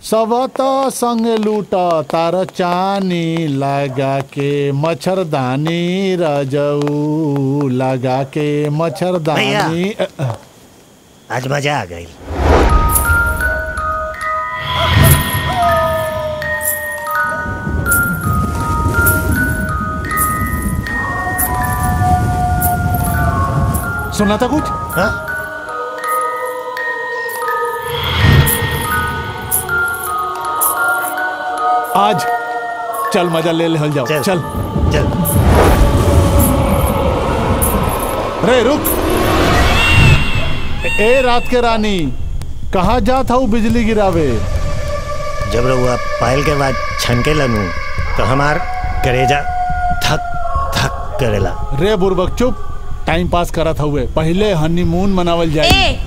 सबत संग लूट तार चानी लगा के मच्छरदानी रजऊ लगा के मच्छरदानी अ, अ, आज मजा आ गई सुना था कुछ हाँ आज चल मजा ले ले जाओ चल। चल चल रे रुक ए रात के रानी कहाँ जात हूँ बिजली गिरावे जब रहुआ पायल के बाद छनके लनू तो हमार करेजा धक धक करेला रे बुरबक चुप टाइम पास करत हुए पहले हनीमून मनावल जाए ए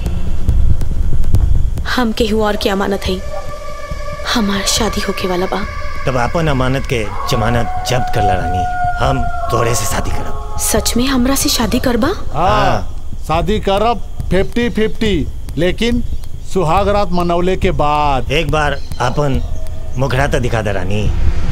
हम केहू और की अमानत है हमार शादी होके वाला बा तब अपन अमानत के जमानत जब्त कर रानी हम तोरे से शादी करब सच में हमरा से शादी करबा हाँ शादी करब फिफ्टी फिफ्टी लेकिन सुहाग रात मनौले के बाद एक बार अपन मुखड़ा तो दिखा दे रानी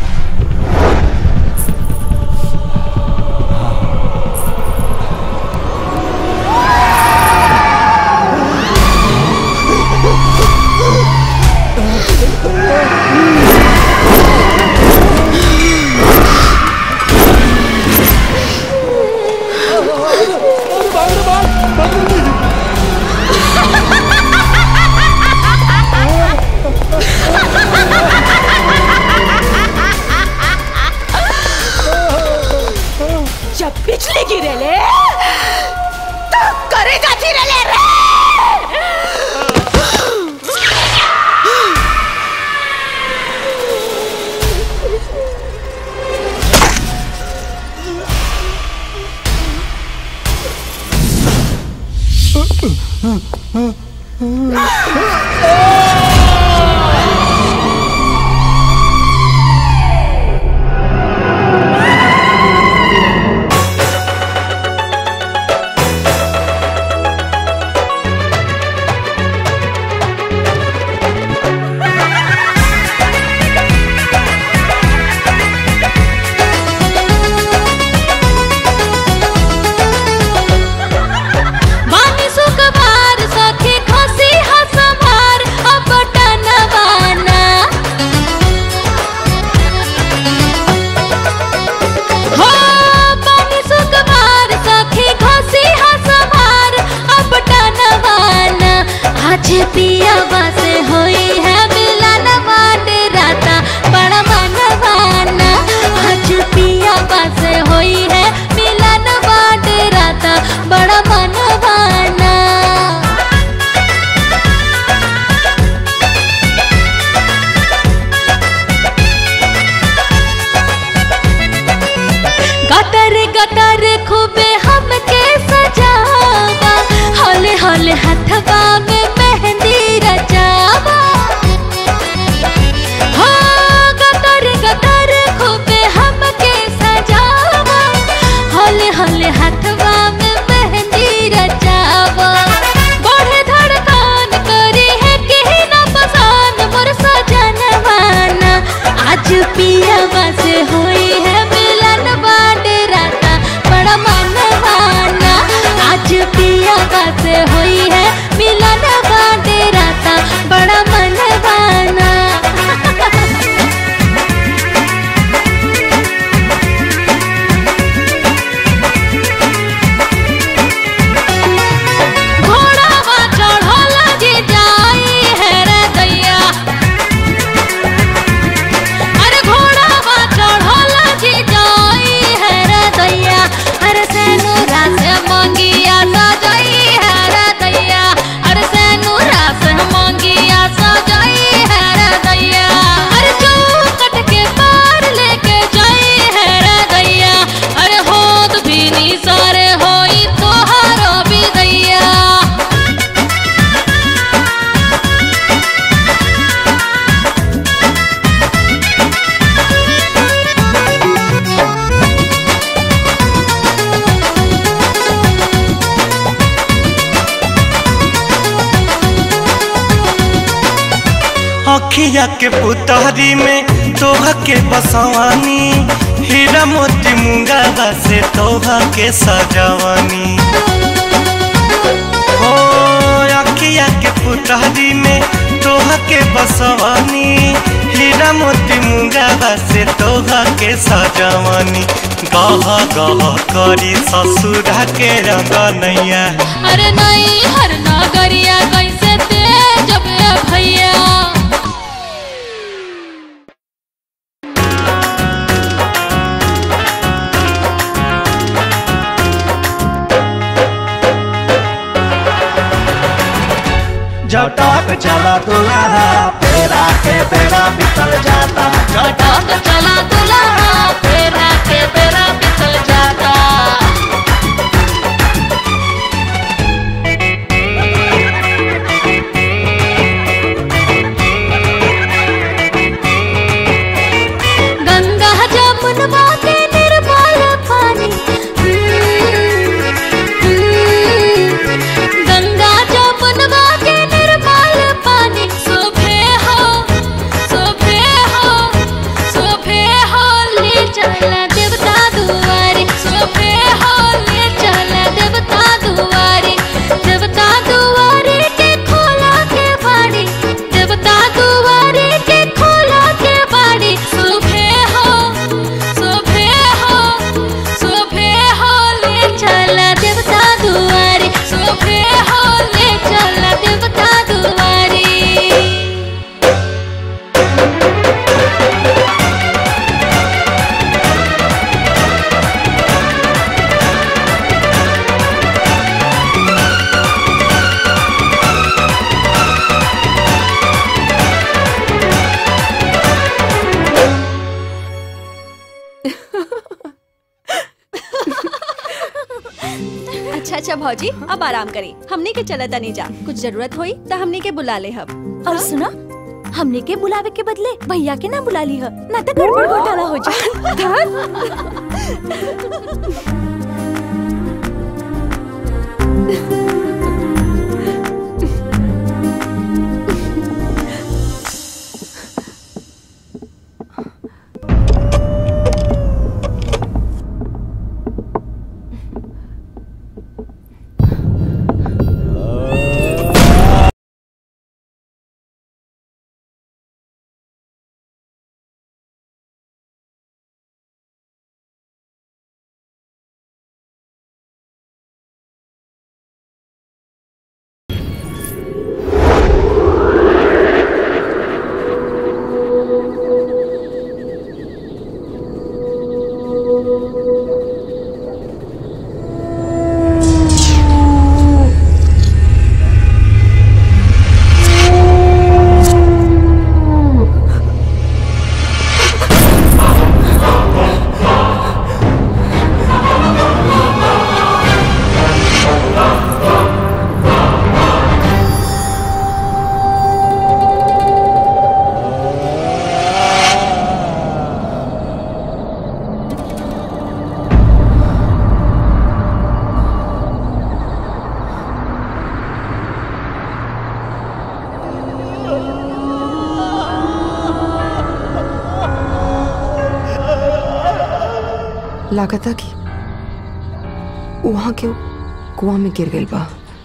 जब बिजली गिरेले तो करेगा गिरेले रे बानी सुखबार सखी अखिया के पुतहरी में तोहा के बसवानी हीरा मोती मुंगा से तोहा के सजवानी हो अखिया के पुतहरी में तोहा के बसवानी हीरा मोती मुंगा से तोहा के सजवानी गह गह करी ससुरा के रंगनैया अरे नहीं हर नागरिया कैसे तेज बे भैया झटक चला दुल्हा फेरा के बेड़ा बितल जाता झटक चला दुल्हा फेरा के बेरा बितल जाता गंगा जमुनवा के निर्मल पानी गंगा जमुनवा के निर्मल पानी शोभे हो शोभे हो शोभे हो ले चला देवता दुआरे शोभे हो ले चला देवता दुआरे देवता दुआरे के खोला के बाड़ी देवता दुआरे के खोला के बाड़ी शोभे हो शोभे हो शोभे हो ले चला देवता दुआरे शोभे हो ले चला देवता दुआरे अच्छा अच्छा भौजी अब आराम करी हमने के चला तनी जा कुछ जरूरत होई तो हमने के बुला ले हम और सुना हमने के बुलावे के बदले भैया के ना बुला ली है ना तो गड़बड़ घोटाला हो जाए लागता कि वहाँ के कुआं में गिर गई बा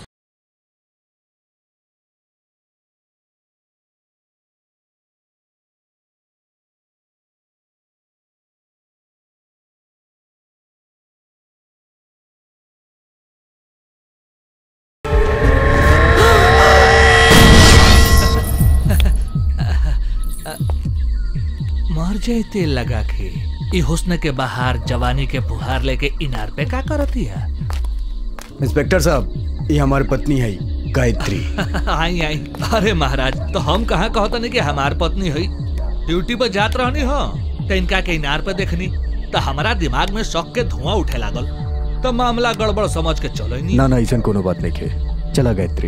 मर जाए तेल लगा के ई हुस्न के बहार जवानी के फुहार लेके इनार पे का करती है इंस्पेक्टर साहब ये हमारी पत्नी है गायत्री आई आई अरे महाराज तो हम कहाँ कहता नहीं कि हमार पत्नी है ड्यूटी पर जात रहनी हो तो इनका के इनार पे देखनी तो हमारा दिमाग में शौक के धुआं उठे लागल तो मामला गड़बड़ समझ के चलो नहीं ना ना ऐसा कोनो बात नहीं है चला गायत्री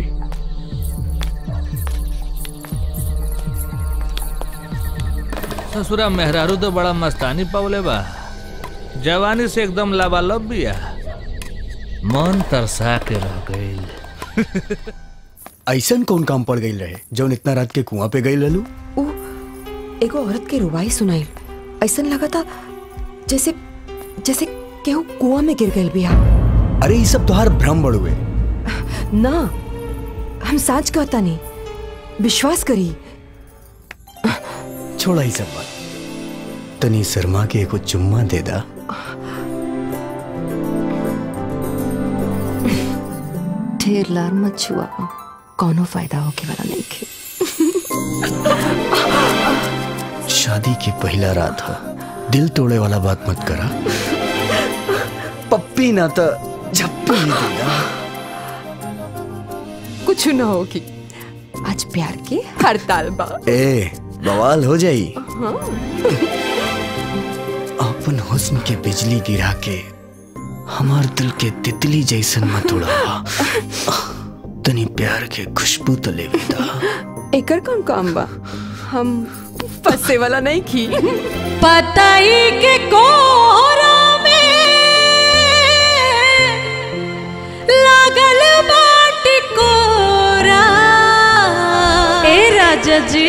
ससुरा मेहरारू तो बड़ा मस्तानी पवले बा जवानी से एकदम लबालब बिया मन तरसा के रह गई ऐसा कौन काम पड़ गई रहे जौन इतना रात के कुआं पे गई ललू उ एगो औरत के रुवाई सुनाई ऐसा लगा था जैसे जैसे केहू कुआं में गिर गई बिया अरे ये सब तोहार भ्रम बड़ुए ना हम साच कहता नहीं विश्वास करी छोड़ा ही सब बात तनी शर्मा के एको चुम्मा दे दा ढेर लार मत छुआ कौनो फायदा होके वाला नहीं खे शादी की पहला रात हो दिल तोड़े वाला बात मत करा पप्पी ना तो झप्पी ही देना कुछ ना होगी आज प्यार की हड़ताल बा ए बवाल हो जाई हाँ। अपन हुस्न के बिजली गिरा के हमार दिल के तितली जैसन मत उड़ावा तनी प्यार के खुशबू तो लेवे दा एकर कौन काम बा हम फंसे वाला नहीं की पताई के कोहरा में लागल बाटी कोरा ए राजा जी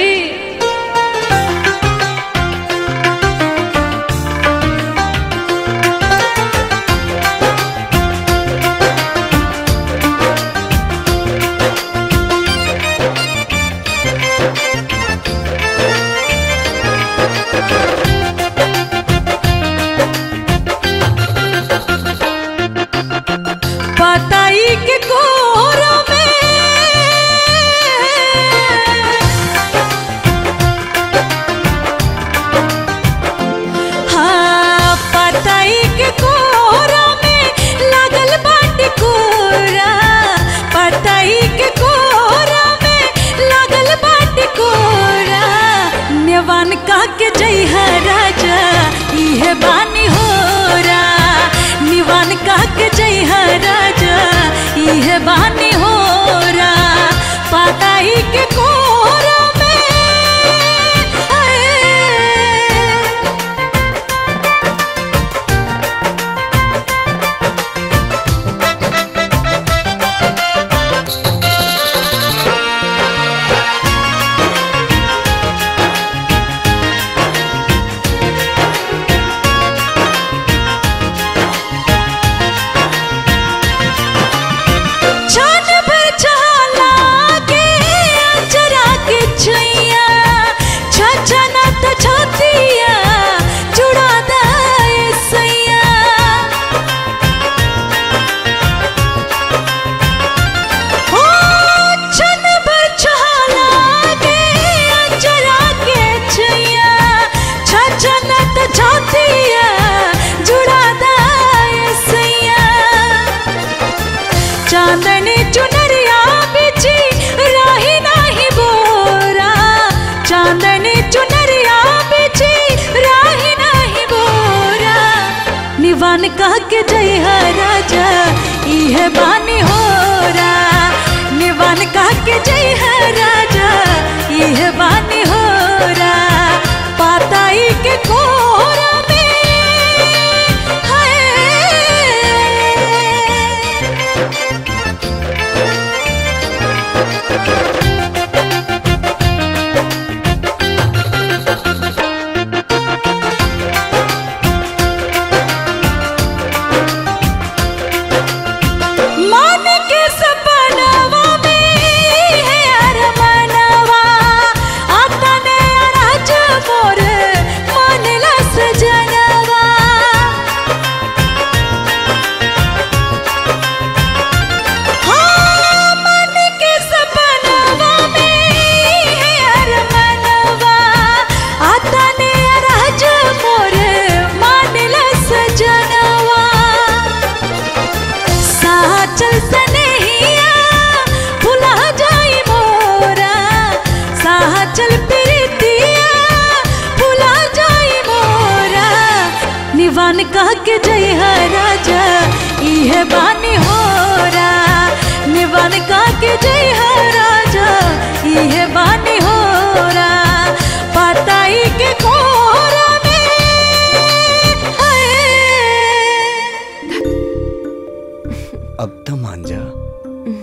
पताई के कोहरा में हाँ पताई के कोहरा में लागल बाटी कोरा पताई के कोहरा में लागल बाटी कोरा नेवान का के जय है राजा इहे बानी होरा निवान का के जय है राजा इहे बानी होरा पताई के कोहरा में आए। छान भर छाला के अचरा के छैया छछना त छतिया जुड़ा दाए सैया ओ छन भर छाला के अचरा के छैया छछना त छतिया जुड़ा दाए सैया चांदनी चुनरिया बिछी राही नाही बोरा चांदनी चुनरिया बिछी राही नाही बोरा निवान कह के जय है राजा इहे बानी होरा निवान कह के जय है राजा इहे बानी होरा पाताई के कोरा में हाय मान के सपनवा में है अरमनवा आता ने राज मोर मानला सजनवा हाँ मान के सपनवा में है अरमनवा आता ने राज मोर मानला सजनवा साचल सनेहिया भुला जाई मोरा साचल प्रीतिया भुला जाई मोरा निवान कह के जय है राजा इहे बानी होरा निवान कह के जय है राजा इहे बानी होरा पताई के कोरा में हाय अब तो मान जा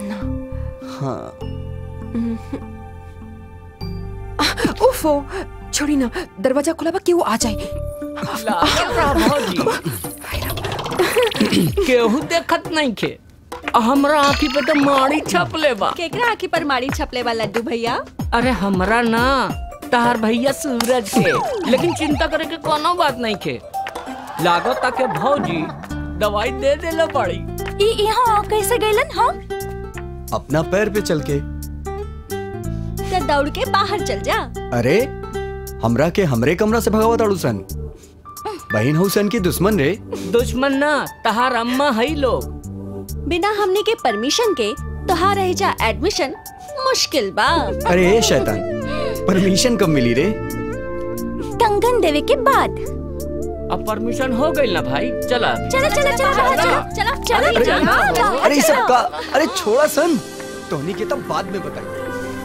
हाँ उफो छोड़ी ना दरवाजा खुला बा केहू आ जाए केहू देखत नहीं खे हमरा आँखी पे तो माड़ी छपले बा केकरा आँखी पर माड़ी छपले बा लड्डू भैया अरे हमरा ना तार भैया सूरज के लेकिन चिंता करे के कोनो बात नहीं खे लागत ताके भौजी दवाई दे देला पड़ी ई यहाँ कैसे गइलन हम अपना पैर पे चल के तो दौड़ के बाहर चल जा अरे हमरा के हमरे कमरा से भगावत अड़ू सन बहन हुसैन की दुश्मन रे दुश्मन ना तहार अम्मा है लोग बिना हमने के परमिशन के तोहार रह जा एडमिशन मुश्किल बा अरे ए शैतान परमिशन कब मिली रे कंगन देवे के बाद अब परमिशन हो गई ना भाई चला चला चला चला चला चला चला अरे, चला अरे ये सब का अरे छोड़ा सन टोनी के तब बाद में बताई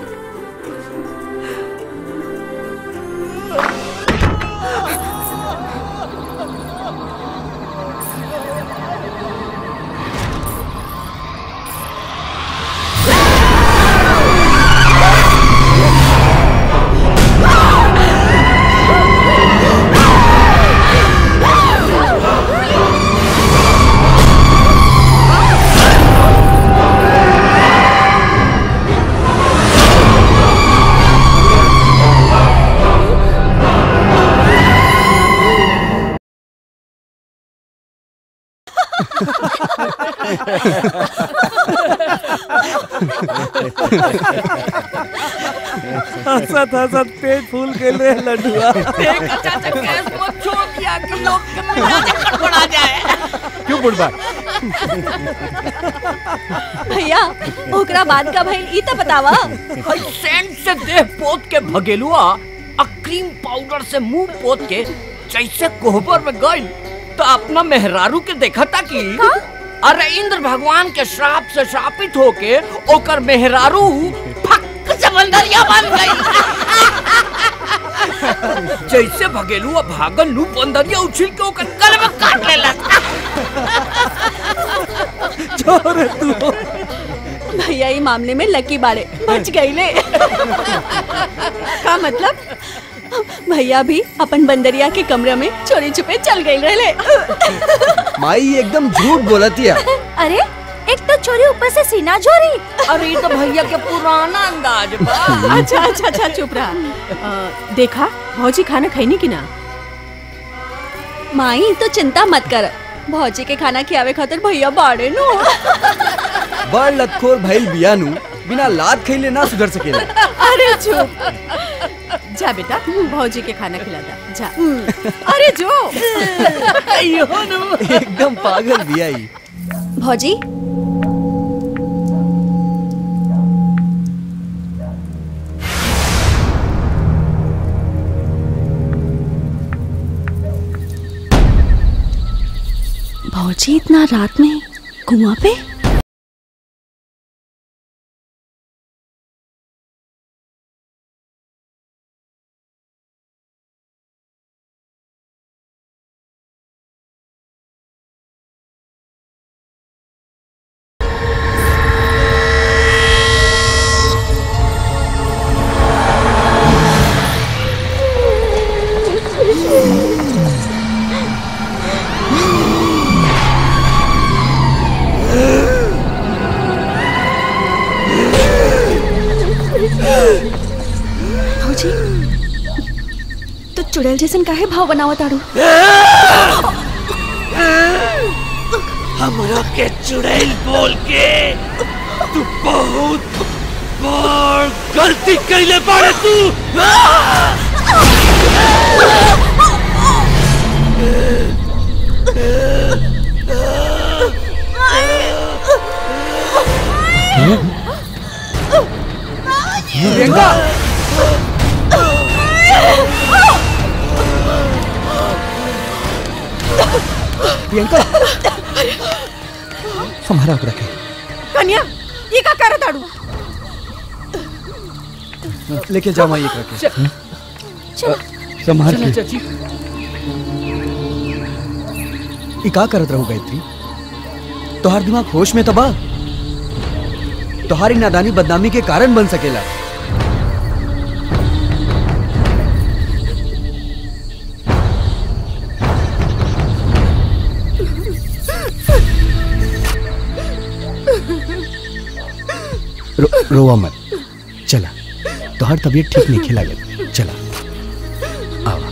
हंसत हंसत पेट फूल के ले लड्डुआ एक चाचा गैस मत छोड़ दिया कि लोग के मिजाज गड़बड़ा जाए क्यों बुढ़बा भैया ओकरा बाद का भइल ई तो बतावा हई सेंट से देह पोत के भगेलुआ आ क्रीम पाउडर से मुंह पोत के जैसे कोहबर में गई तो अपना मेहरारू के देखा था कि अरे इंद्र भगवान के श्राप से श्रापित होके ओकर मेहरारू फक समंदरिया बन गई जैसे भगेलुआ भागल लू बंदरिया उछिल के ओकर गल में काट लेला छोड़ तू भैया ई मामले में लकी बाड़े बच गईले का मतलब भैया भी अपन बंदरिया के कमरे में चोरी छुपे चल गई रहे माई एकदम झूठ बोलती है अरे एक तो चोरी ऊपर से सीना चोरी अरे ये तो भैया के पुराना अंदाज बा अच्छा अच्छा अच्छा चुप रहा अ, देखा भौजी खाना खैनी की ना माई तो चिंता मत कर भौजी के खाना खियावे खातिर भैया बाड़े नो बड़ लतखोर भइल बियानु बिना लात खइले ना सुधर सकेला अरे चुप जा बेटा भौजी के खाना खिला दा जा अरे जो एकदम पागल बियाई भौजी भौजी इतना रात में कुआं पे भौजी तो चुड़ैल जैसन काहे भाव बनावा ताड़ू हमरा के चुड़ैल बोल के तू बहुत बड़ गलती कैले बाड़े तू प्रियंका प्रियंका हमारा ओकरा के कन्या ये का करत ताड़ू लेके जा माई एकरा के चल। चल। संभाल चला के चाची ई का करत रहू गायत्री तोहार दिमाग होश में तबा तोहारी नादानी बदनामी के कारण बन सकेला रोवा मत चला तोहर तबीयत ठीक नहीं खिला गया चला आवा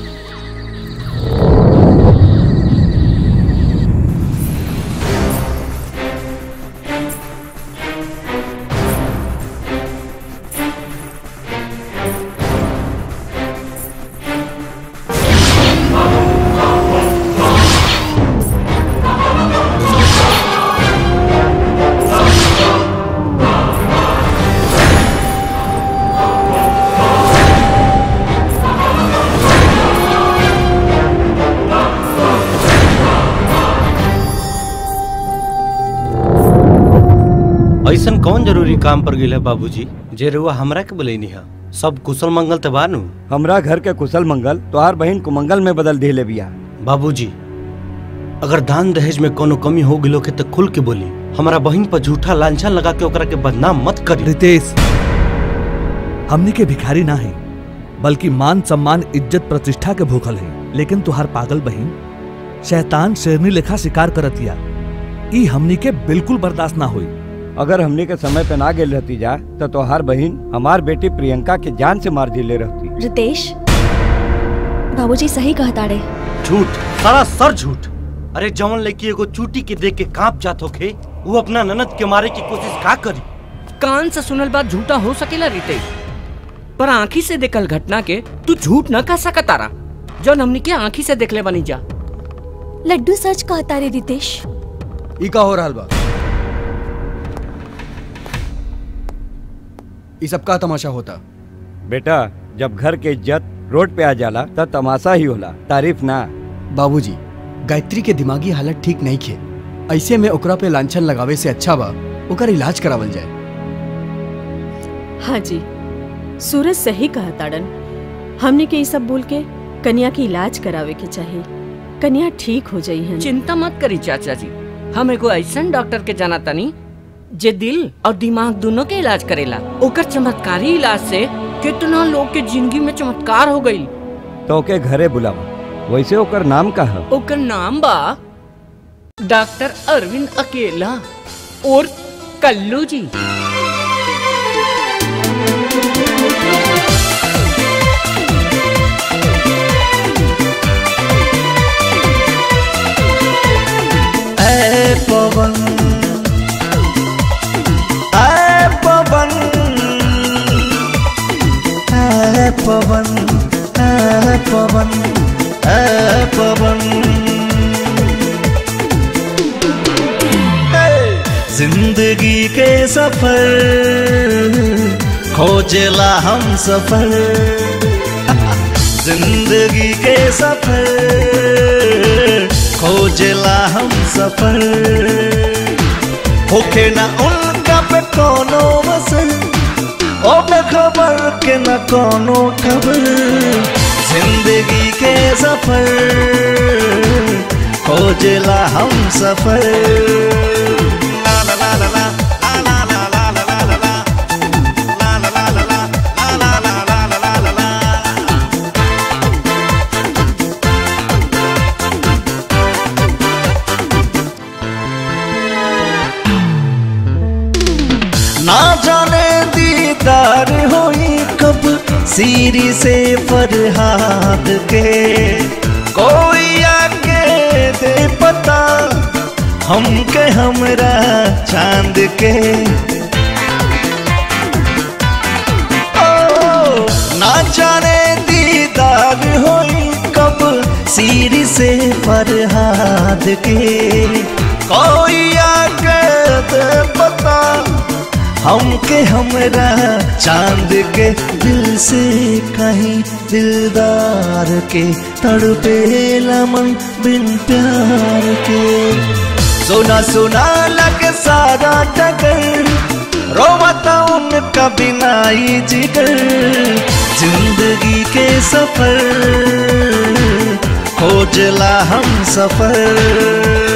ऐसन कौन जरूरी काम पर गेल है बाबूजी जे रुआ हमरा के बोलेनी है सब कुशल मंगल ते बानू हमरा घर के कुशल मंगल तोहार बहन कुमंगल में बदल दिले बिया बाबूजी अगर दान दहेज में कोनो कमी हो गिलो के तो खुल के बोली हमारा बहन पर झूठा लांछन लगा के ओकरा के बदनाम मत करी रितेश हमनी के भिखारी ना है बल्कि मान सम्मान इज्जत प्रतिष्ठा के भूखल है लेकिन तुहार पागल बहन शैतान शेरनी लेखा शिकार करतिया ई हमनी के बिल्कुल बर्दाश्त ना हुई अगर हमने के समय पे ना गेल रहती जा तो तोहार बहन हमार बेटी प्रियंका के जान से मार दिले रहती रितेश बाबूजी सही कहता रे झूठ सारा सर झूठ अरे जवन लड़की एगो चूटी के देख के कांप जात होखे वो अपना ननद के मारे की कोशिश का करी कान से सुनल बात झूठा हो सकेला रीते पर आंखी से देखल घटना के तू झूठ न कह सकतारा जौन हमनी के आंखी से देखले बनी जा लड्डू सच कहता रे रितेश ई का हो रहल बा ई सब का तमाशा होता बेटा जब घर के इज्जत रोड पे आ जाला तब तमाशा ही होला तारीफ ना बाबूजी गायत्री के दिमागी हालत ठीक नहीं खे ऐसे में ओकरा पे लांछन लगावे से अच्छा बा ओकर इलाज करावल जाए हाँ जी सूरज सही कहा ताड़न हमने के ये सब बोल के कन्या की इलाज करावे के चाहिए कन्या ठीक हो जाई है चिंता मत करी चाचा जी हम एगो ऐसन डॉक्टर के जाना तनी जे दिल और दिमाग दोनों के इलाज करेला ओकर चमत्कारी इलाज से कितना लोग के जिंदगी में चमत्कार हो गई तो ओके घरे बुलावा वैसे ओकर नाम का है ओकर नाम बा डॉक्टर अरविंद अकेला और कल्लू जी ऐ पवन ऐ पवन ऐ पवन ऐ पवन ऐ पवन जिंदगी के सफर खोजला हम सफर जिंदगी के सफर खोजला हम सफर होके ना उनका पे कोनो वसन ओ खबर के न कोनो खबर जिंदगी के सफर खोजला हम सफर ला ला ला ला ला ना जाने दीदार होई कब सीरी से फरहाद के कोई आके दे पता हमके हमरा चांद के ओ ना जाने दीदार होई कब सीरी से फरहाद के कोई आके दे पता हमके हमरा चांद के दिल से कहीं दिलदार के तड़पे मन बिन प्यार के सोना सोना लगे सारा टगर रोवता उनका बिना ही जिगर जिंदगी के सफर खोजला हम सफर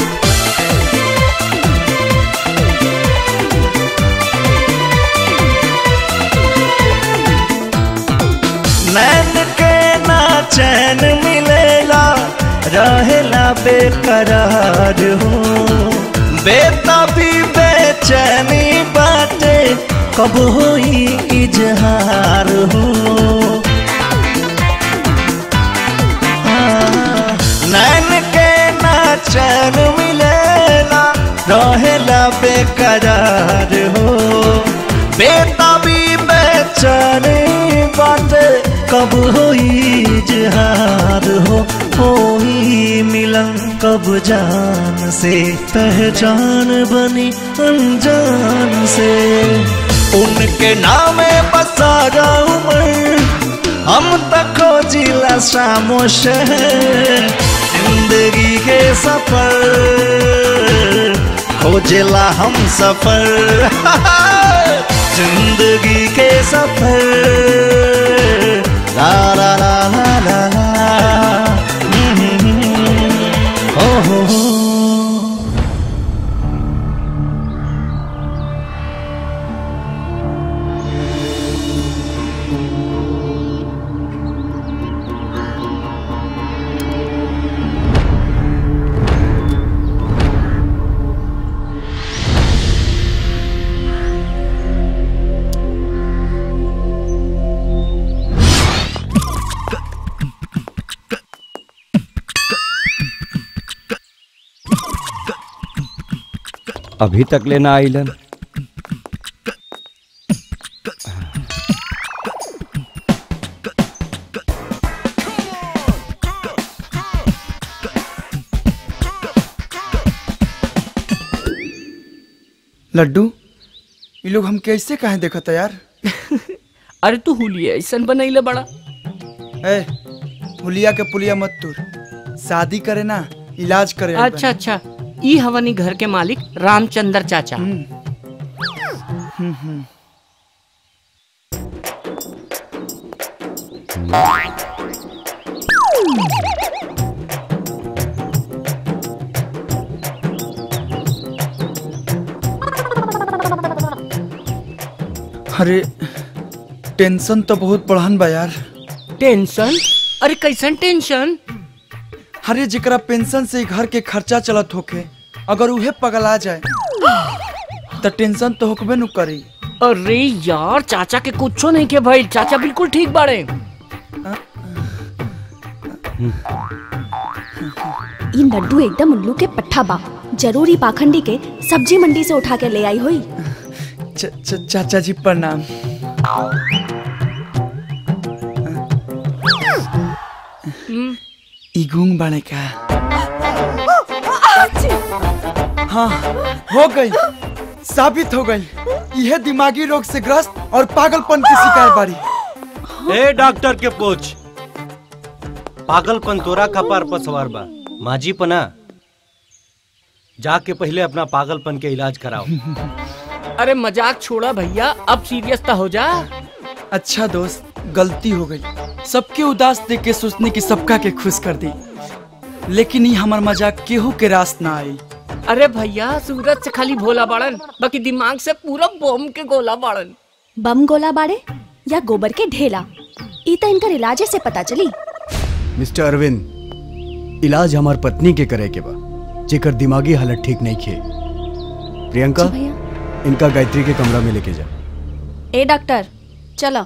नैन के ना चैन मिलेला रहेला बेकरार हो बेता भी बेचैनी बाटे कब होई इजहार हो हाँ, नैन के ना चैन मिलेला रहेला बेकरार हो बेताबी बेचैनी बाटे कब होई इजहार हो होई मिलन कब जान से पहचान बनी अनजान से उनके नामे बसा उमर हम तक खोजिला शामो शहर जिंदगी के सफर खोजिला हम सफर जिंदगी के सफर ला ला ला ला ला ला हो हो हो अभी तक लेना आइलन लड्डू ये लोग हम कैसे कहे देखत है यार अरे तू हुलिया ऐसा बनैले बड़ा ए हुलिया के पुलिया मत तूर शादी करे ना इलाज करे आइल अच्छा अच्छा ई हवनी घर के मालिक रामचंद्र चाचा हम्म, हम्म। अरे टेंशन तो बहुत बढ़न बा यार टेंशन अरे कैसन टेंशन अरे जेकरा पेंशन से घर के खर्चा चलत होके अगर उहे पगला जाए तो टेंशन तो होकबे नु करी अरे यार चाचा के कुछो नहीं के भाई चाचा बिल्कुल ठीक बाड़े ई लड्डू एकदम उल्लू के पट्ठा बा जरूरी पाखंडी के सब्जी मंडी से उठा के ले आई हुई च, च, चाचा जी प्रणाम ई गूंग बाड़े का हाँ हो गई साबित हो गई यह दिमागी रोग से ग्रस्त और पागलपन की शिकार बाड़ी ए डॉक्टर के पूछ पागलपन तोरा कपार पर सवार बा माजी पना जाके पहले अपना पागलपन के इलाज कराओ अरे मजाक छोड़ा भैया अब सीरियस तो हो जा अच्छा दोस्त गलती हो गई सबके उदास देख के सोचने की सबका के खुश कर दी लेकिन ये हमार मजाक केहू के रास ना आई अरे भैया सूरज से खाली भोला बाड़न बाकी दिमाग से पूरा बम के गोला बाड़न बम गोला बाड़े या गोबर के ढेला ई तो इनकर इलाजे से पता चली मिस्टर अरविंद इलाज हमार पत्नी के करे के बा जेकर दिमागी हालत ठीक नहीं खे प्रियंका इनका गायत्री के कमरा में लेके जा ए डॉक्टर चलो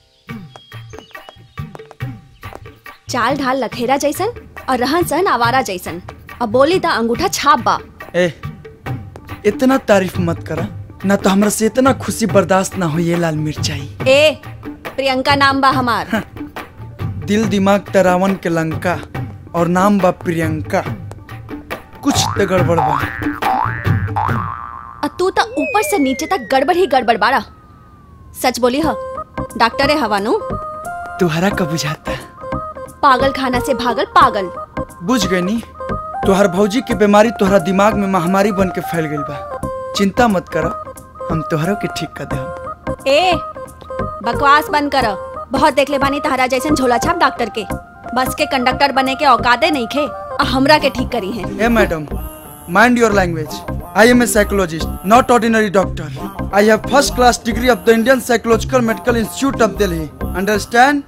चाल ढाल लखेरा जैसन और रहन सहन आवारा जैसन अब बोली ता अंगूठा छाप बा ए इतना तारीफ मत करा ना तो हमरा से इतना खुशी बर्दाश्त ना हो ये लाल मिर्चाई ए प्रियंका नाम बा हमार दिल दिमाग तरावन के लंका और नाम बा प्रियंका कुछ तो गड़बड़ बा और तू तो ऊपर से नीचे तक गड़बड़ ही गड़बड़ बाड़ा सच बोली ह डॉक्टर है हवानू तुहरा का बुझाता पागल खाना से भागल पागल बुझ गई नी तुहर भौजी की बीमारी तुहरा दिमाग में महामारी बन के फैल गई बा चिंता मत करो हम तुहरा के ठीक कर दे ए बकवास बंद करो बहुत देख ले बानी तहरा जैसन झोला छाप डॉक्टर के बस के कंडक्टर बने के औकाते नहीं खे और हमरा के ठीक करी है ए madam mind your language I am a psychologist not ordinary doctor I have first class degree of the Indian psychological medical institute of Delhi understand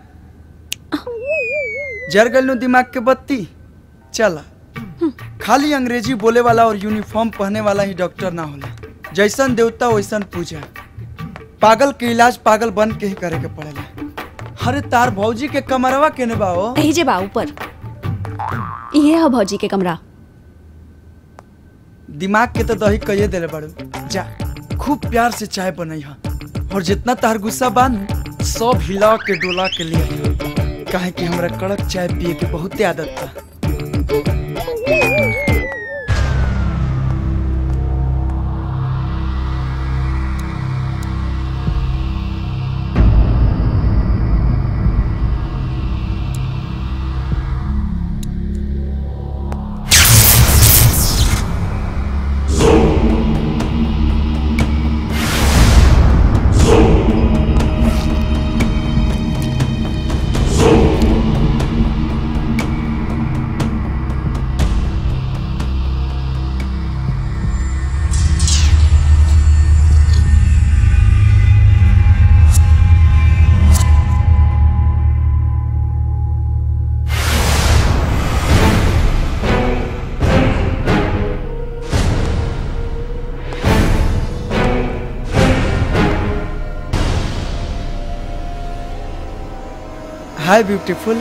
जर गल दिमाग के बत्ती चला खाली अंग्रेजी बोले वाला और यूनिफॉर्म पहने वाला ही डॉक्टर ना होला जैसन देवता वैसन पूजा पागल के इलाज पागल बन के ही करे के पड़ेला अरे तार भौजी के कमरवा केने बा हो यही जे बा ऊपर ये है भौजी के कमरा दिमाग के तो दही कहिए देले बाड़ू जा खूब प्यार से चाय बनई हा और जितना तार गुस्सा बान सब हिला के डोला के लिए काहे कि हमरा कड़क चाय पिए के बहुते आदत बा हाय ब्यूटीफुल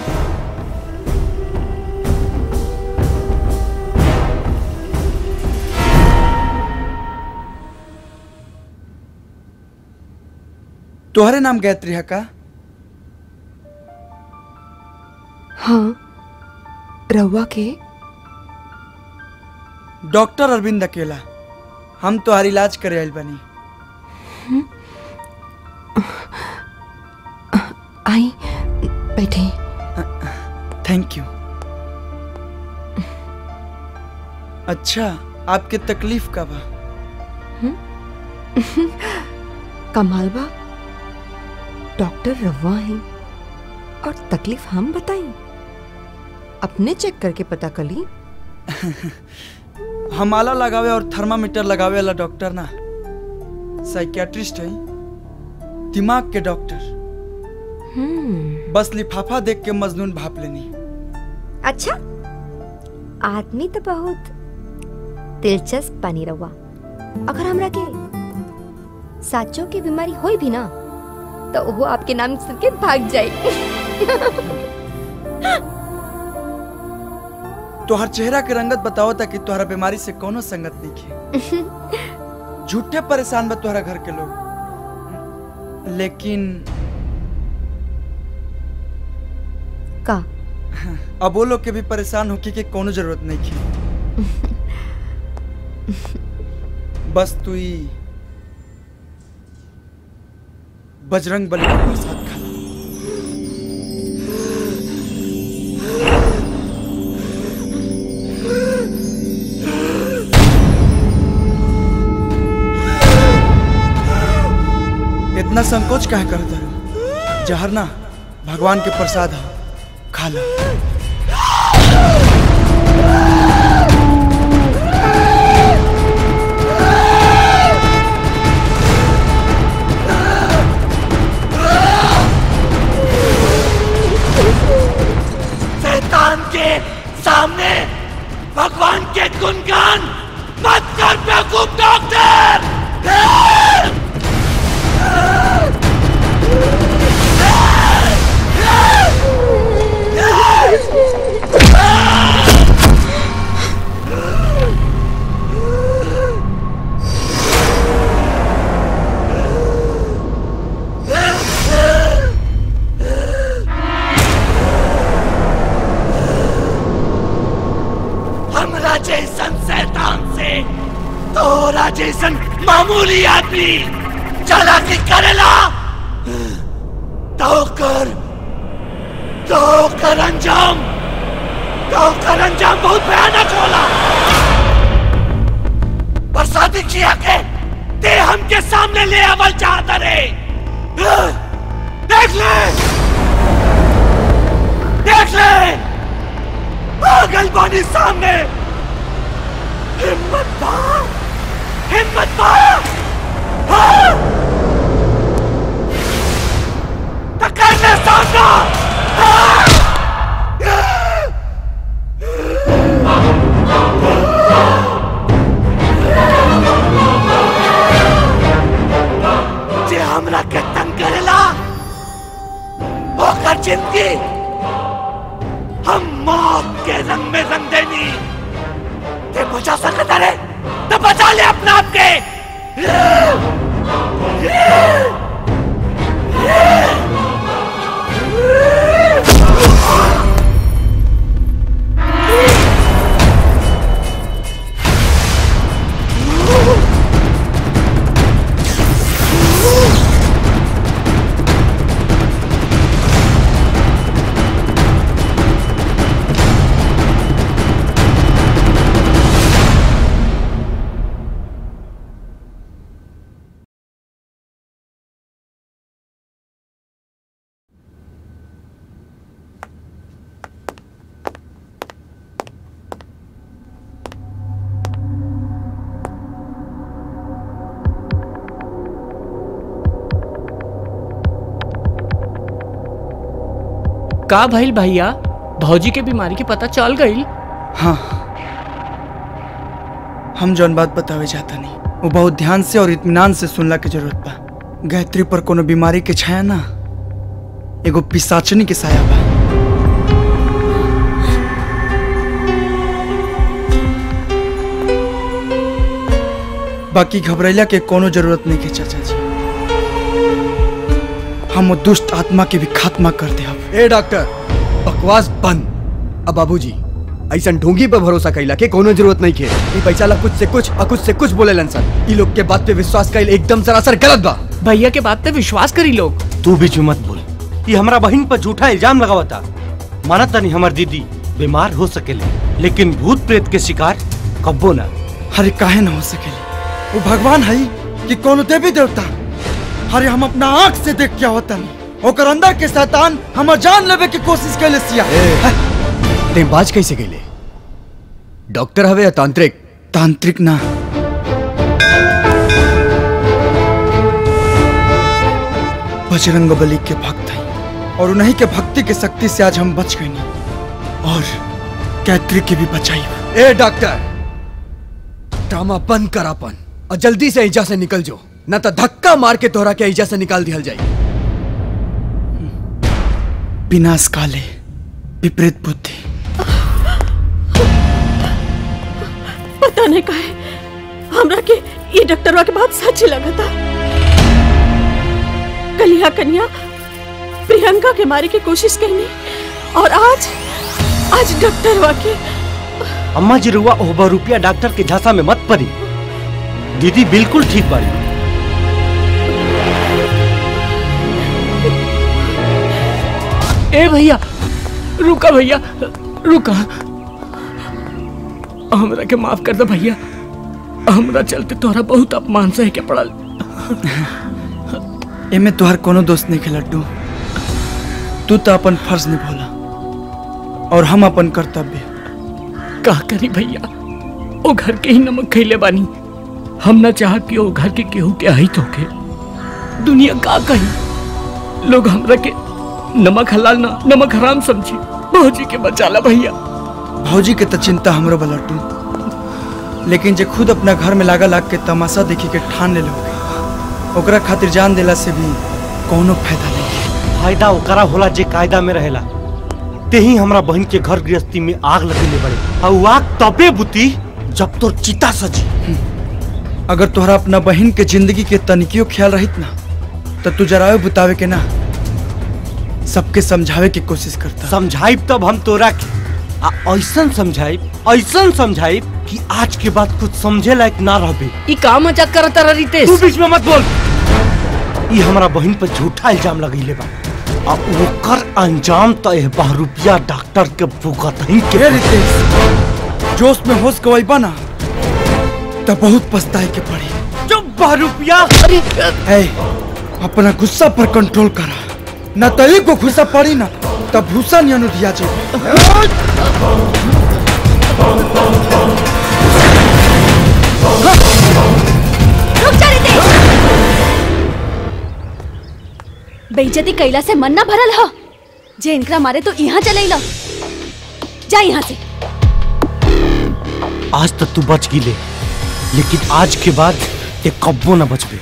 तोहरे नाम गायत्री है का हाँ रहुआ के डॉक्टर अरविंद अकेला हम तोहार इलाज करे आइल बनी आई बैठे थैंक यू अच्छा आपके तकलीफ का बा कमाल बा डॉक्टर रवा है और तकलीफ हम बताई अपने चेक करके पता कर ली हम आला लगावे और थर्मामीटर लगावे वाला डॉक्टर ना साइकियाट्रिस्ट है दिमाग के डॉक्टर बस लिफाफा देख के मजनून भाप लेनी अच्छा आदमी तो बहुत दिलचस्प बनी रहुआ अगर हमरा के साचो की बीमारी होई भी ना तो वो आपके नाम सुन के भाग जाए तोहर चेहरा के रंगत बताओ ताकि तोहरा बीमारी से कोनो संगत नहीं खे झूठे परेशान बा तोहरा घर के लोग लेकिन का अब वो लोग के भी परेशान होके के कोनो जरूरत नहीं थी बस तू ही बजरंग बली का प्रसाद खा इतना संकोच काहे करत है जहर ना भगवान के प्रसाद है खा लो शैतान के सामने भगवान के गुणगान मत कर बेवकूफ डॉक्टर हमरा जैसन शैतान से तोरा जैसन मामूली आदमी चालाकी करेला तो कर तो कर अंजाम तो कर अंजाम बहुत भयानक होला बरसाती किया के ते हमके सामने ले आवल चाहता रे देख ले देख ले पागल बानी सामने हिम्मत पा हिम्मत पा हाँ! तो कर ले सामना हाँ! जे हमरा हम मौत के रंग में रंग देनी ते बचा सकता रे तो बचा ले अपना आप के का भइल भैया भौजी के बीमारी के पता चल गई हाँ हम जौन बात बतावे जाता नहीं वो बहुत ध्यान से और इत्मीनान से सुनला के जरूरत बा गायत्री पर कोनो बीमारी के छाया ना एगो पिसाचनी के साया बा बाकी घबरैला के कोनो जरूरत नहीं के चाचा जी हम वो दुष्ट आत्मा के भी खात्मा कर दे अब ए डॉक्टर बकवास बंद अब बाबूजी ऐसा ढोंगी पे भरोसा कैला के कोनो जरूरत नहीं के ई पैसा ला कुछ से कुछ और कुछ से कुछ बोले लन ई लोग के बात पे विश्वास कैल एकदम सरासर गलत बा भैया के बात पे विश्वास करी लोग तू बीच में मत बोल ये हमारा बहन पर झूठा इल्जाम लगावता माना तनी हमार दीदी बीमार हो सकेले लेकिन भूत प्रेत के शिकार कब्बो ना अरे काहे ना हो सकेले वो भगवान है कि कोनो देवी देवता अरे हम अपना आंख से देख क्या होता नहीं ओकर अंदर के शैतान हमर जान लेवे की कोशिश कैले सिया ते बाज कैसे गईले डॉक्टर हवे या तांत्रिक तांत्रिक ना बजरंग बली के भक्त हैं और उन्हीं के भक्ति के शक्ति से आज हम बच गए नहीं और कैत्री की भी बचाई ए डॉक्टर ड्रामा बंद कर अपन और जल्दी से ईजा से निकल जो न तो धक्का मार के तोहरा के ईजा से निकाल दिया जाए विनाश काले विपरीत बुद्धि पता नहीं काहे हमरा के ये डॉक्टरवा के बात सच लगा था कलिया कन्या प्रियंका के मारे की कोशिश करनी और आज आज डॉक्टरवा के अम्मा जी रुआ ओहबा रुपया डॉक्टर के झांसा में मत पड़ी दीदी बिल्कुल ठीक बाड़ी ए भैया रुका भैया रुका हमरा के माफ कर दे भैया हमरा चलते तोहरा बहुत अपमान सहे के पड़ल एमे तुहार कोनो दोस्त नहीं के लड्डू तू तो अपन फर्ज निभोला और हम अपन कर्तव्य का करी भैया ओ घर के ही नमक खैले बानी हम ना चाह कि ओ घर के केहू के अहित होके दुनिया का कही लोग हमरा के नमक हलाल ना नमक हराम समझी भौजी के बचाला भैया भौजी के तो चिंता हमरो बा लड्डू लेकिन जे खुद अपना घर में लागा लाग के तमाशा देखी के ठान ले लोगे ओकरा खातिर जान देला से भी कोनो फायदा नहीं फायदा ओकरा होला जे कायदा में रहेला ते ही हमरा बहन के घर गृहस्थी में आग लगेले बड़े और उ आग तबे बुती जब तोर चिता सजी अगर तोहरा अपना बहन के जिंदगी के तनिकियो ख्याल रहित ना तो तू जरायो बुतावे के ना सबके समझावे की कोशिश करता समझाइब तब हम तोरा के आ ऐसन समझाइब ऐसन समझाइब कि आज के बाद कुछ समझे लायक ना रहबे ई का मजाक करत रह रितेश तू बीच में मत बोल ई हमरा बहन पर झूठा इल्जाम लगैले बा आ ओकर अंजाम तो एह रुपया डॉक्टर के भुगत ही के ए रितेश जोश में होश गवाई बना तो बहुत पछताए के पड़ी चुप रुपया ए अपना गुस्सा पर कंट्रोल करा न तो एक को गुस्सा पड़ी ना तब भूसा नहीं अनुदिया रुक जा रितेश बेइज्जती कैला से मन ना भरल ह जे इनकरा मारे तो यहाँ चले लो जा यहाँ से आज तक तू बच गिले लेकिन आज के बाद ते कब्बो ना बचबे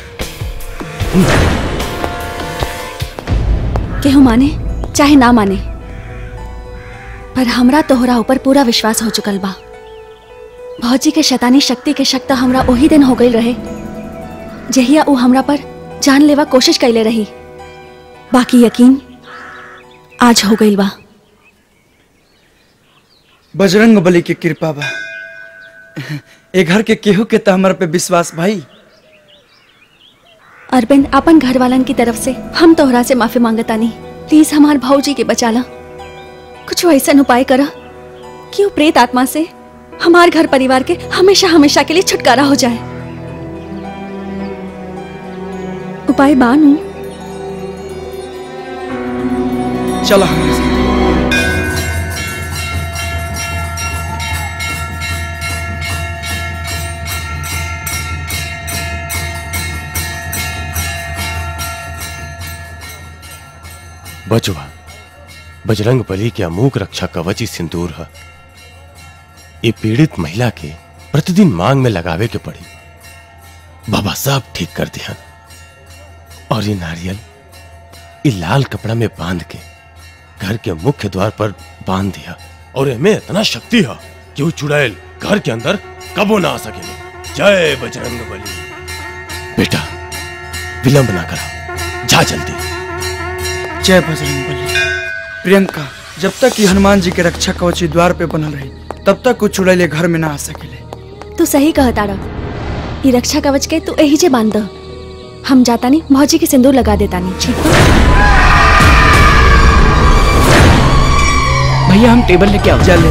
केहू माने चाहे ना माने पर हमरा तोहरा ऊपर पूरा विश्वास हो चुकल बा भौजी के शैतानी शक्ति के शक्त हमरा वही दिन हो गई रहे जहिया ऊ हमरा पर जान लेवा कोशिश कैले रही बाकी यकीन आज हो गई बा बजरंग बली के कृपा बा ए घर के केहू के त हमरा पे विश्वास भाई अरविंद अपन घर वालन की तरफ से हम तोहरा से माफी मांगतानी प्लीज हमार भौजी के बचाला कुछ ऐसा उपाय करा कि वो प्रेत आत्मा से हमार घर परिवार के हमेशा हमेशा के लिए छुटकारा हो जाए उपाय बानू चलो हमारे साथ बचवा बजरंग बली के अमूक रक्षा कवच सिंदूर है ये पीड़ित महिला के प्रतिदिन मांग में लगावे के पड़ी बाबा सब ठीक कर दिया और ये नारियल ये लाल कपड़ा में बांध के घर के मुख्य द्वार पर बांध दिया और इनमें इतना शक्ति है कि वो चुड़ैल घर के अंदर कबो ना आ सके जय बजरंग बली बेटा विलंब ना करा जा जल्दी जय बजरंग बली प्रियंका जब तक ये हनुमान जी के रक्षा कवची द्वार पे बनल रही तब तक कुछ चुड़ैले घर में ना आ सकेले तू सही कहता रह ये रक्षा कवच के तू यही जे बांध द। हम जाता नहीं भौजी के सिंदूर लगा देता नहीं ठीक बा? भैया हम टेबल लेके आओ चले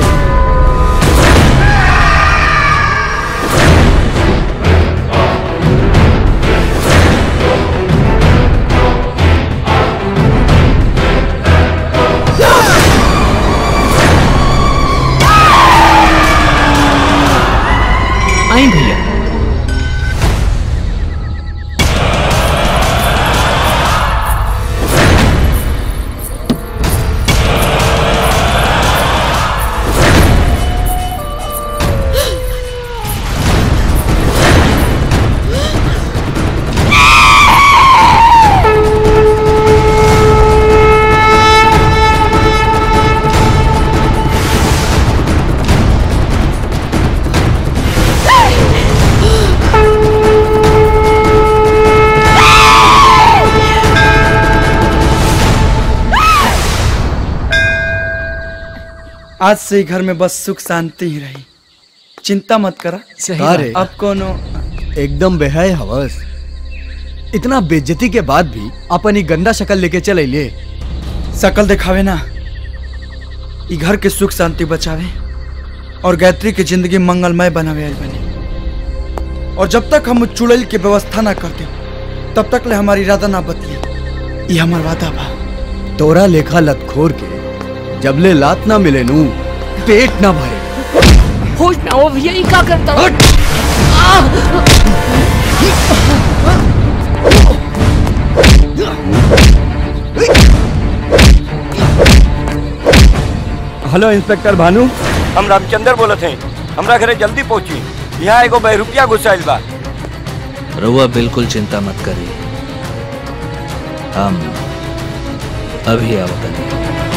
आई भैया आज से ही घर में बस सुख शांति ही रही चिंता मत करा अरे अब कोनो एकदम बेहाय हवस इतना बेइज्जती के बाद भी अपन ही गंदा शक्ल लेके चल अइले शकल दिखावे ना ई घर के सुख शांति बचावे और गायत्री की जिंदगी मंगलमय बनावे आइल बनी और जब तक हम चुड़ैल की व्यवस्था ना करते तब तक ले हमारी इरादा ना बदली ये हमार वादा बा तोरा लेखा लतखोर के जबले लात ना मिले नू पेट ना भरे होश में आओ भैया ये क्या करता हेलो इंस्पेक्टर भानु हम रामचंद्र बोलत हैं हमरा घरे जल्दी पहुंची यहाँ एगो बहरूपिया घुसाइल बा रउआ बिल्कुल चिंता मत करी हम अभी आवतनी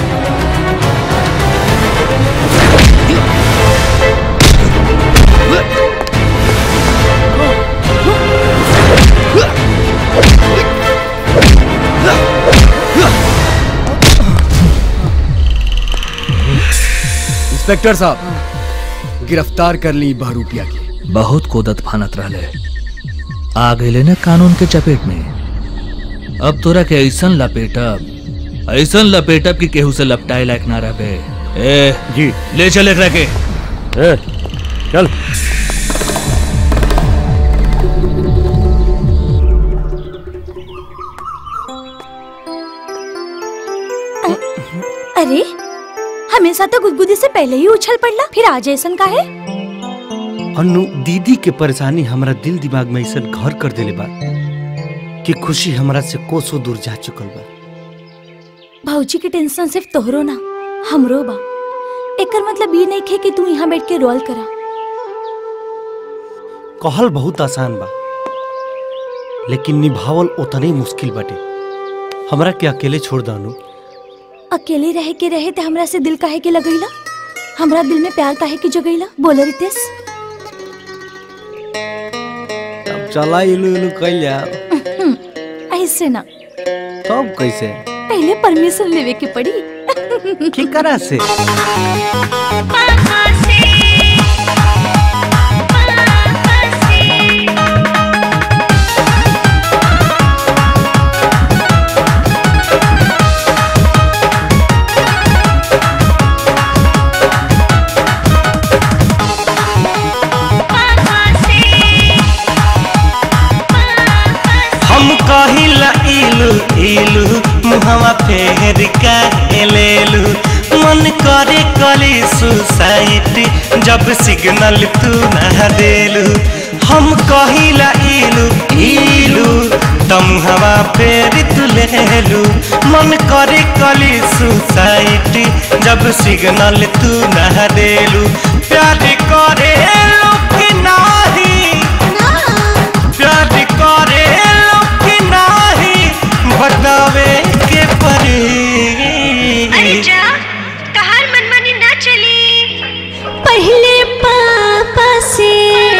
इंस्पेक्टर साहब गिरफ्तार कर ली बहरूपिया की बहुत कोदत फानत रहले आ गए न कानून के चपेट में अब तोरा के ऐसन लपेटब ऐसन लपेटब कि केहू से लपटाए लायक ना रहे ए जी ले चल एकरा के ए, चल अरे हमेशा तो गुदगुदी से पहले ही उछल पड़ला फिर आज ऐसन का है अनु दीदी के परेशानी हमरा दिल दिमाग में ऐसा घर कर देले बा कि खुशी हमरा से कोसों दूर जा चुकल बा भौजी के टेंशन सिर्फ तोहरो ना हमरो बा एकर मतलब ये नहीं खे कि तू यहाँ बैठ के रोल करा कहल बहुत आसान बा लेकिन निभावल उतने ही मुश्किल बाटे हमरा के अकेले छोड़ द अनु अकेले रहे के रहे ते हमरा से दिल काहे के लगैला हमरा दिल में प्यार काहे के जगैला बोल रितेश अब चला इलू इलू कइल जा ऐसे ना तब कैसे पहले परमिशन लेवे के पड़ी केकरा से हम कहिला इलू इलू मुहवा फेर का लेलू मन करे कली सुसाइटी जब सिग्नल तू ना देलू हम कहिला इलू इलू तम हवा फेर तू लेलू मन करे कली सुसाइटी जब सिग्नल तू ना देलू प्यार करे लोग नाही प्यार करे लोग नाही बतावे के परी तहार मनमानी ना चली पहले पापा से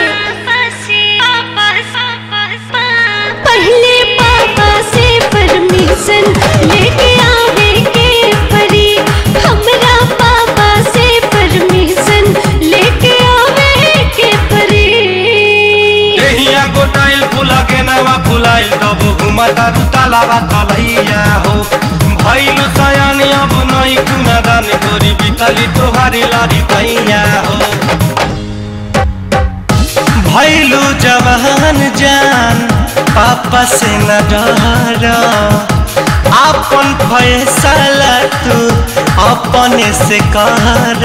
पहले पापा से परमिशन लेके आवे के परी हमरा पापा से परमिशन लेके आवे के परी देहिया गोटाइल फुला के नवा फुलाइल तब घुमता तालाबा तलैया हो भइल सयानी अब नहीं कुना दान गोरी बितली तोहारी लारी तैया हो भइलू जवान जान पापा से न डर आपन फैसला तू अपने से कर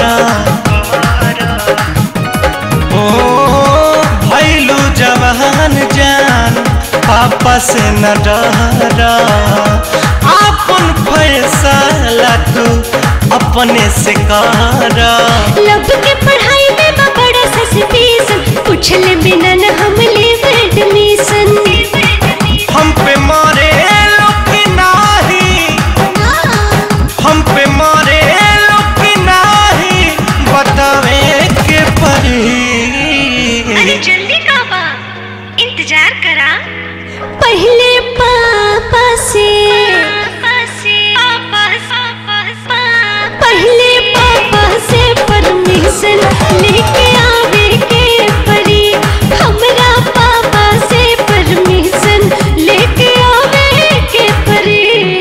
ओ भैलू जवान जान पापा से न डर अपन फैसला तू अपने से कर लब के पढ़ाई में बा बड़ा सस्पेंशन पूछले बिना न हम लेब एडमिशन हम पे मारे लोग नाही हम पे मारे लोग नाही बतावे के परी अरे जल्दी काबा इंतजार करा पहले पापा से पहले पापा से परमिशन लेके आवे के परी हमरा पापा से परमिशन लेके आवे के परी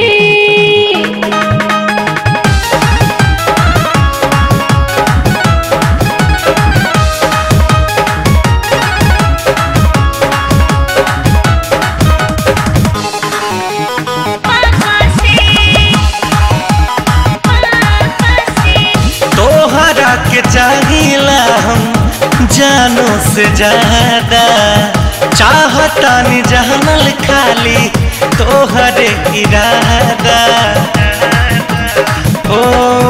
तोहरा के चाहिला हम जानो से ज्यादा चाहता नि जानल खाली तोहरे इरादा ओ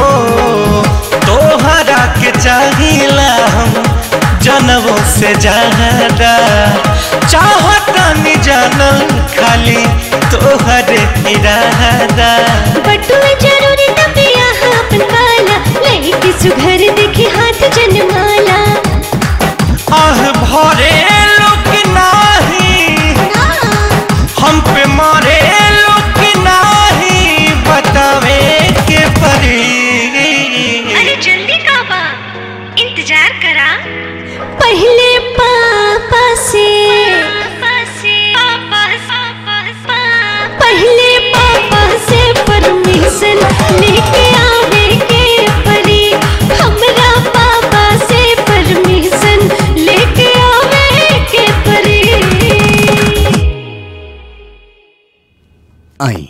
तोहरा के चाहिला हम जनवों से ज्यादा चाहता नि जानल खाली तोहरे इरादा बटुआ जरूरी तबिया अपन वाला लड़की सुघर देखे हाथ जनमाला आह भरे लोग नाही हम पे मारे लोग नाही बतावे के परी अरे जल्दी काबा इंतजार करा पहले पापा से पहले पापा से परमिशन लेके आवे के परी हमरा पापा से परमिशन लेके आवे के परी आई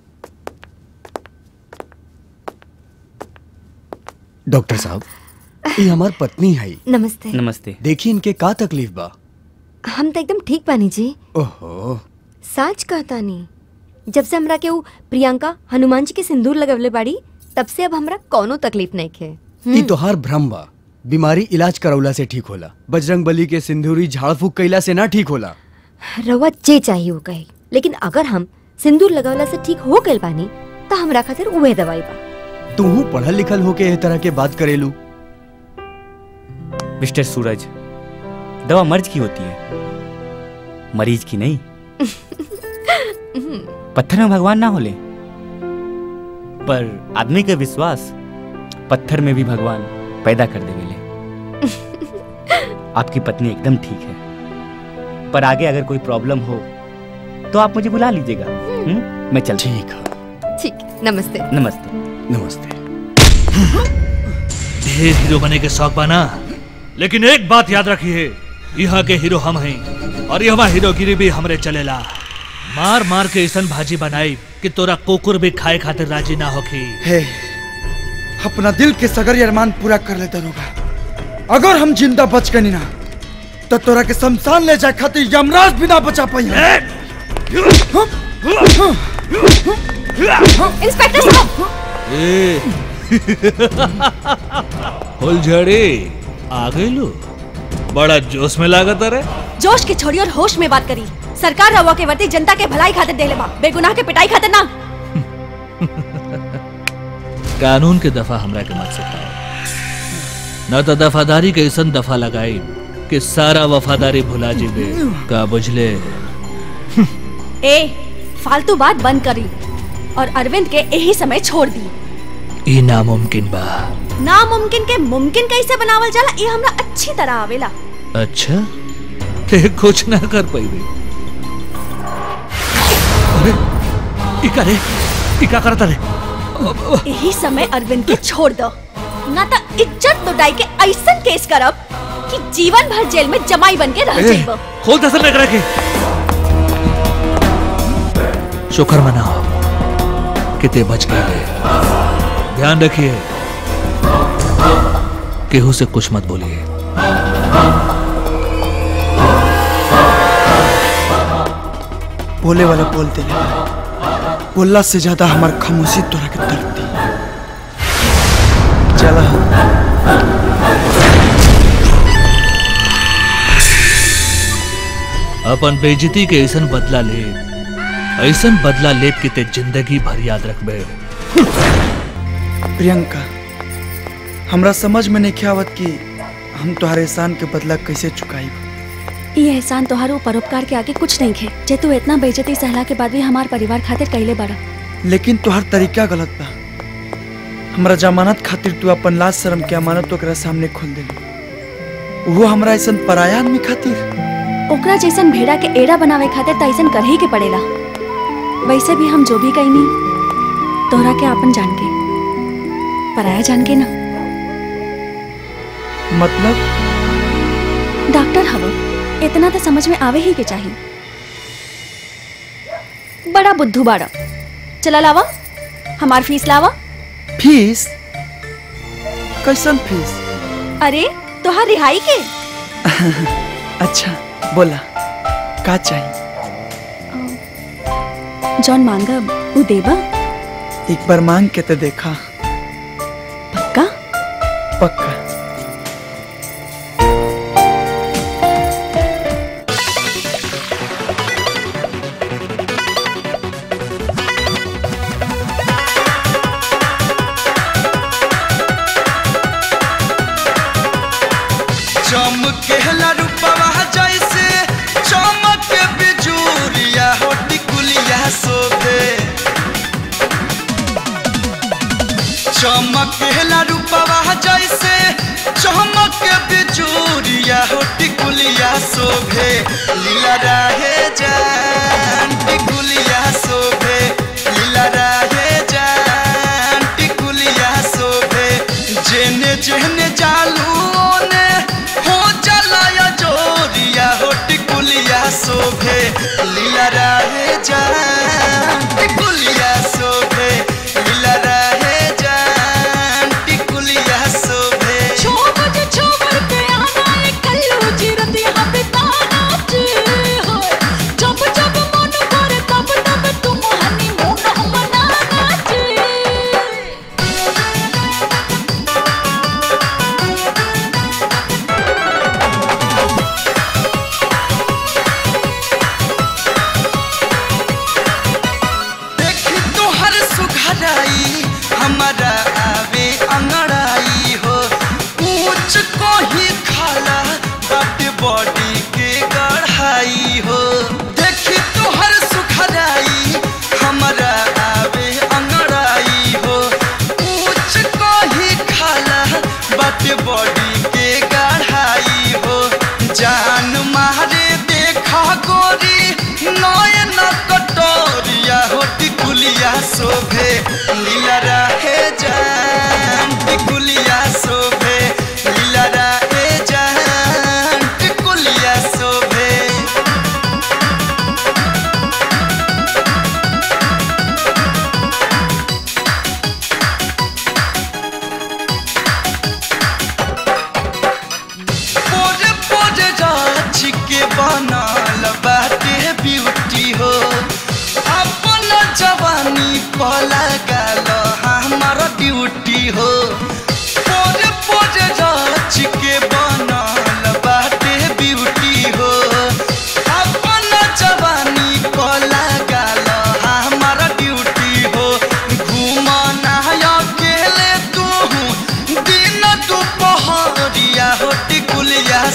डॉक्टर साहब ये हमार पत्नी है नमस्ते नमस्ते देखिए इनके का तकलीफ बा हम तो एकदम ठीक बानी जी ओहो साच कहता नहीं जब से हमरा के ऊ प्रियंका हनुमान जी के सिंदूर लगवले बाड़ी तब से अब हमरा कोनो तकलीफ नहीं खे ई तोहार भ्रम बा बीमारी इलाज करौला से ठीक होला बजरंग बली के सिंदूरी झाड़ फूक कैला से ना ठीक होला रवा जे चाहिए हो गई लेकिन अगर हम सिंदूर लगवला से ठीक हो गइल बानी तो हमरा खातिर उहे दवाई बा तू पढ़ल लिखल होके एह तरह के बात करेलू मिस्टर सूरज दवा मर्ज की होती है मरीज की नहीं पत्थर में भगवान ना होले पर आदमी के विश्वास पत्थर में भी भगवान पैदा कर देवेले आपकी पत्नी एकदम ठीक है पर आगे अगर कोई प्रॉब्लम हो तो आप मुझे बुला लीजिएगा हम्म? मैं चल ठीक ठीक नमस्ते नमस्ते नमस्ते ढेर हीरो बने के शौक बना लेकिन एक बात याद रखिए यहाँ के हीरो हम हैं और यहाँ हीरोगिरी भी हमरे चलेला मार मार के ऐसन भाजी बनाई कि तोरा कुकुर भी खाए खातिर राजी ना होखी हे अपना दिल के सगरी अरमान पूरा कर ले दरोगा अगर हम जिंदा बच गनी ना तो तोरा के शमशान ले जाए खातिर यमराज भी ना बचा पाई इंस्पेक्टर साहब ए फुलझड़ी आ गई लो बड़ा जोश में लागत अरे जोश के छोड़ी और होश में बात करी सरकार रवा के वती जनता के भलाई खातिर देले बा बेगुनाह के पिटाई खातिर ना कानून के दफा हमरा के मत सिखाओ न तो दफादारी के ऐसन दफा लगाई कि सारा वफादारी भुला जीबे का बुझले ए फालतू बात बंद करी और अरविंद के यही समय छोड़ दी ई नामुमकिन बा नामुमकिन के मुमकिन कैसे बनावल जाला ये हमरा अच्छी तरह आवेला अच्छा ते कुछ ना कर पाइबे अरे ई का रे ई का करता रे यही समय अरविंद के छोड़ दो ना तो इज्जत लुटाई के ऐसन केस करब कि जीवन भर जेल में जमाई बन के रह ए, जाइबो खोल दसन में रखे शुक्र मनाओ कि ते बच गए ध्यान रखिए केहू से कुछ मत बोलिए बोले वाला बोलते रहे बोलला से ज्यादा हमार खामोशी तोरा के दर्द दी चला अपन बेइज्जती के ऐसन बदला ले ऐसन बदला ले कि ते जिंदगी भर याद रखबे प्रियंका हमरा समझ में नहीं आवत कि हम तुम्हारे एहसान के बदला कैसे चुकाई ये एहसान तोहारो परोपकार के आगे कुछ नहीं खे जे तू इतना बेइज्जती सहला के बाद भी हमार परिवार खातिर कैले बड़ा लेकिन तुहार तरीका गलत बा हमरा जमानत खातिर तू अपन लाज शर्म के अमानत ओकरा सामने खोल दे वो हमरा ऐसा पराया आदमी खातिर ओकरा जैसन भेड़ा के एड़ा बनावे खातिर त ऐसन कर ही के पड़ेला वैसे भी हम जो भी कहीं तोहरा के आपन जान के पराया जान के ना मतलब डॉक्टर हवो इतना तो समझ में आवे ही के चाहिए बड़ा बुद्धू बाड़ा चला लावा हमार फीस लावा फीस कैसन फीस अरे तोहार रिहाई के अच्छा बोला का चाहिए जॉन मांगब उ देबा एक बार मांग के तो देखा पक्का पक्का चमकेला रूपवा जैसे चमक बिजूरिया हो टिकुलिया शोभे चमकेला रूपवा जैसे चमक बिजूरिया हो टिकुलिया शोभे लीला राहे जान टिकुलिया शोभे लीला राहे जान टिकुलिया शोभे जेने जेने जालू ओने हो चलाया जोरिया हो टिकुलिया शोभे लीला राहे जान टिकुलिया शोभे लीला राहे जान टिकुलिया शोभे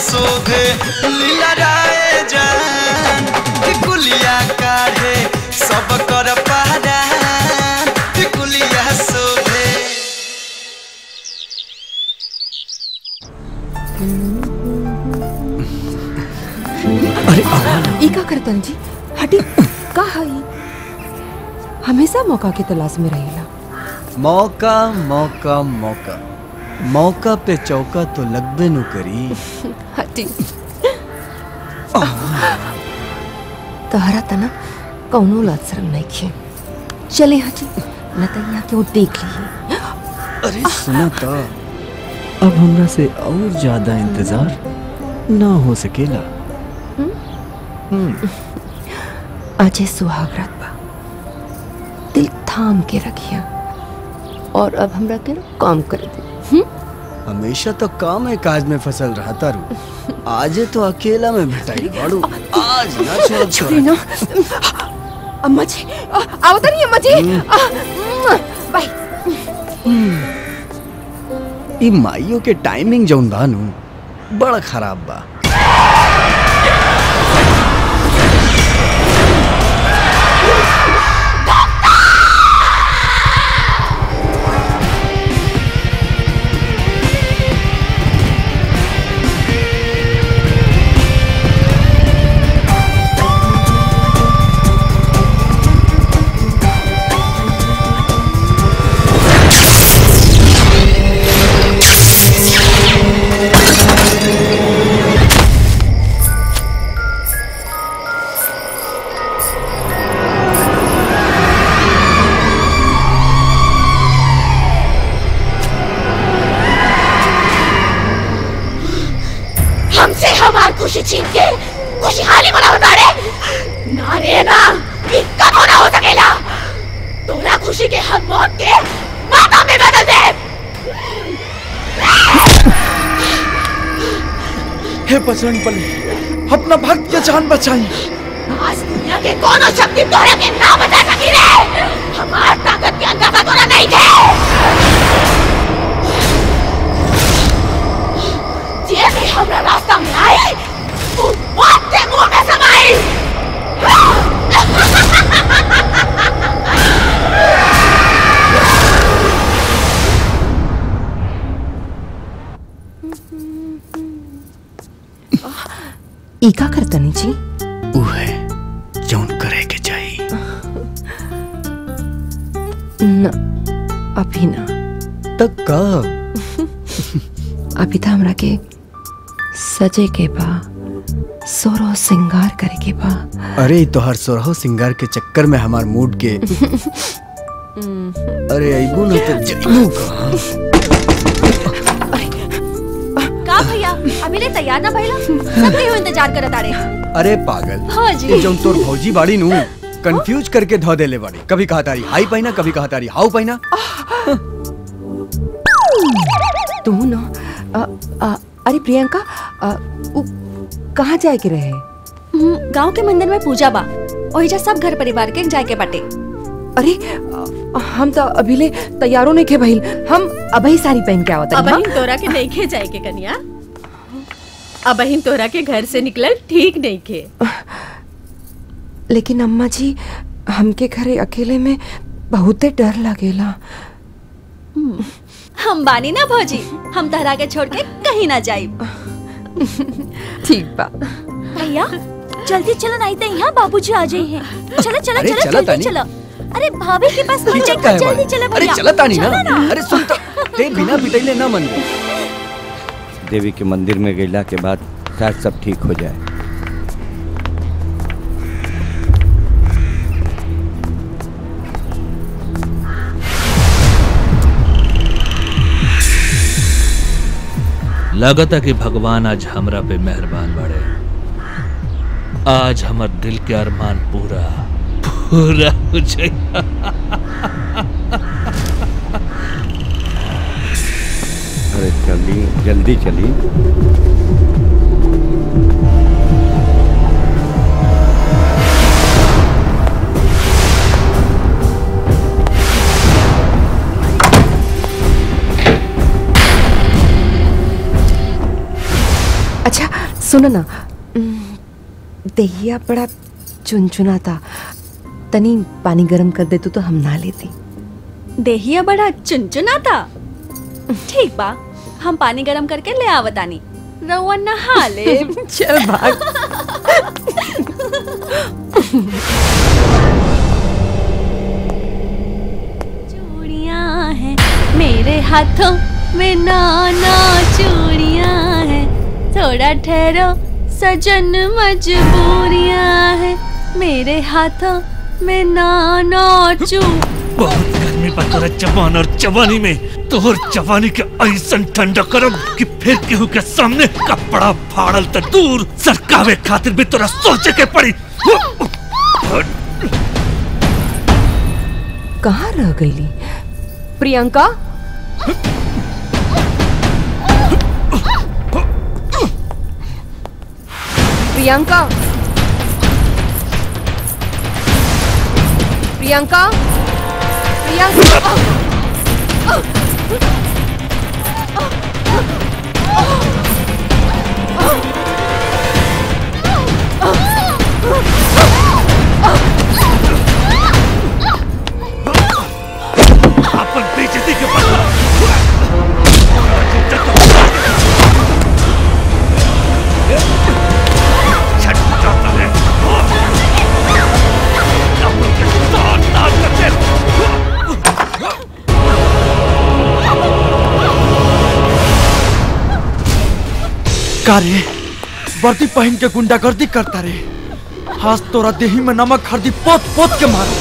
शोभे लीला राय जान टिकुलिया काढ़े सब कर पारा टिकुलिया शोभे अरे ई का करतन जी हटी का हई हमेशा मौका के तलाश में रहेला मौका मौका मौका मौका पे चौका तो लगबे नु करी हटी तोहरा तना कौनो लाज शर्म नहीं खे चले हटी न तो यहाँ के वो देख ली अरे सुना तो अब हमरा से और ज्यादा इंतजार ना हो सकेला अजय सुहागरात बा दिल थाम के रखिया और अब हमरा के ना काम कर दे हम्म? हमेशा तो काम है काज में फसल रहा तारू आज तो अकेला में भेटाई बाड़ू आज ना छोड़ छोड़ी ना अम्मा जी आ- आवत नहीं अम्मा जी आ, मुआ, बाय ई माइयों के टाइमिंग जौन बा नु बड़ा खराब बा हमसे हमार खुशी छीन के खुशहाली मनाओ तारे ना रे ना ये कबो ना हो सकेला तोरा खुशी के हम मौत के माता में बदल दे हे बजरंग बली अपना भक्त के जान बचाई आज दुनिया के कोनो शक्ति तोरा के ना बचा सकी रे हमार ताकत के अंदाजा तोरा नहीं थे जे भी हमरा रास्ता में आए तू मौत के मुंह में समाई ई का करतनी जी ऊ है जौन करे के चाहिए न अभी ना तक कब अभी तो हमरा के सजे के बा सोरो सिंगार करे के बा अरे ई तोहर सोरहो सिंगार के चक्कर में हमार मूड के अरे अइबू न तो जइबू कहाँ का भैया अभी ले तैयार ना भइला सब केहू इंतजार करत आरे अरे पागल भौजी। ये जौन तोर भौजी बाड़ी नु कंफ्यूज करके धो देले बाड़ी कभी कहा तारी हाई पहिना कभी कहा तारी हाउ पहिना तू न अ, अ, अरे प्रियंका अ, उ कहाँ जाए के रहे गांव के मंदिर में पूजा बा ओहिजा सब घर परिवार के जाए के बाटे अरे अ, हम तो अभी ले तैयारों नहीं खे भइल हम अबही साड़ी पहन के आवत अबहिन तोरा के नहीं खे जाए के कन्या अबहिन तोरा के घर से निकलल ठीक नहीं खे लेकिन अम्मा जी हमके घरे अकेले में बहुते डर लगेला हम बानी ना भौजी हम तहरा के छोड़ के कहीं ना जाइब ठीक बा भैया जल्दी चलो नहीं तो यहाँ बाबूजी आ जाए हैं चलो चलो अरे चलो चला जल्दी तानी। चलो अरे भाभी के पास फोन खींचत चेक काहे जल्दी बाड़ी? चलो अरे भैया चला तानी चलो ना अरे सुन तो ते बिना पिटैले ना मन देवी के मंदिर में गईला के बाद शायद सब ठीक हो जाए लगता कि भगवान आज हमरा पे मेहरबान बड़े आज हमर दिल के अरमान पूरा पूरा हो जाएगा अरे जल्दी जल्दी चली अच्छा सुनो ना उम, दहिया बड़ा चुनचुना था तनी पानी गरम कर दे तू तो हम ना लेती देहिया बड़ा चुनचुना था ठीक बा हम पानी गरम करके ले आवतानी रउआ नहा ले चल भाग चूड़ियां हैं मेरे हाथों में नाना चूड़ियां हैं थोड़ा ठहरो सजन मजबूरियां हैं मेरे हाथों में नाना चू बहुत गर्मी बा तोरा जवान और जवानी में तोहर जवानी के ऐसन ठंडा करब कि फिर केहू के सामने कपड़ा फाड़ल त दूर सरकावे खातिर भी तोरा सोचे के पड़ी कहाँ रह गईली प्रियंका प्रियंका प्रियंका प्रियंका अपन बेइज्जती के बदला छट जाता है का रे वर्दी पहन के गुंडागर्दी करता रे हाथ तोरा देही में नमक हल्दी पोत पोत के मारो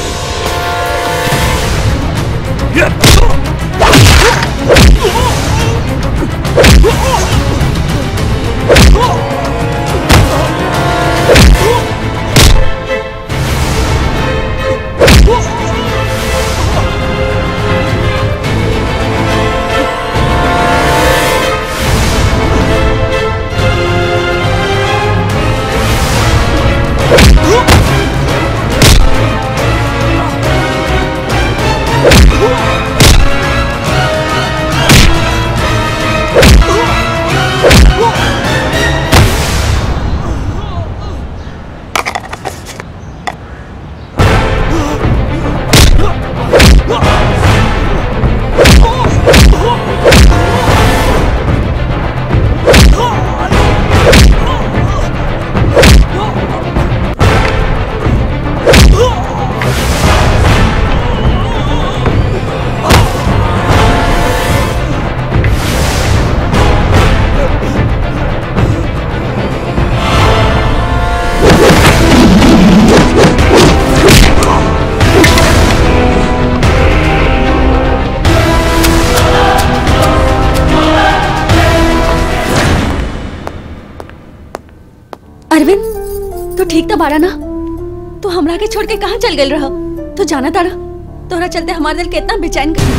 अरविंद तू ठीक तो बारा ना तू हमरा के छोड़ के कहाँ चल गई रह तू जाना तारा तोरा चलते हमारा दिल कितना बेचैन कर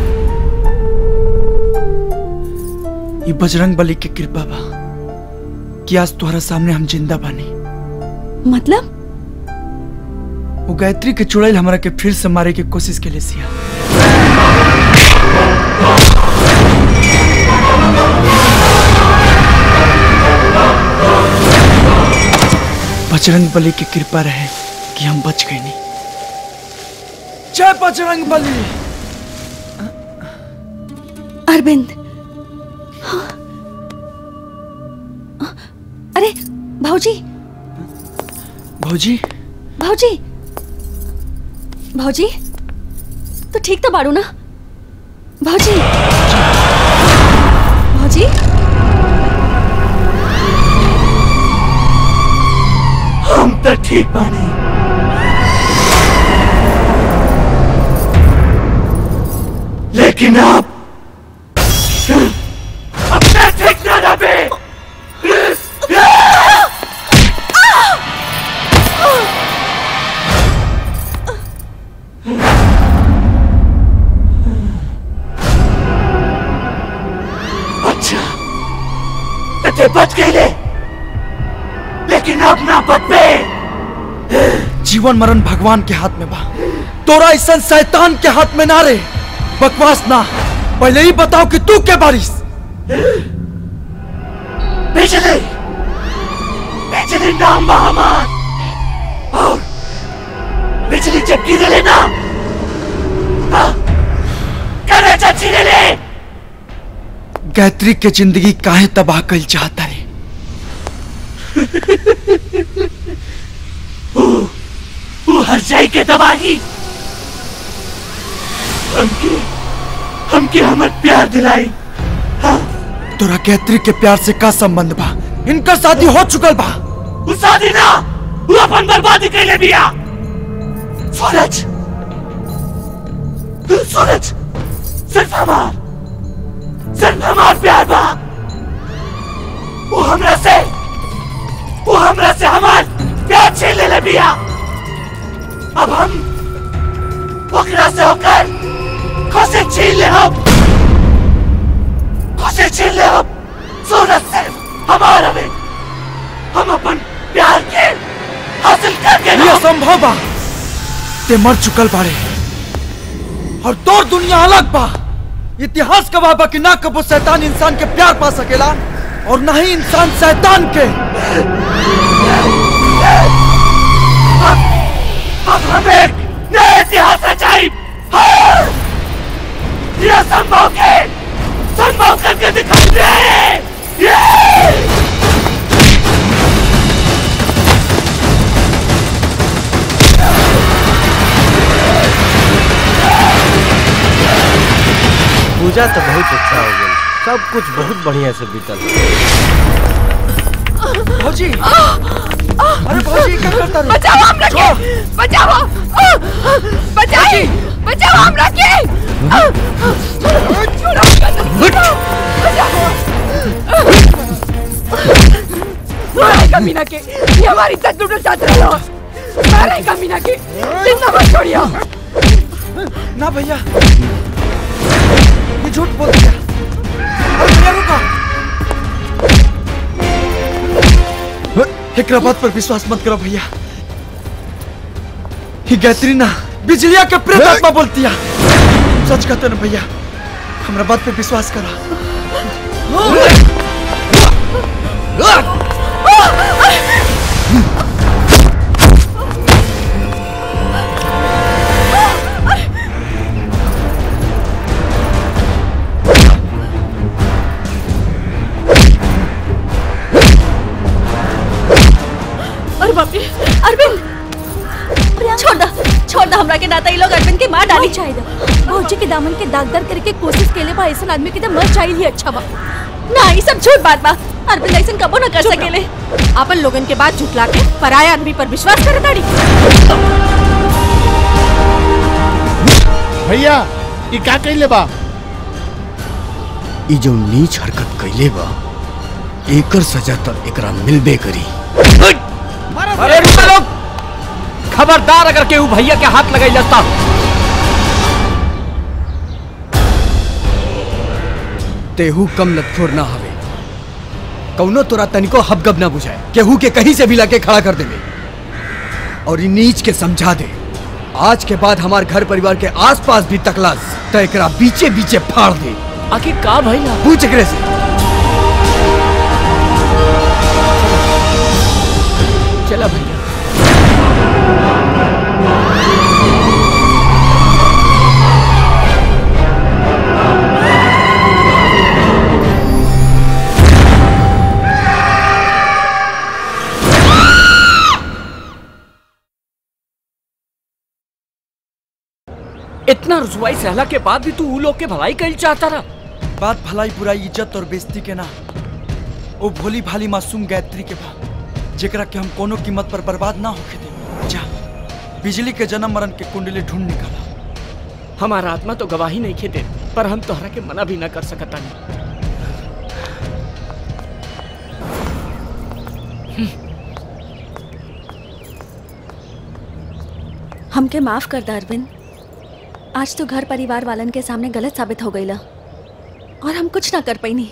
ये बजरंग बली के कृपा बा कि आज तुम्हारा सामने हम जिंदा बानी मतलब वो गायत्री के चुड़ैल हमरा के फिर से मारे की कोशिश के लिए सिया बजरंग बली की कृपा रहे कि हम बच गए नहीं जय बजरंग बली अरविंद हाँ। अरे भाऊजी भौजी भाऊजी भाऊजी तो ठीक तो बाड़ू ना भाऊजी भाऊजी हम तो ठीक बानी लेकिन आप अपने ठीक ना रहे अच्छा तो ते बच गए ले। लेकिन अब ना बच पे जीवन मरण भगवान के हाथ में बा तोरा ऐसा शैतान के हाथ में ना रे बकवास ना पहले ही बताओ कि तू के बारिश बिजली बिजली नाम बा हमार और बिजली जब गिरले ना हाँ, कलेजा छीने ले गायत्री के जिंदगी काहे तबाह कल चाहता रे वो हर जाई के दबाई हमके हमके हमर प्यार दिलाई तोरा गायत्री के प्यार से का संबंध बा इनका शादी हो चुकल बा वो शादी ना वो अपन बर्बादी कैले बिया सूरज सूरज सिर्फ हमार सिर्फ हमार प्यार बा वो हमरा से वो हमरा से हमार प्यार छीन ले बिया अब हम ओकरा से होकर खुशी छीन ले हम खुशी छीन ले हम सूरज सिर्फ हमारा में हम अपन प्यार के हासिल करके ये संभव बा ते मर चुकल बाड़े और तोर दुनिया अलग बा इतिहास गवाह बा कि ना कबो शैतान इंसान के प्यार पा सकेला और ना ही इंसान शैतान के अब हमें नया इतिहास रचाई हाँ! ये संभव के संभव करके दिखाई दे ये! पूजा तो बहुत अच्छा हो गई सब कुछ बहुत बढ़िया से बीतल भौजी अरे भौजी क्या करता रे बचाओ हमरा के बचाओ बचाई बचाओ हमरा के मारे कमीना के ये हमारी इज्जत लूटना चाहते रहो मारे कमीना के जिंदा मत छोड़ियो ना भैया ये झूठ बोल दिया अरे भैया रुका एकरा बात पर विश्वास मत करो भैया ही गायत्री ना बिजलिया के प्रेत आत्मा बोलती है सच कहते ना भैया हमरा बात पे विश्वास करा अरे बाप रे अरविंद छोड़ दो छोड़ दो हमरा के नाता ये लोग अरविंद के मार डाली चाहिए भौजी के दामन के दागदार करे के कोशिश केले बा ऐसा आदमी के तो मर चाहिए ही अच्छा बा ना ये सब झूठ बात बा अरविंद ऐसा कबो ना कर सकेले अपन लोगन के बात झुटला के पराया आदमी पर विश्वास करे ताड़ी भैया ई का कइले बा ई जो नीच हरकत कैले बा एकर सजा तो एकरा मिलबे करी अरे रुको लोग खबरदार अगर केहू भैया के हाथ लगाई लगता तेहू कम लतखोर ना हवे कौनो तोरा तनिको हबगब ना बुझाए केहू के कहीं से भी लाके खड़ा कर देवे और ई नीच के समझा दे आज के बाद हमार घर परिवार के आसपास भी तकलास तो एकरा बीचे बीचे फाड़ दे आखिर का भइला पूछ एकरे से चला भैया इतना रसवाई सहला के बाद भी तू उ लोग के भलाई कल चाहता रहा बात भलाई बुराई इज्जत और बेइज्जती के ना ओ भोली भाली मासूम गायत्री के बा जेकरा के हम कोनो कीमत पर बर्बाद ना होके दे जा बिजली के जन्म मरण के कुंडली ढूंढ निकाला हमारा आत्मा तो गवाही नहीं खेते पर हम तोहरा के मना भी ना कर सकता नहीं हमके माफ कर द अरविंद आज तो घर परिवार वालन के सामने गलत साबित हो गई और हम कुछ ना कर पैनी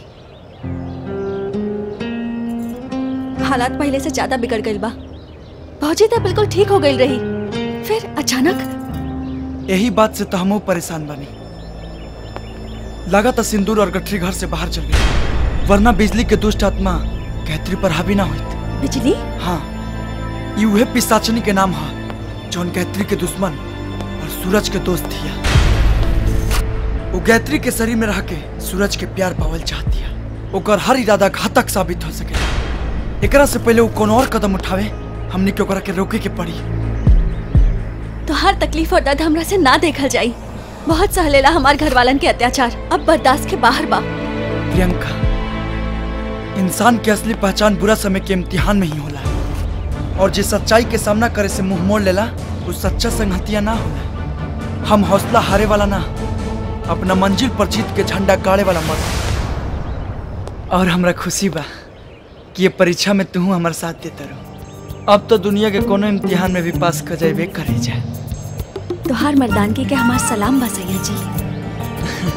हालात पहले से ज्यादा बिगड़ गई बा भौजी तो बिल्कुल ठीक हो गई रही फिर अचानक यही बात से तो हमो परेशान बनी लगा था सिंदूर और गठरी घर से बाहर चल गई वरना बिजली के दुष्ट आत्मा गायत्री पर हावी ना हुई बिजली हाँ ये उहे पिसाचनी के नाम है जौन गायत्री के दुश्मन और सूरज के दोस्त थिया वो गायत्री के शरीर में रह के सूरज के प्यार पावल चाहती है ओकर हर इरादा घातक साबित हो सके एकरा से पहले वो कोनो और कदम उठावे हमने के ओकरा के रोके के पड़ी तो हर तकलीफ और दर्द हमरा से ना देखल जाई बहुत सहलेला हमार घर वालन के अत्याचार अब बर्दाश्त के बाहर बा प्रियंका इंसान की असली पहचान बुरा समय के इम्तिहान में ही होला और जे सच्चाई के सामना करे से मुंह मोड़ लेला वो सच्चा संगतिया ना होला हम हौसला हारे वाला ना अपना मंजिल पर जीत के झंडा गाड़े वाला मर्द और हमरा खुशी बा कि ये परीक्षा में तू हमारे साथ देता रहो अब तो दुनिया के कोनो इम्तिहान में भी पास कर जाए करे जाए तोहार मर्दानगी के हमार सलाम बा सैया जी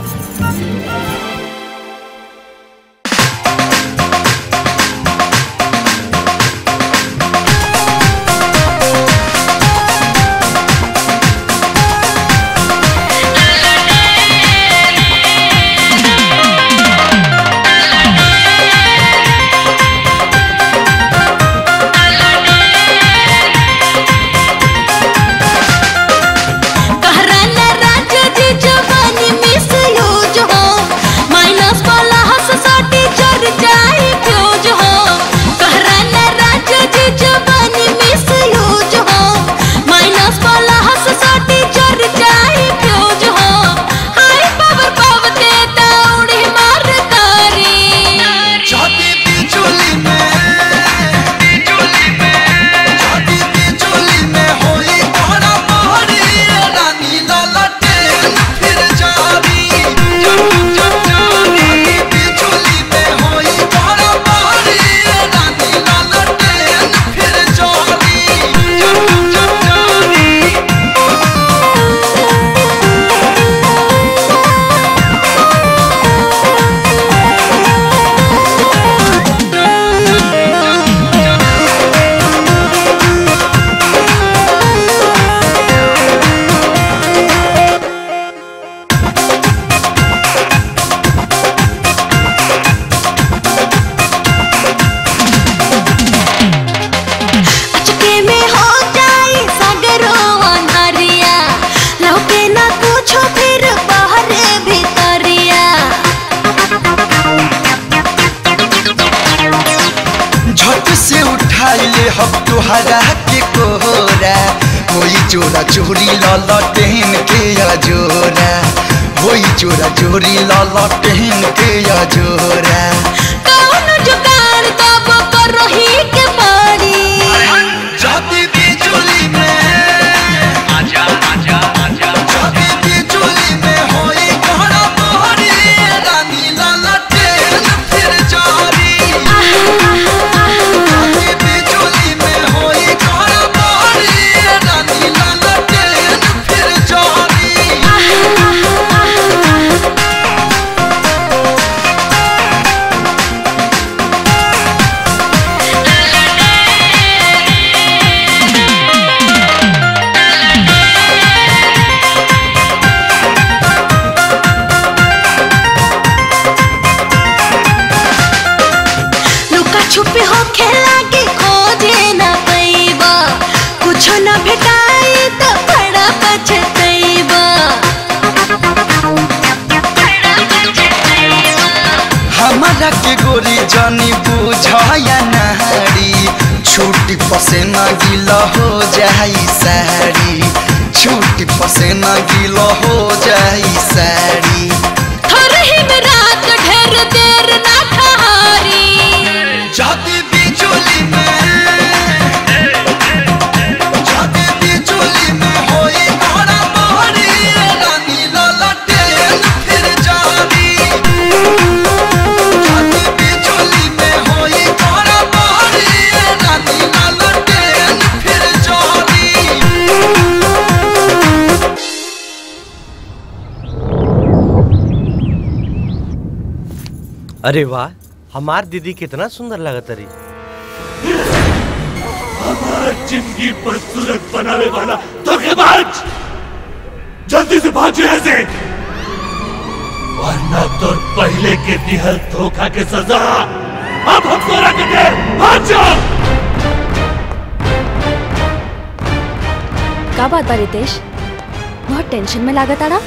कहराना राजा जी जवानी मिस यूज हो माइनस वाला हंस साटी चढ़ जाए फ्यूज हो कहराना राजा जी जवानी मिस यूज हो माइनस वाला हंस साटी चढ़ जाए फ्यूज हो हाय पावर पावते दौड़ी मार तारी जाती बिजुली में बिजुली में जाती बिजुली में होई बड़ा मारी रानी ललटे फिर जारी जब जब जारी बिजुली में होई बड़ा मारी रानी ललटे फिर जारी जब जब जारी अचके में हो जाए सागरो अंधारिया लौके ना कुछो फिर बाहर भीतरिया झट से उठाई ले हम तुहरा के कोहरा होई चोरा चोरी ललटेन के अजोरा होई चोरा चोरी ललटेन के अजोरा कौन जुगाड़ तब करो ही के मारी जाती बिजुली में आजा आजा आजा जाती बिजुली में होई बड़ा मारी रानी ललटेन फिर जारी जाती बिजुली में होई बड़ा मारी रानी ललटेन फिर जारी लुका छुपी हो खेला के खोजे न पैबा कुछ न भेटाई तो बड़ा पछतैबा हमारा के गोरी जानी बुझाया नहरी छूटी पसेना गीला हो जाई साड़ी छूटी पसेना गीला हो जाई साड़ी थोड़े ही में रात ढेर देर ना ठहरी जाती बिजुली में जाती बिजुली में होई बड़ा मारी रानी ललटेन फिर जारी जाती बिजुली में होई बड़ा मारी रानी ललटेन फिर जारी अरे वाह हमार दीदी कितना सुंदर लगत रही हमार जिंदगी पर सूरत बनाने वाला धोखेबाज जल्दी से भाग यहाँ से वरना तो पहले के दिहल धोखा के सजा अब हम तोरा के दे हाथ छोड़ का बात बा रितेश बहुत टेंशन में लागत आड़ा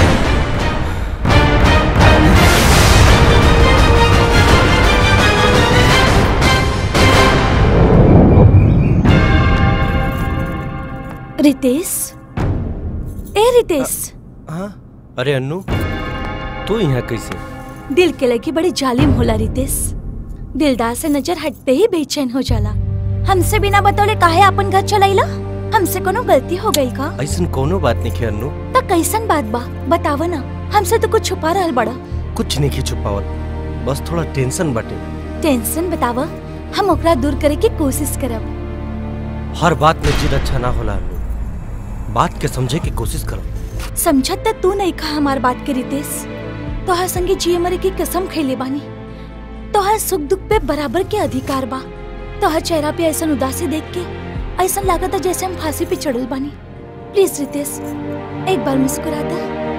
रितेश ए रितेश हाँ अरे अन्नू तू यहाँ कैसे दिल के लगी बड़ी जालिम होला रितेश दिलदार से नजर हटते ही बेचैन हो जाला हमसे बिना बतौले काहे अपन घर चलाइला हमसे कोनो गलती हो गई का ऐसा कोनो बात नहीं है अन्नू त कैसन बात बा बताव ना हमसे तो कुछ छुपा रहल बड़ा कुछ नहीं छुपावल बस थोड़ा टेंशन बाटे टेंशन बताव हम ओकरा दूर करे की कोशिश करब हर बात में जिद अच्छा ना होला अन्नू बात के समझे की कोशिश करो समझत त तू नहीं कहा हमार बात के रितेश तोहर संगे जिए मरे की कसम खैले बानी तोहर सुख दुख पे बराबर के अधिकार बा तोहर चेहरा पे ऐसा उदासी देख के ऐसा लागत जैसे हम फांसी पे चढ़ल बानी प्लीज रितेश एक बार मुस्कुरा दे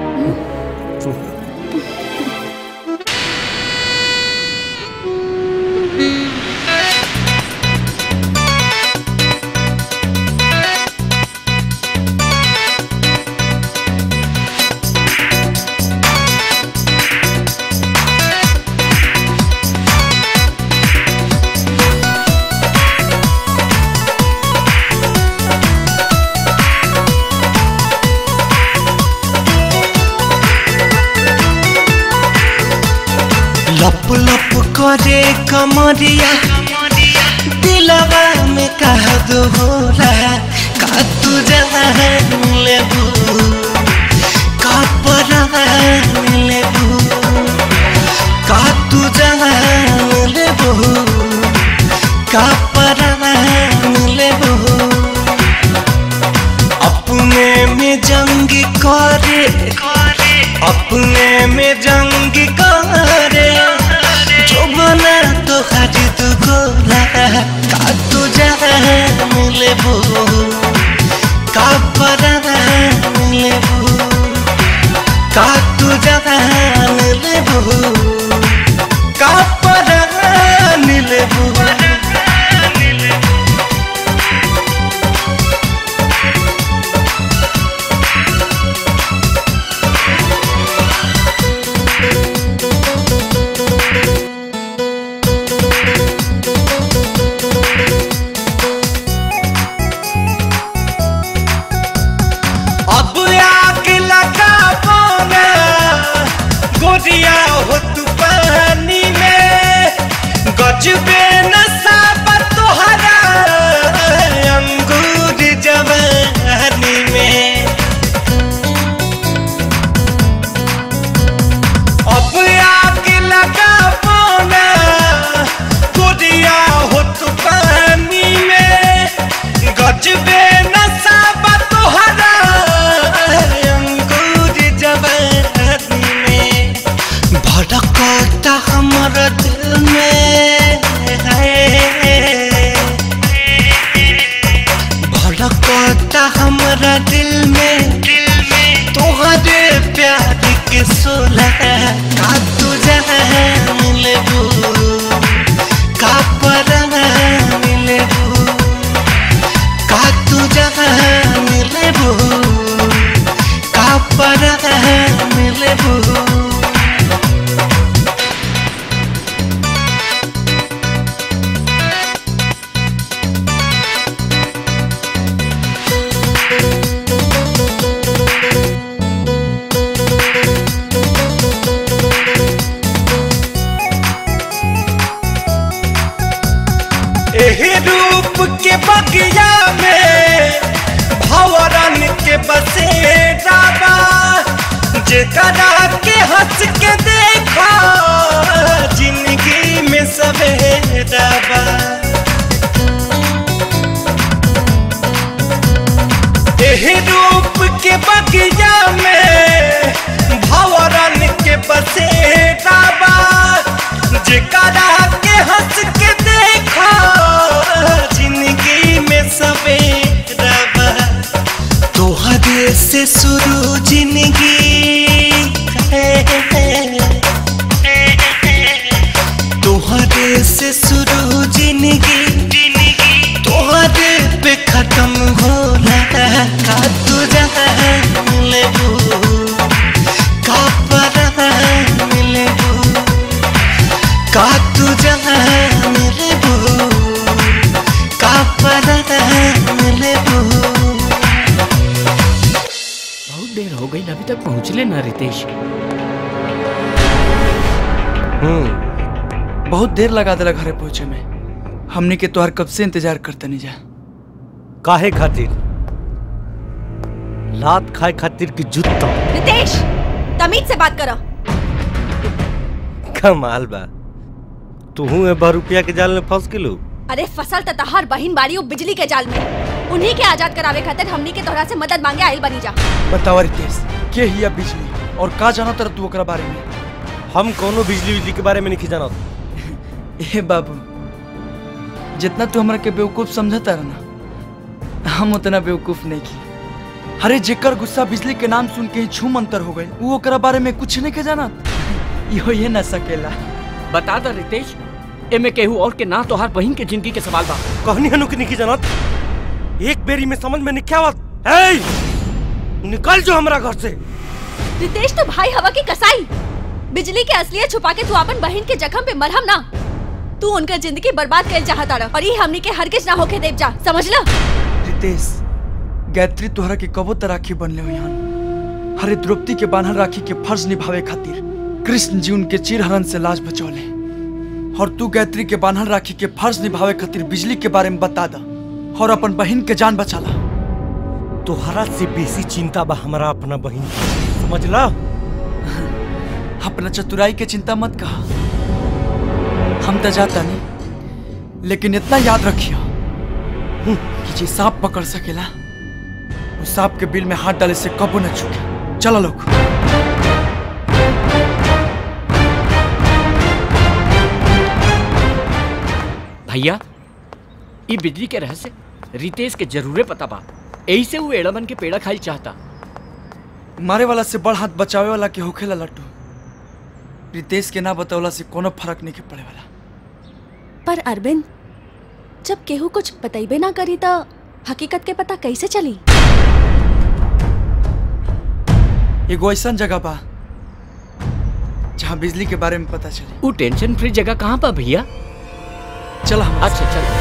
लप लप करे कमरिया दिलवा में कह दो होला का तू जान लेबू का परान लेबू का तू जान लेबू का परान लेबू अपने में जंग करे अपने में जंग करे जो बना तो खरीद गोला का तू जान लेबू का परान लेबू का तू जान लेबू का परान लेबू अब आग लगा पाना गोरिया हो तू पानी में गजबे नशा बा तोहरा अंगूर जवानी में अब आग लगा पाना गोरिया हो तू पानी में गजबे नशा बा तोहरा अंगूर जवानी में भड़कता हमर दिल में है भड़कता हमरा दिल में तोहरे प्यार के सोला का तू जान लेबू का परान लेबू का तू जान लेबू का परान लेबू एही रूप के बगिया में भवरन के बसेरा बा जेकरा के हंस के देखा जिंदगी में सवेरा बा एही रूप के बगिया में भवरन के बसेरा बा जेकरा के हंस के देखा जिंदगी में सवेरा बा तोहरे से शुरू जिंदगी है तोहरे से का तू जान लेबू का परान लेबू बहुत देर हो गई अभी तक पहुँचले ना रितेश हम्म बहुत देर लगा दिला घरे पहुंचे में हमने के तोहर कब से इंतजार करते नहीं जा काहे खातिर लात खाए खातिर की जुत्ता रितेश तमीज से बात करो कमाल बा तू ए बा रुपया के जाल में फंस गेलू अरे फसल त तहार बहिन बाड़ी उ बिजली के जाल में उन्हीं के आजाद करावे खातिर हमनी के तोहरा से मदद मांगे आइल बनी जा बतावा रितेश के हिया बिजली और का जाना तर तू ओकरा बारे में हम कोनो बिजली बिजली के बारे में नहीं जानत ए बाबू जितना तू हमरा के बेवकूफ समझता रहा ना हम उतना बेवकूफ नहीं की अरे जेकर गुस्सा बिजली के नाम सुन के ही छूम अंतर हो गई वो ओकरा बारे में कुछ नहीं के जाना इहो ये ना सकेला बता दा रितेश एमे केहू और के ना तोहार बहिन के जिंदगी के सवाल बा कहनी हनु की नहीं जानत एक बेरी में समझ में नहीं क्या आवत ए निकल जो हमरा घर से रितेश तो भाई हवा की कसाई बिजली के असलियत छुपा के तू अपन बहन के जख्म पे मरहम ना तू उनका जिंदगी बर्बाद कर चाहता रह और ये हमनी के हरगिज ना होके देव जा समझ ला रितेश गायत्री तोहरा के कबो त राखी बनले हो यहाँ हरे द्रौपदी के बान्हल राखी के फर्ज निभावे खातिर कृष्ण जी उनके चिरहरण से लाज बचौले और तू गायत्री के बान्हल राखी के फर्ज निभावे खातिर बिजली के बारे में बता दा और अपन बहन के जान बचाला तोहरा से बेसी चिंता बा हमरा अपना बहन की। समझ ला अपना चतुराई के चिंता मत कहा हम तो जाता नहीं लेकिन इतना याद रखियो कि जे सांप पकड़ सकेला वो सांप के बिल में हाथ डाले से कबो न चुके चलो लोग भैया ई बिजली के रहस्य रितेश के जरूरे पता बा यही से वो एड़मन के पेड़ा खाई चाहता मारे वाला से बड़ हाथ बचावे वाला के होखेला लट्टू रितेश के ना बतौला से कोनो फर्क नहीं के पड़े वाला पर अरविंद जब केहू कुछ बतैबे ना करी तो हकीकत के पता कैसे चली एगो ऐसा जगह बा जहाँ बिजली के बारे में पता चले वो टेंशन फ्री जगह कहाँ पा भैया चला अच्छा चल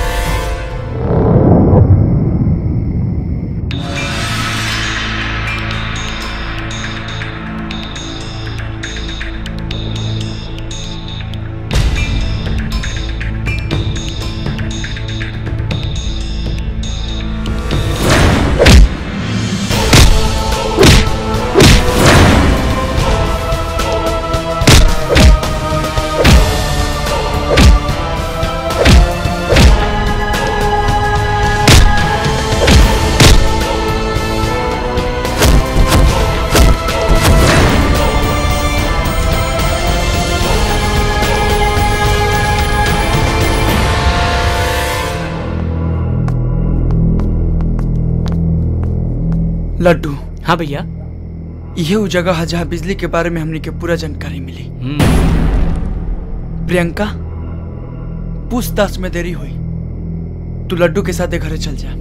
लड्डू हाँ भैया यह वो जगह है जहाँ बिजली के बारे में हमने के पूरा जानकारी मिली प्रियंका पूछताछ में देरी हुई तू लड्डू के साथ घरे चल जा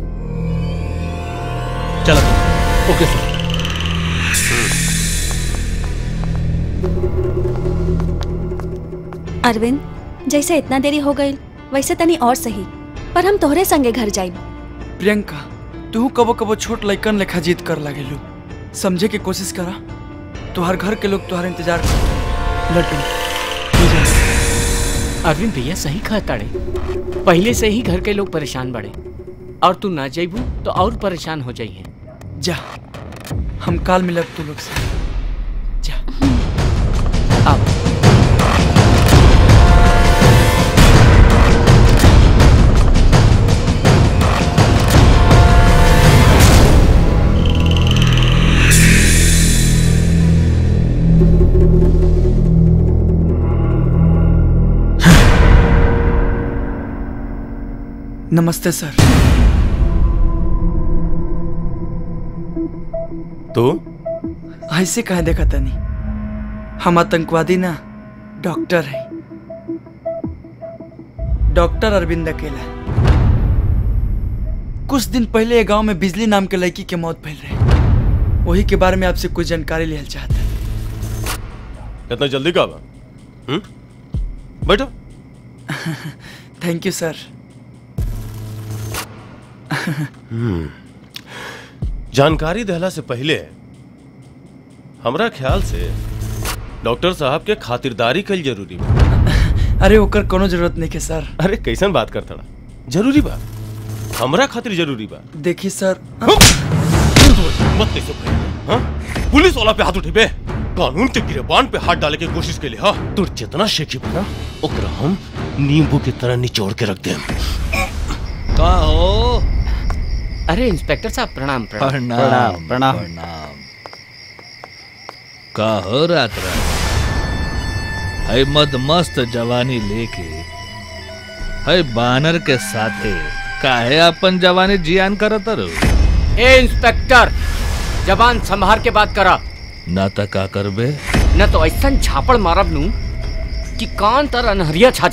चलो ओके सर अरविंद जैसे इतना देरी हो गई वैसे तनी और सही पर हम तोहरे संगे घर जाइब प्रियंका तू कबो कबो छोट लइकन लेखा जीत कर लगेलू समझे के कोशिश करा तुहार घर के लोग तुहार इंतजार कर लड्डू तू जा। अरविंद भैया सही कहताड़े पहले से ही घर के लोग परेशान बड़े और तू ना जाइबू तो और परेशान हो जाइए जा हम काल मिलब तू लोग से जा अब नमस्ते सर तो ऐसे कहा देखा तनी हम आतंकवादी ना डॉक्टर है डॉक्टर अरविंद अकेला कुछ दिन पहले ये गांव में बिजली नाम के लड़की के मौत फैल रहे वही के बारे में आपसे कुछ जानकारी लेना चाहता इतना जल्दी का बा हम्म? बैठो थैंक यू सर हम्म। जानकारी देहला से पहले हमरा ख्याल से डॉक्टर साहब के खातिरदारी कल जरूरी बा अरे ओकर कोनो जरूरत नहीं के सर अरे कैसन बात करता जरूरी बा हमरा खातिर जरूरी बा देखिए सर मत कैसे भाई हाँ? पुलिस वाला पे हाथ उठेबे कानून के गिरेबान पे हाथ डाले के कोशिश के लिए हाँ तोर जितना शेखी बना ओकरा हम नींबू की तरह निचोड़ के रख देम का हो अरे इंस्पेक्टर साहब प्रणाम प्रणाम प्रणाम प्रणाम का हो रात रात है मद मस्त जवानी लेके है बानर के साथे काहे अपन जवानी जियान करत रहो ए इंस्पेक्टर जबान संभार के बात करा ना त का करबे न तो ऐसा झापड़ मारब नू कि कान तर अनहरिया छा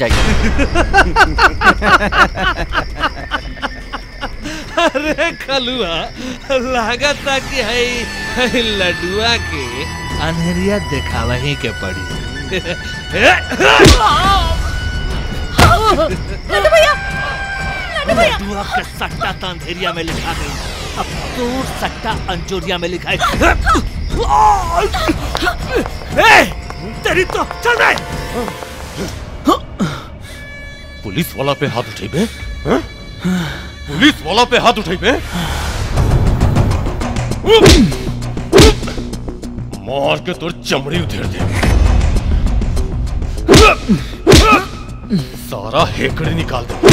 अरे खलुआ लागत कि है, है लडुआ के अनहरिया देखावा ही के पड़ी लड्डू भैया लड्डू भैया लड्डुआ के सट्टा तो अंधेरिया में लिखा गई अब दूर सट्टा अंजोरिया में लिखा है ए, तेरी तो चल रहे पुलिस वाला पे हाथ उठेबे हाँ? पुलिस वाला पे हाथ उठेबे मार के तोर चमड़ी उधेड़ दे सारा हेकड़े निकाल दे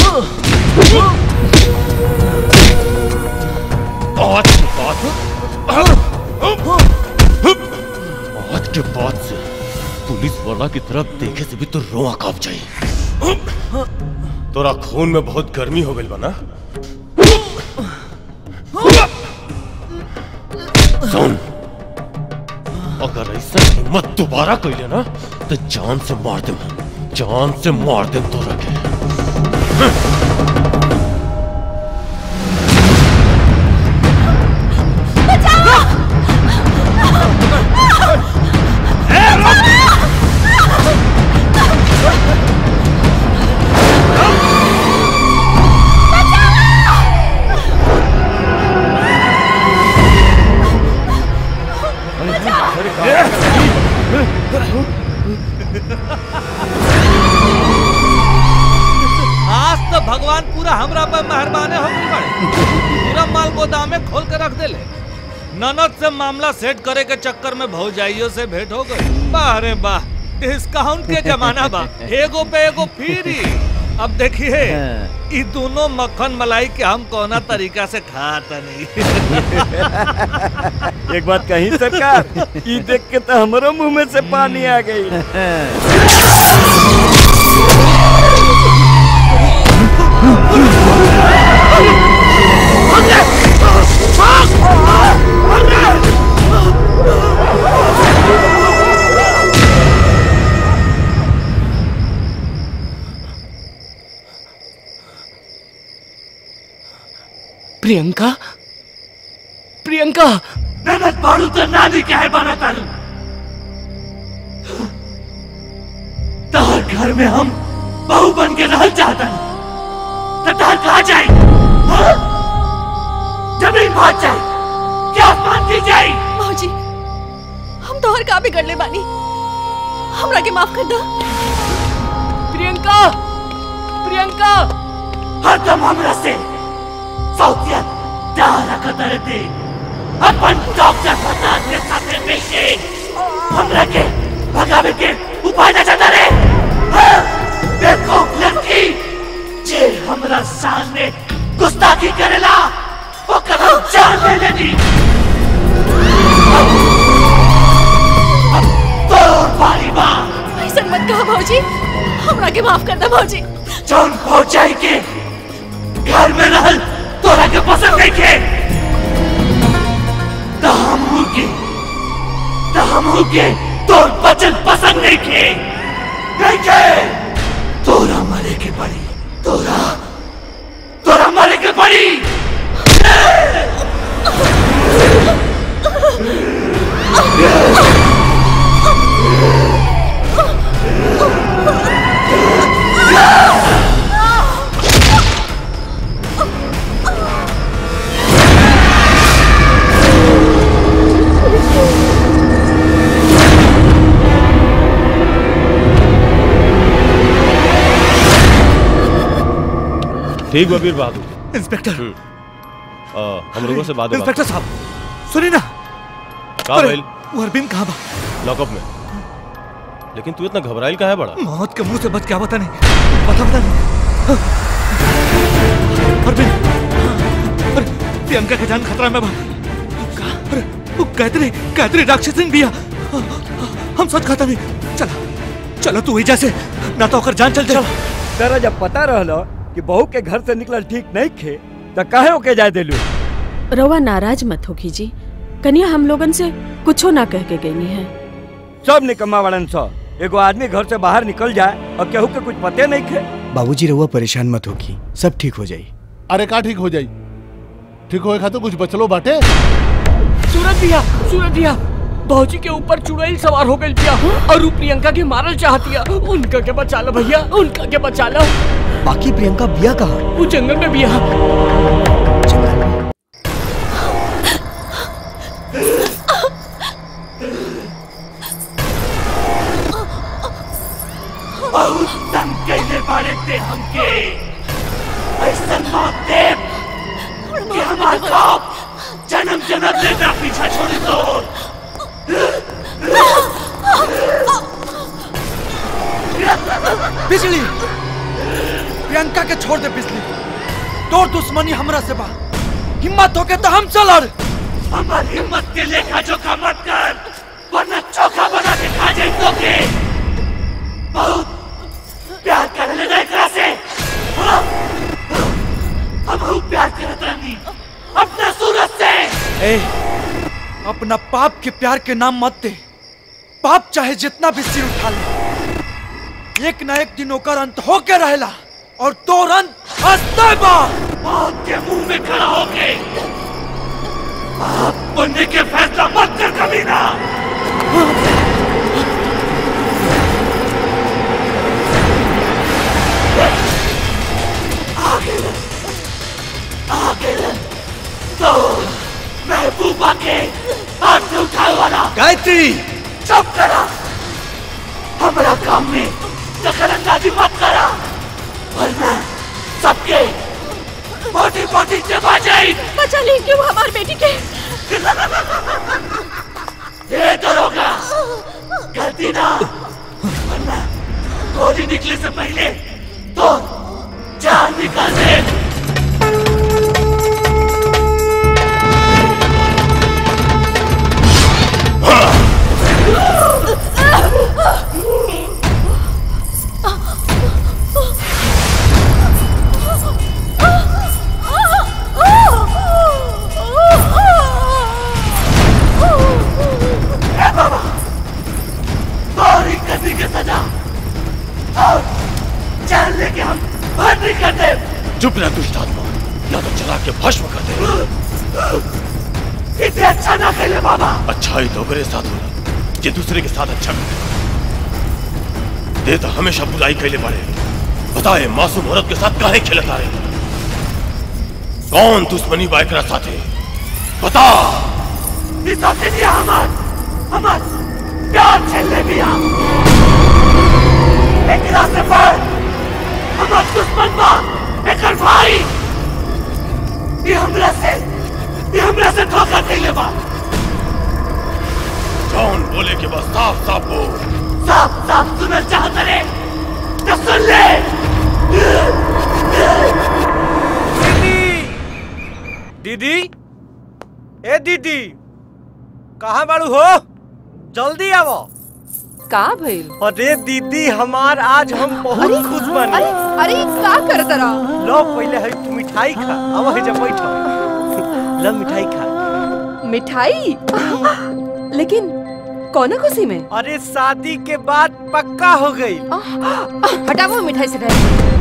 आज के बाद आज के बाद से पुलिस वाला की तरफ देखे से भी तो रोआ कांप जाए तोरा खून में बहुत गर्मी हो गई बना सुन अगर ऐसा हिम्मत दोबारा कैले ना तो जान से मार दे जान से मार दे तो रखे आज तो भगवान पूरा हमरा पर मेहरबान हो गई बड़े पूरा माल गोदाम में खोल के रख देले ननद से मामला सेट करे के चक्कर में भौजाइयों से भेंट हो गई वाह रे वाह डिस्काउंट के जमाना बा एगो पे एगो फ्री अब देखिए ई दोनों मक्खन मलाई के हम कोना तरीका से खाता नहीं एक बात कही सरकार ई देख के तो हमारो मुंह में से पानी आ गई प्रियंका प्रियंका ननद बाड़ू तो नानी के है बना तारू तोहर घर में हम बहू बन के रहल चाहतन तो तोहर कहा जाए हाँ? जमीन भाग जाए क्या आसमान की जाए मौजी हम तोहर का बिगड़ ले बानी हमरा के माफ कर दो प्रियंका प्रियंका हरदम हमरा से सौतिया डारा कतर दे अपन डॉक्टर प्रसाद के साथे मिलके हमरा के भगावे के उपाय ना चाहता रे हाँ? देखो लड़की जे हमरा सामने गुस्ताखी करेला वो कदम जान ले लेनी तोर बारी बा ऐसा मत कहो भौजी हमरा के माफ कर दो भौजी जौन पहुंचाई के घर में रहल तोरा के पसंद नहीं के तो हम के तो हम के तोर बचन पसंद नहीं के नहीं के तोरा मरे के पड़ी तोरा तोरा मरे के पड़ी Yeah! ठीक बबीर बहादुर इंस्पेक्टर आ, हम लोगों से बात इंस्पेक्टर साहब सुनिए ना का अरे, भइल वो अरविंद कहाँ बा लॉकअप में लेकिन तू इतना घबराइल का है बड़ा मौत के मुंह से बच क्या बता नहीं बता बता नहीं अरविंद अरे प्रियंका का जान खतरा में बा अरे वो गायत्री गायत्री राक्षसिन भी है हम सच खाता नहीं चला चलो तू वही से ना तो ओकर जान चल जाए तेरा जब पता रहलो कि बहू के घर से निकलल ठीक नहीं खे तो काहे ओके जाए देलू रवा नाराज मत हो कीजिए कन्या हम लोगन से कुछो ना कह के गई है सब निकम्मा वालन सो एगो आदमी घर से बाहर निकल जाए और केहू के कुछ पते नहीं खे बाबूजी रहुआ परेशान मत होगी सब ठीक हो जाई अरे का ठीक हो जाई ठीक होए खातिर कुछ बचलो बाटे सूरज भैया सूरज भैया भौजी के ऊपर चुड़ैल सवार हो गई भैया और ऊ प्रियंका के मारल चाहतिया उनका के बचा लो भैया उनका के बचा लो बाकी प्रियंका बिया कहा वो जंगल में भैया बहुत तंग कैले बाड़े ते हमके ऐसन मौत दे कि हमार खौफ जन्म जन्म ले ना पीछा छोड़ दो बिजली प्रियंका के छोड़ दे बिजली तोर दुश्मनी हमरा से बा हिम्मत होके तो हम लड़ हमार हिम्मत के लेखा जोखा मत कर वरना चोखा बना के खा जाए तो के बहुत प्यार कर ले एकरा से हाँ? हम बहुत प्यार करत रहनी अपना सूरज से ए अपना पाप के प्यार के नाम मत दे पाप चाहे जितना भी सिर उठा ले एक ना एक दिन ओकर अंत होके रहेला और तोर अंत हंसते बा मौत के मुंह में खड़ा होके आप बनने के फैसला मत कर कभी ना आगे आगे तो महबूबा के हाथ से उठाए वाला गायत्री चुप करा हमारा काम में दखल अंदाजी मत करा वरना सबके मोटी मोटी चबा जाए बचा ले क्यों हमारी बेटी के ये दरोगा गलती ना वरना गोली निकले से पहले तो जान निकाल दे ए बाबा गौरी करने की सजा और जान लेके हम बंदी कर दे चुप रह दुष्ट आत्मा या तो चला के भस्म कर दे इसे अच्छा ना खेले बाबा अच्छा ही तो मेरे साथ होला जे दूसरे के साथ अच्छा करे दे तो हमेशा बुराई कैले बाड़े बताए मासूम औरत के साथ काहे खेलता रहे कौन दुश्मनी बा एकरा साथे बता इस हफ्ते दिया हमार हमार प्यार छेले भी हम एक रास्ते पर हमार दुश्मन बा एकर भाई ये हमरा से ये हमरा से धोखा कैले बा कौन बोले के बस साफ साफ बोल साफ साफ सुनना चाहता रे तो सुन ले दीदी ए दीदी कहाँ बाड़ू हो जल्दी आवो का भइल अरे दीदी हमार आज हम बहुत खुश बने अरे अरे का कर तरा लो पहले है तू मिठाई खा अब है जब बैठो लो मिठाई खा मिठाई लेकिन कौन खुशी में अरे शादी के बाद पक्का हो गई हटाओ मिठाई से रह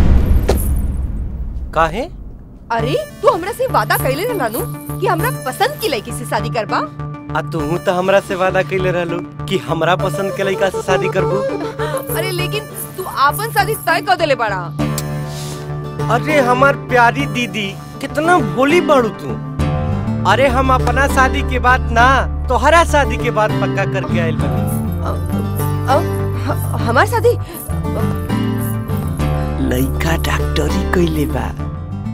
काहे अरे तू हमरा से वादा कैले ना नानू कि हमरा पसंद की लड़की से शादी करबा आ तू तो हमरा से वादा कैले रहलो कि हमरा पसंद के लड़का से शादी करबू अरे लेकिन तू आपन शादी तय कर देले बड़ा अरे हमार प्यारी दीदी कितना भोली बाड़ू तू अरे हम अपना शादी के बाद ना तोहरा शादी के बाद पक्का करके आयल बनी हमार शादी लड़का डॉक्टरी कैले बा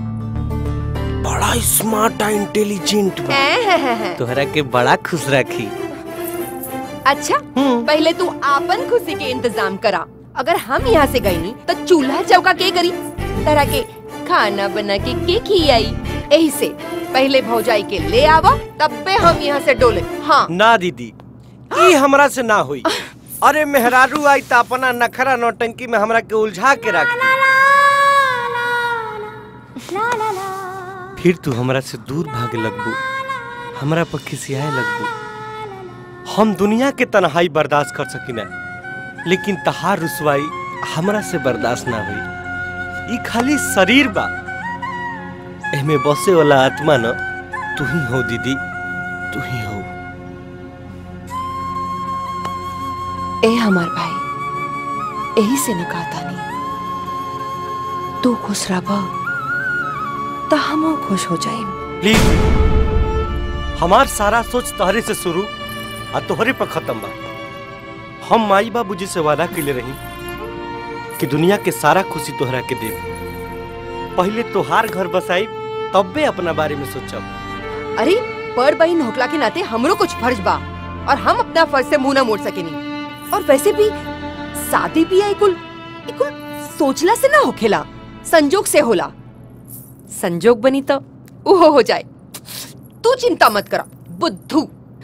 बड़ा स्मार्ट आ इंटेलिजेंट बा हैं? तोहरा के बड़ा खुश रखी अच्छा पहले तू आपन खुशी के इंतजाम करा अगर हम यहाँ से गई नहीं तो चूल्हा चौका के करी तरह के खाना बना के के खियाई यही से पहले भौजाई के ले आवा तब पे हम यहाँ से डोले हाँ ना दीदी ई हमरा से ना हुई अरे मेहरारू आई त अपना नखरा नौटंकी में हमरा के उलझा के रख फिर तू हमरा से दूर भागे लगबू हमरा पर खिसियाए लगबू हम दुनिया के तन्हाई बर्दाश्त कर सकिना लेकिन तहार रुसवाई हमरा से बर्दाश्त ना हुई ई खाली शरीर बा एमे बसे वाला आत्मा न तू ही हो दीदी तू ही हो ए हमार भाई यही से न कहता नहीं तू खुश रह तो हम खुश हो जाए प्लीज हमार सारा सोच तोहरे से शुरू आ तोहरे पर खत्म बा हम माई बाबू जी से वादा कैले रही कि दुनिया के सारा खुशी तोहरा के देब पहले तोहार घर बसाई तब्बे अपना बारे में सोचब अरे पर बहन होकला के नाते हमरो कुछ फर्ज बा और हम अपना फर्ज से मुंह ना मोड़ सकेनी और वैसे भी शादी भी कुल कुल सोचला से ना होखेला संजोग से होला संजोग बनी तो उहो हो जाए तू चिंता मत करा बुद्धू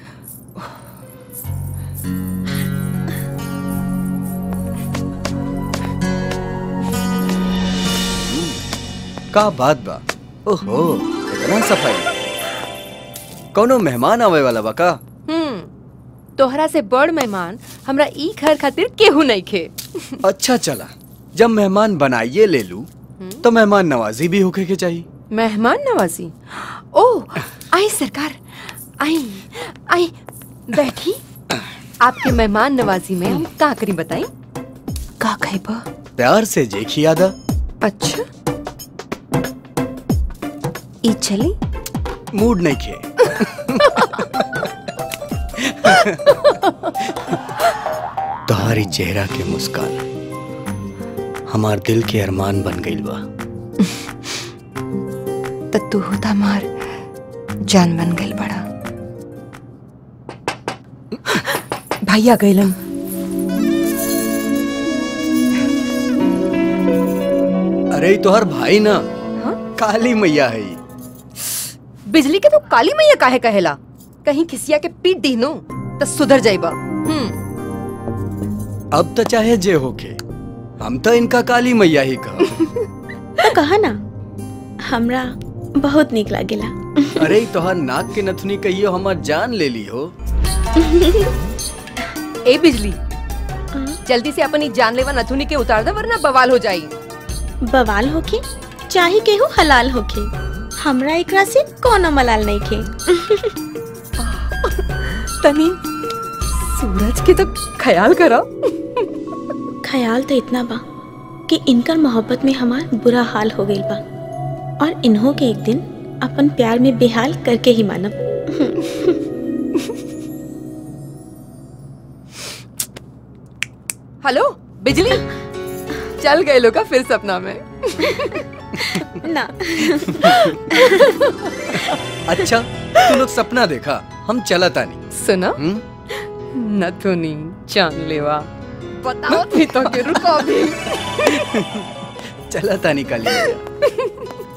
का बात बा ओहो इतना सफाई कोनो मेहमान आवे वाला बा का हम्म तोहरा से बड़ मेहमान हमरा ई घर खातिर केहू नहीं खे अच्छा चला जब मेहमान बनाइए ले लू तो मेहमान नवाजी भी होके के चाहिए मेहमान नवाजी ओ आई सरकार आई आई बैठी आपके मेहमान नवाजी में हम का करी बताई का खाइबा प्यार से जे खियादा अच्छा ई चली मूड नहीं खे तुम्हारी चेहरा के मुस्कान हमार दिल के अरमान बन गई बा त तू होता मार जान बन गई बड़ा भैया गैलन अरे ई तोहर भाई ना काली मैया है ई। बिजली के तो काली मैया काहे कहेला कहीं खिसिया के पीट दी नो तो सुधर जाइबा हम्म अब तो चाहे जे होके हम तो इनका काली मैया ही कह तो कहा ना हमरा बहुत निक लागेला अरे ई तोहर नाक के नथुनी कहियो हमार जान ले ली हो ए बिजली जल्दी से अपनी जानलेवा नथुनी के उतार दे वरना बवाल हो जाई बवाल होके चाहे केहू हलाल होके हमरा एकरा से कोनो मलाल नहीं खे तनी सूरज के तो ख्याल करो ख्याल तो इतना बा कि इनकर मोहब्बत में हमार बुरा हाल हो गई बा और इन्हों के एक दिन अपन प्यार में बेहाल करके ही मानब हेलो बिजली चल गए लोग फिर सपना में ना अच्छा तू लोग सपना देखा हम चला तानी सुना नथुनी जानलेवा बताओ भी तो के रुको भी चला तानी काली मैया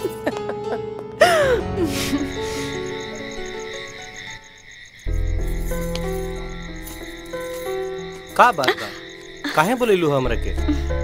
का बात बा काहे बोलेलू हमरा के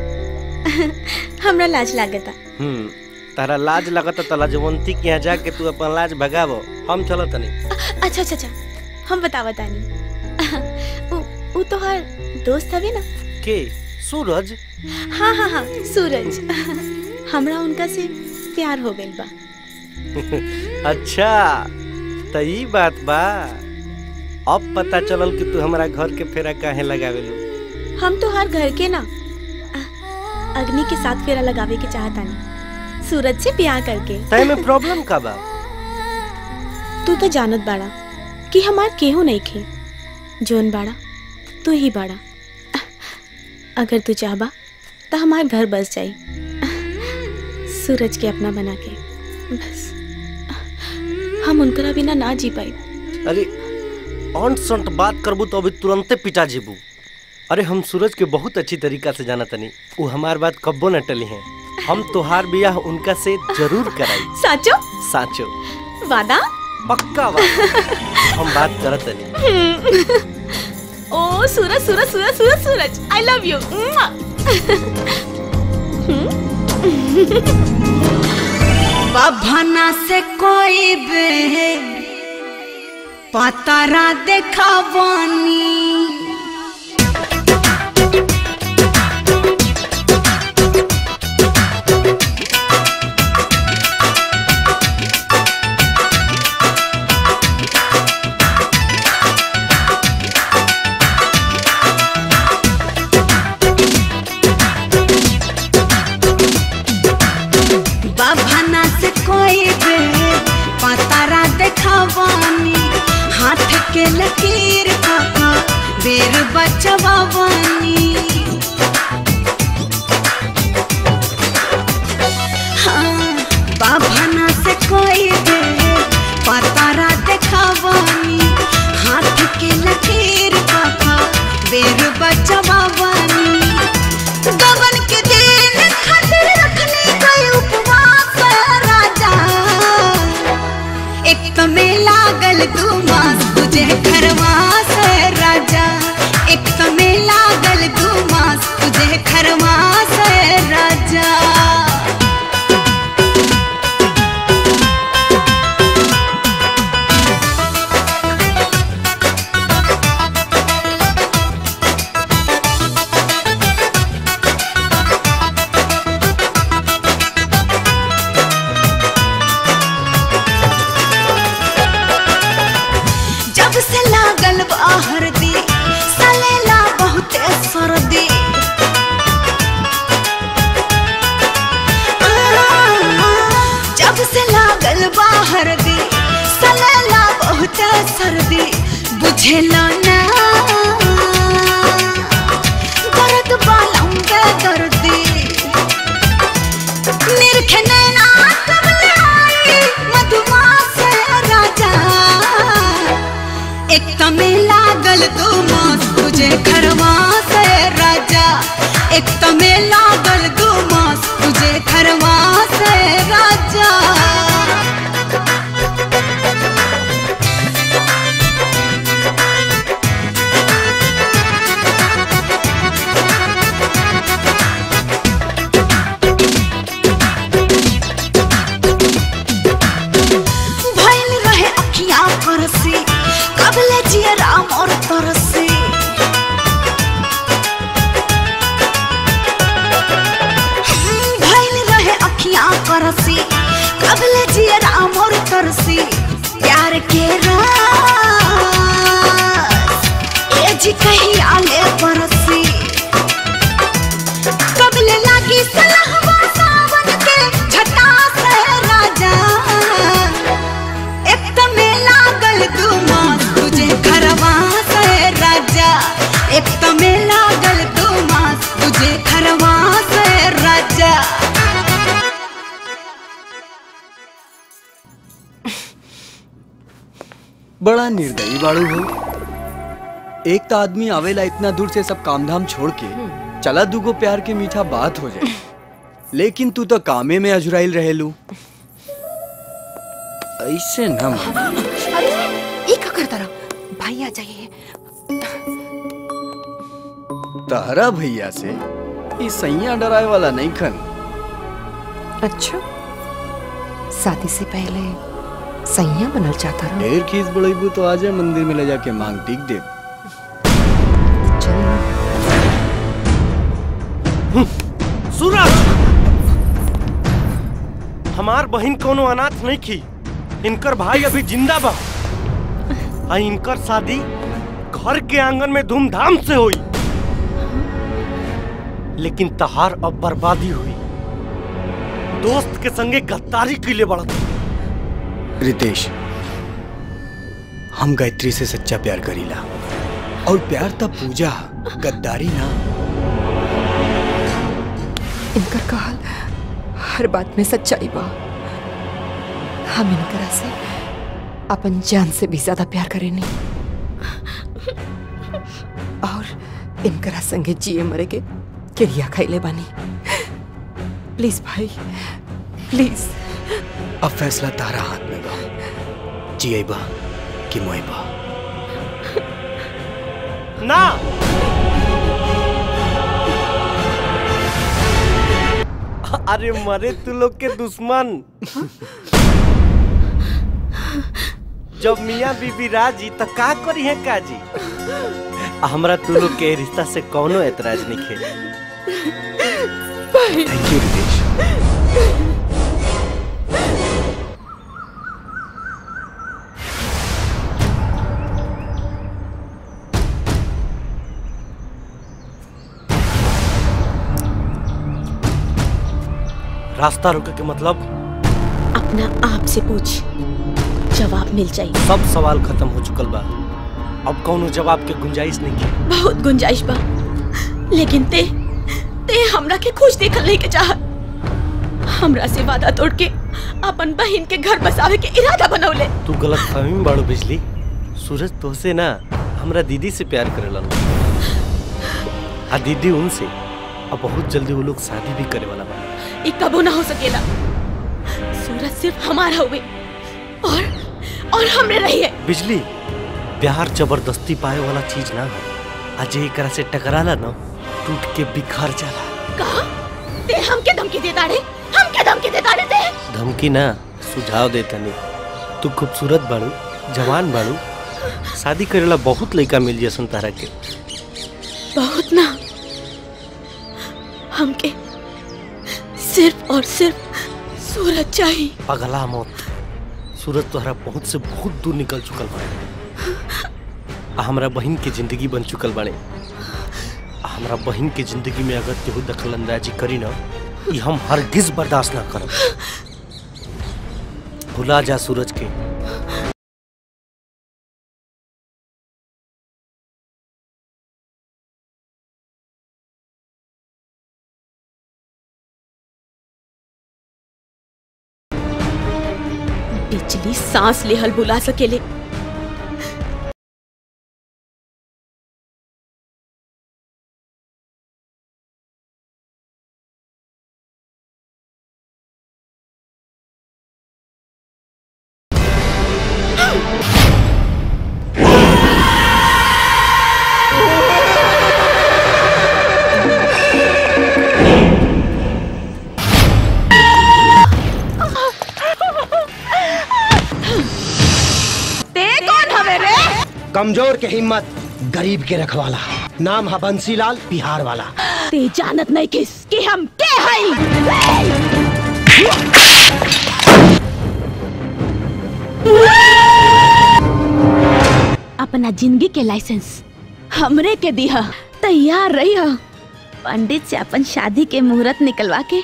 हमरा लाज लागता हम्म तारा लाज लगता त लाजवंती के यहाँ जाके तू अपन लाज भगावो हम चलो तनी अच्छा अच्छा अच्छा हम बतावा तानी उ, उ तो हर दोस्त हवे ना के सूरज हाँ हाँ हाँ सूरज हमरा उनका से प्यार हो गइल बा अच्छा त ई बात बा अब पता चलल कि तू हमरा घर के फेरा काहे लगावेलू हम तो हर घर के ना अ- अग्नि के साथ फेरा लगावे के चाहतानी सूरज से ब्याह करके तय में प्रॉब्लम का बा तू तो जानत बाड़ा कि हमार केहू नहीं खे जोन बाड़ा तू ही बाड़ा अगर तू चाहबा तो हमार घर बस जाई सूरज के अपना बना के बस हम उनकरा बिना ना जी पाई अरे ऑन सॉन्ट बात करबू तो अभी तुरंते पिटा जेबू अरे हम सूरज के बहुत अच्छी तरीका से जाना तनी वो हमार बात कब्बो न टली हैं हम तोहार बियाह उनका से जरूर कराई साचो साचो वादा पक्का वादा हम बात करत तनी ओ सूरज सूरज सूरज सूरज सूरज आई लव यू बभना से कोई बे पतारा देखा बानी बभना से कोई बे पतारा देखवानी हाथ के लकीर काका बेर बचवानी हाँ बभना से कोई बे पतारा देखवानी हाथ के लकीर काका बेर बचवानी गबन के दिन खातिर रखने गए उपवास राजा एक तो में लागल दू मास तुझे खरवास राजा एक तो में लागल दू मास तुझे खरवास राजा जब से लागल बाहर दी सलेला बहुत सर्दी जब से लागल बाहर दी सलेला बहुत सर्दी बुझेला ना दर्द बालम के दर्दी निरखे नैना कमले आई मधुमास राजा एक तमे लागल दो मास तुझे खरवा से राजा एक तमे लागल दो मास तुझे खरवा से राजा भइल रहे अखियां परसी कबले जिए राम और तरसी हम्म, भइल रहे अखियां परसी कबले जिए राम और तरसी प्यार के रास ए जी कहीं आले परसी कबले लागी सलहवा सावन के झटा से राजा एक तमे लागल दू मास तुझे खरवा से राजा एक तमे लागल दू मास तुझे खरवा से राजा बड़ा निर्दयी बाड़ू हो एक तो आदमी आवेला इतना दूर से सब काम धाम छोड़ के चला दूगो प्यार के मीठा बात हो जाए लेकिन तू तो कामे में अजुराइल रहेलू ऐसे न मन। ये क्या करता रहा भाई आ जाइए तहरा भैया से ई सैया डराए वाला नहीं खन अच्छा शादी से पहले सैया बनल चाहता रहा ढेर खीस बड़ेबू तो आजा मंदिर में ले जाके मांग टीक दे सूरज हमार बहन कोनो अनाथ नहीं की इनकर भाई अभी जिंदा बा आ इनकर शादी घर के आंगन में धूमधाम से हुई लेकिन तहार अब बर्बादी हुई दोस्त के संगे गद्दारी के लिए बढ़त रितेश हम गायत्री से सच्चा प्यार करीला और प्यार तब पूजा गद्दारी ना इनकर कहल हर बात में सच्चाई बा हम इनकरा से अपन जान से भी ज्यादा प्यार करेनी और इनकरा संगे जिए मरे के क्रिया खैले बानी प्लीज भाई प्लीज अब फैसला तारा हाथ में बा जिएबा कि मोएबा ना अरे मरे तू लोग के दुश्मन जब मियाँ बीबी राजी तो का करी है काजी हमरा तू लोग के रिश्ता से कौनो एतराज नहीं खे थैंक यू रितेश रास्ता रोके के मतलब अपना आप से पूछ जवाब मिल जाए सब सवाल खत्म हो चुकल बा अब कौनो जवाब के गुंजाइश नहीं है बहुत गुंजाइश बा लेकिन ते ते हमरा के खुश देखल नहीं के चाह हमरा से वादा तोड़ के अपन बहन के घर बसावे के इरादा बनौले तू गलत फहमी में बाड़ू बिजली सूरज तोहसे ना हमरा दीदी से प्यार करेला आ दीदी उनसे अब बहुत जल्दी वो लोग शादी भी करे वाला बा ये कबो ना हो सकेला सूरज सिर्फ हमारा हुए और और हमरे रही है बिजली प्यार जबरदस्ती पाए वाला चीज ना हो आज एकरा से टकराला ना टूट के बिखर जाला कहा ते हमके धमकी देता रे हमके धमकी देता रे ते धमकी ना सुझाव देता नहीं तू खूबसूरत बाड़ू जवान बाड़ू शादी करेला बहुत लड़का मिल जसन तारा के बहुत ना हमके सिर्फ और सिर्फ सूरज चाहिए पगला मौत सूरज तोहरा बहुत से बहुत दूर निकल चुकल बाड़े आ हमरा बहन के जिंदगी बन चुकल बाड़े आ हमरा बहन के जिंदगी में अगर केहू दखल अंदाजी करी ना ई हम हरगिज बर्दाश्त ना करब भुला जा सूरज के बिजली सांस लेहल बुला सकेले ते कौन हवे रे कमजोर के हिम्मत गरीब के रखवाला नाम है बंसीलाल बिहार वाला ते जानत नहीं किस कि हम के हई अपना जिंदगी के लाइसेंस हमरे के दिया तैयार रही हो पंडित से अपन शादी के मुहूर्त निकलवा के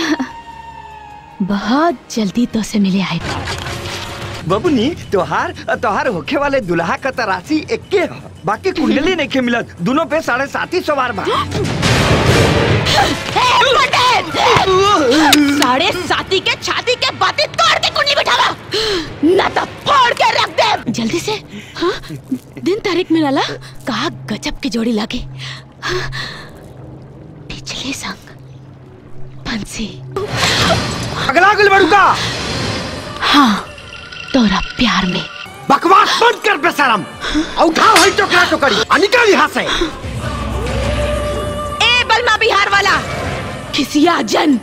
बहुत जल्दी तो से मिले आए बबुनी तोहार तोहार होखे वाले दुल्हा का तरासी एक्के ह बाकी कुंडली नहीं के मिलत दोनों पे साढ़े सात ही सवार बा साढ़े साथी के छाती के बातें तोड़ के कुंडली बिठावा न तो फोड़ के रख दे जल्दी से हाँ दिन तारीख में लाला कहा गजब की जोड़ी लागे हाँ, पिछले संग बंसी अगला अगल बड़ुका हाँ तोरा प्यार में बकवास बंद कर बेशरम और उठाओ है टोकरा टोकरी आ निकल यहाँ से ए बलमा बिहार वाला खिसिया जन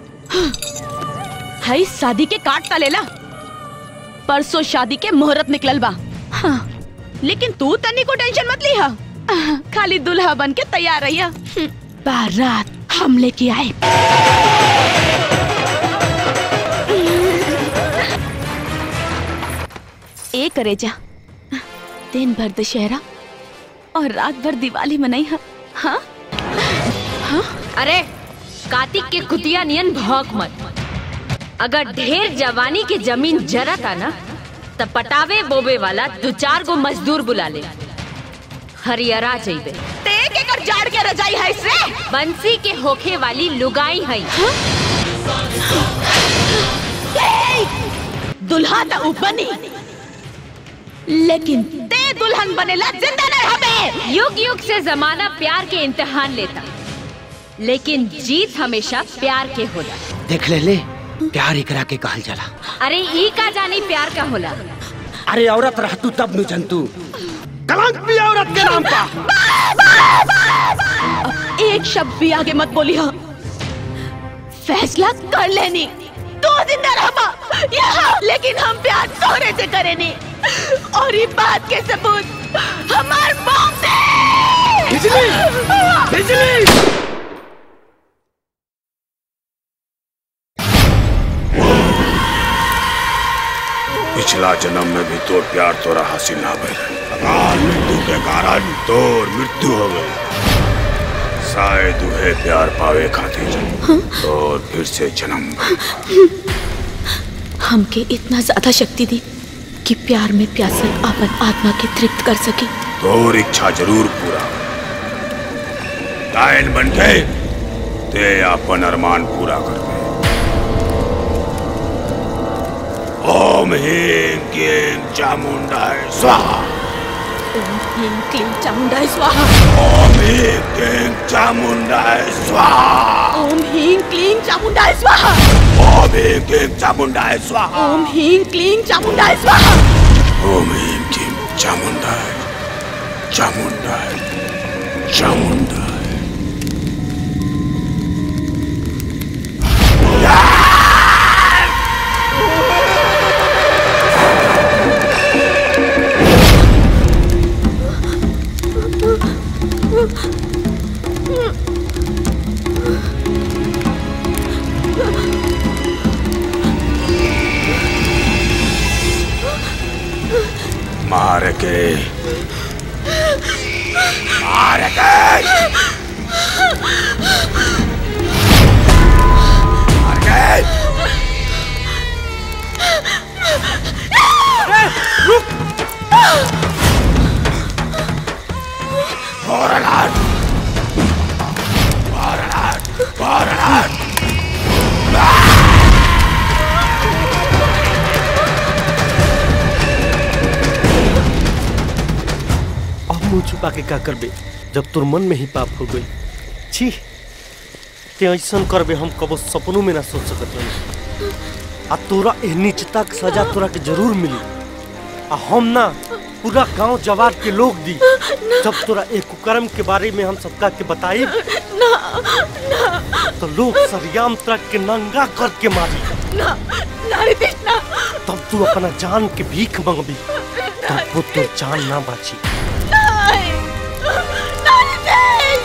हाई शादी के काट तलेला परसों शादी के मुहूर्त निकलल बा हाँ, लेकिन तू तनी को टेंशन मत लिहा खाली दुल्हा बन के तैयार रहिया हम्म, बारात हम लेके आए ए करे जा दिन भर दशहरा और रात भर दिवाली मनाई हा हाँ अरे कार्तिक के कुतिया नियन भौक मत अगर ढेर जवानी के जमीन जरता ना त पटावे बोबे वाला दो चार गो मजदूर बुला ले हरियरा जइबे ते के कर जाड़ के रजाई है इसरे बंसी के होखे वाली लुगाई है दुल्हा ता ऊपर नहीं लेकिन ते दुल्हन बनेला जिंदा न रहबे युग युग से जमाना प्यार के इम्तिहान लेता लेकिन जीत हमेशा प्यार के होला देख ले ले प्यार एकरा के कहल जाला अरे ई का जानी प्यार का होला अरे औरत रह तू तब नु जंतु कलंक भी औरत के नाम का एक शब्द भी आगे मत बोली हाँ फैसला कर लेनी तो जिंदा रहबा यहाँ लेकिन हम प्यार सोने से करेनी और ये बात के सबूत हमार मौत से बिजली बिजली पिछला जन्म में भी तोर प्यार तोरा हासिल ना भइल अकाल मृत्यु के कारण तोर मृत्यु हो गई शायद उहे प्यार पावे खातिर और फिर से जन्म हमके इतना ज्यादा शक्ति दी कि प्यार में प्यासल अपन आत्मा के तृप्त कर सके तोर इच्छा जरूर पूरा लायन बन के ते अपन अरमान पूरा कर दे ओम ह्रीं क्लीं चामुंडाय स्वाहा ओम ह्रीं क्लीं चामुंडाय स्वाहा ओम ह्रीं क्लीं चामुंडाय स्वाहा ओम ह्रीं क्लीं चामुंडाय स्वाहा ओम ह्रीं क्लीं चामुंडाय स्वाहा ओम ह्रीं क्लीं चामुंडाय स्वाहा ओम ह्रीं क्लीं चामुंडाय चामुंडाय चामुंडाय मार के मार के मार के Borderland! Borderland! Borderland! अब मुंह छुपा के का करबे जब तोर मन में ही पाप हो गई छी ते ऐसन करबे हम कबो सपनों में ना सोच सकत रही आ तोरा एह नीचता के सजा तोरा के जरूर मिली आ हम ना पूरा गांव जवार के लोग दी जब तोरा एक कुकर्म के बारे में हम सबका के बताई ना ना तो लोग सरियाम तक के नंगा करके मारी ना ना रितेश ना तब तू अपना जान के भीख मंगबी तब वो तो जान ना बाची नहीं ना रितेश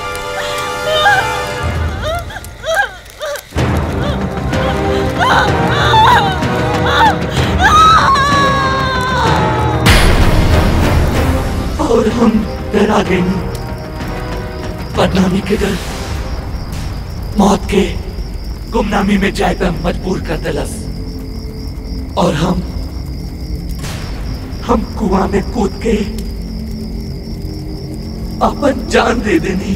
और हम डरा गए बदनामी के डर मौत के गुमनामी में जाए पे मजबूर कर दिलस और हम हम कुआं में कूद के अपन जान दे देनी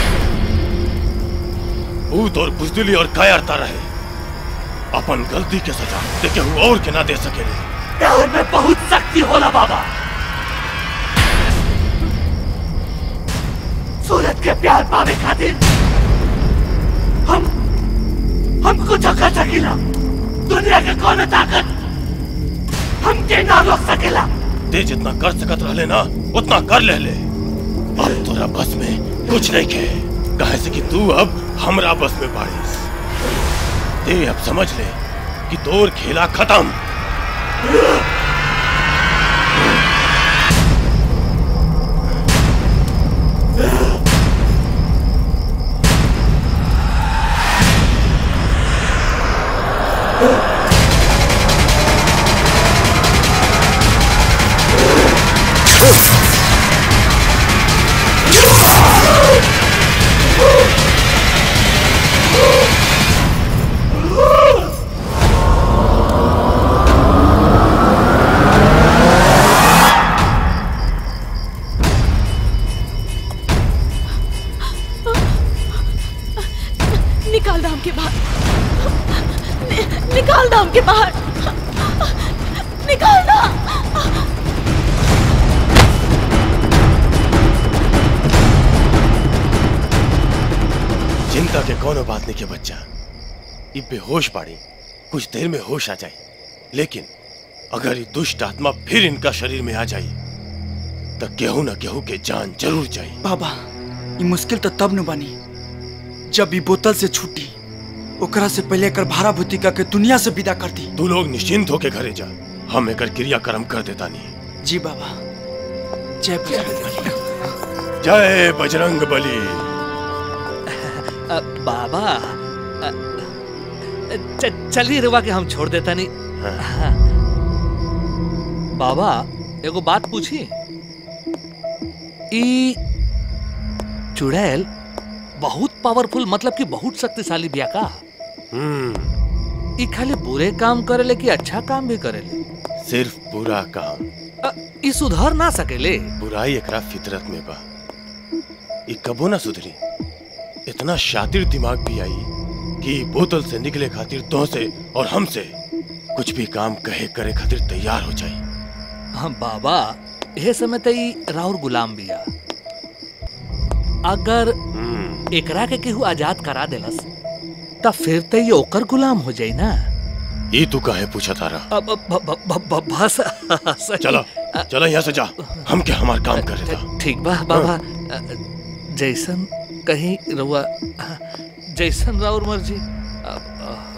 भूत और बुजदिली और कायरता रहे अपन गलती के सजा ते केहू और के ना दे सकेले प्यार में बहुत शक्ति होला बाबा सूरत के प्यार पावे खातिर हम हम कुछ कर सकेला दुनिया के कौन ताकत हम के ना रोक सकेला ते जितना कर सकत रहले ना उतना कर ले ले अब तोरा बस में कुछ नहीं के कहे से कि तू अब हमरा बस में बाड़ीस ते अब समझ ले कि तोर खेला खत्म निकाल दाम के बाहर नि, निकाल दाम के बाहर निकाल दाम चिंता के कोनो बात नहीं के बच्चा ये बेहोश पाड़ी कुछ देर में होश आ जाए लेकिन अगर ये दुष्ट आत्मा फिर इनका शरीर में आ जाए तो केहू न केहू के जान जरूर जाए बाबा ये मुश्किल तो तब न बनी जब ये बोतल से छूटी ओकरा से पहले कर भारा भूतिका के दुनिया से विदा कर दी तू लोग निश्चिंत होके घरे जा हम एकर क्रियाक्रम कर देता नहीं जी बाबा जय बजरंग जय बजरंग बली अ, बाबा अ, च, चलिए रुआ के हम छोड़ देता नहीं हाँ। बाबा एगो बात पूछी ई चुड़ैल बहुत पावरफुल मतलब कि बहुत शक्तिशाली बिया का हम्म ई खाली बुरे काम करेले कि अच्छा काम भी करेले सिर्फ बुरा काम अ, ई सुधर ना सकेले बुराई एकरा फितरत में बा ई कबो ना सुधरी इतना शातिर दिमाग भी आई कि बोतल से निकले खातिर तो से और हमसे कुछ भी काम कहे करे खातिर तैयार हो जाए हाँ बाबा यह समय त ई राउर गुलाम बिया अगर एकरा के केहू आजाद करा देलस त फिर त ये ओकर गुलाम हो जाई ना ये तू काहे पूछा तारा अब अब- ब- ब- ब- ब- बस सही। चलो चलो यहाँ से जा हम क्या हमार काम कर रहे ठीक बा बाबा अ, जैसन कहीं रउआ जैसन राउर मर्जी अब,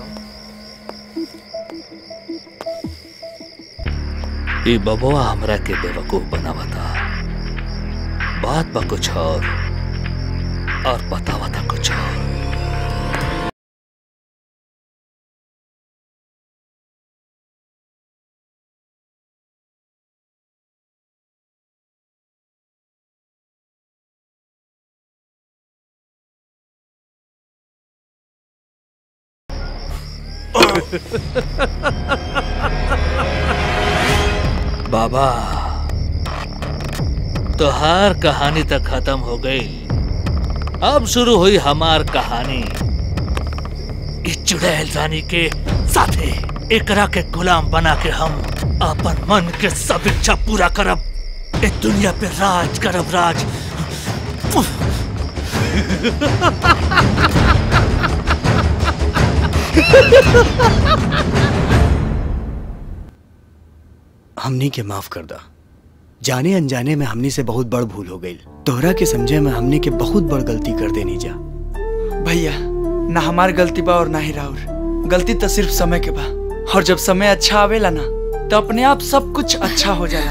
अ, ई बबुआ हमरा के बेवकूफ बनावता बात बा कुछ और और बतावता कुछ और बाबा तोहार कहानी तक खत्म हो गई अब शुरू हुई हमार कहानी इस चुड़ैल रानी के साथे एकरा के गुलाम बना के हम अपन मन के सब इच्छा पूरा करब इस दुनिया पे राज करब राज हमनी के माफ कर दा जाने अनजाने में हमनी से बहुत बड़ भूल हो गई तोहरा के समझे में हमनी के बहुत बड़ गलती कर देनी जा भैया ना हमार गलती बा और ना ही राउर गलती तो सिर्फ समय के बा और जब समय अच्छा आवेला ना तो अपने आप सब कुछ अच्छा हो जाला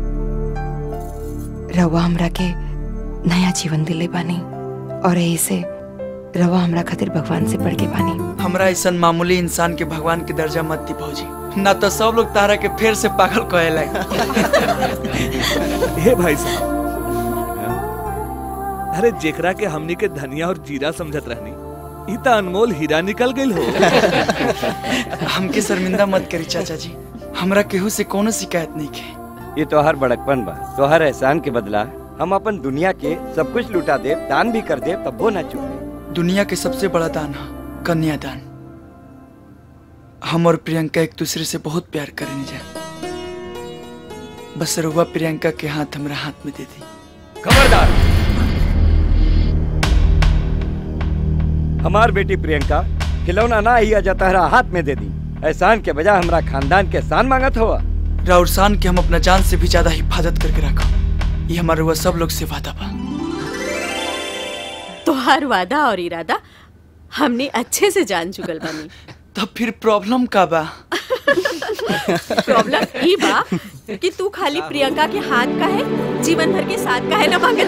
रवा हमरा के नया जीवन दिले बानी और यही से रवा हमरा खातिर भगवान से बढ़ के बानी हमरा ऐसा मामूली इंसान के भगवान के दर्जा मत दी भौजी ना तो सब लोग तारा के फिर से पागल कहे हे भाई साहब अरे जेकरा के हमनी के धनिया और जीरा समझत रहनी ई त अनमोल हीरा निकल गइल हो हमके शर्मिंदा मत करी चाचा जी हमरा केहू से कोनो शिकायत नहीं के ये तोहर बड़कपन बा तोहर एहसान के बदला हम अपन दुनिया के सब कुछ लुटा दे दान भी कर दे तब वो ना चुके दुनिया के सबसे बड़ा दान है कन्यादान हम और प्रियंका एक दूसरे से बहुत प्यार करें जा बस रुआ प्रियंका के हाथ हमरा हाथ में दे दी खबरदार हमार बेटी प्रियंका खिलौना ना ही अजा तहरा हाथ में दे दी एहसान के बजाय हमरा खानदान के एहसान मांगत हुआ राउर शान के हम अपना जान से भी ज्यादा हिफाजत करके रखा ये हमारा रुआ सब लोग से वादा बा तोहार वादा और इरादा हमने अच्छे से जान चुकल बानी तब फिर प्रॉब्लम का बा प्रॉब्लम ई बा कि तू खाली प्रियंका के हाथ का है जीवन भर के साथ का है ना मांगे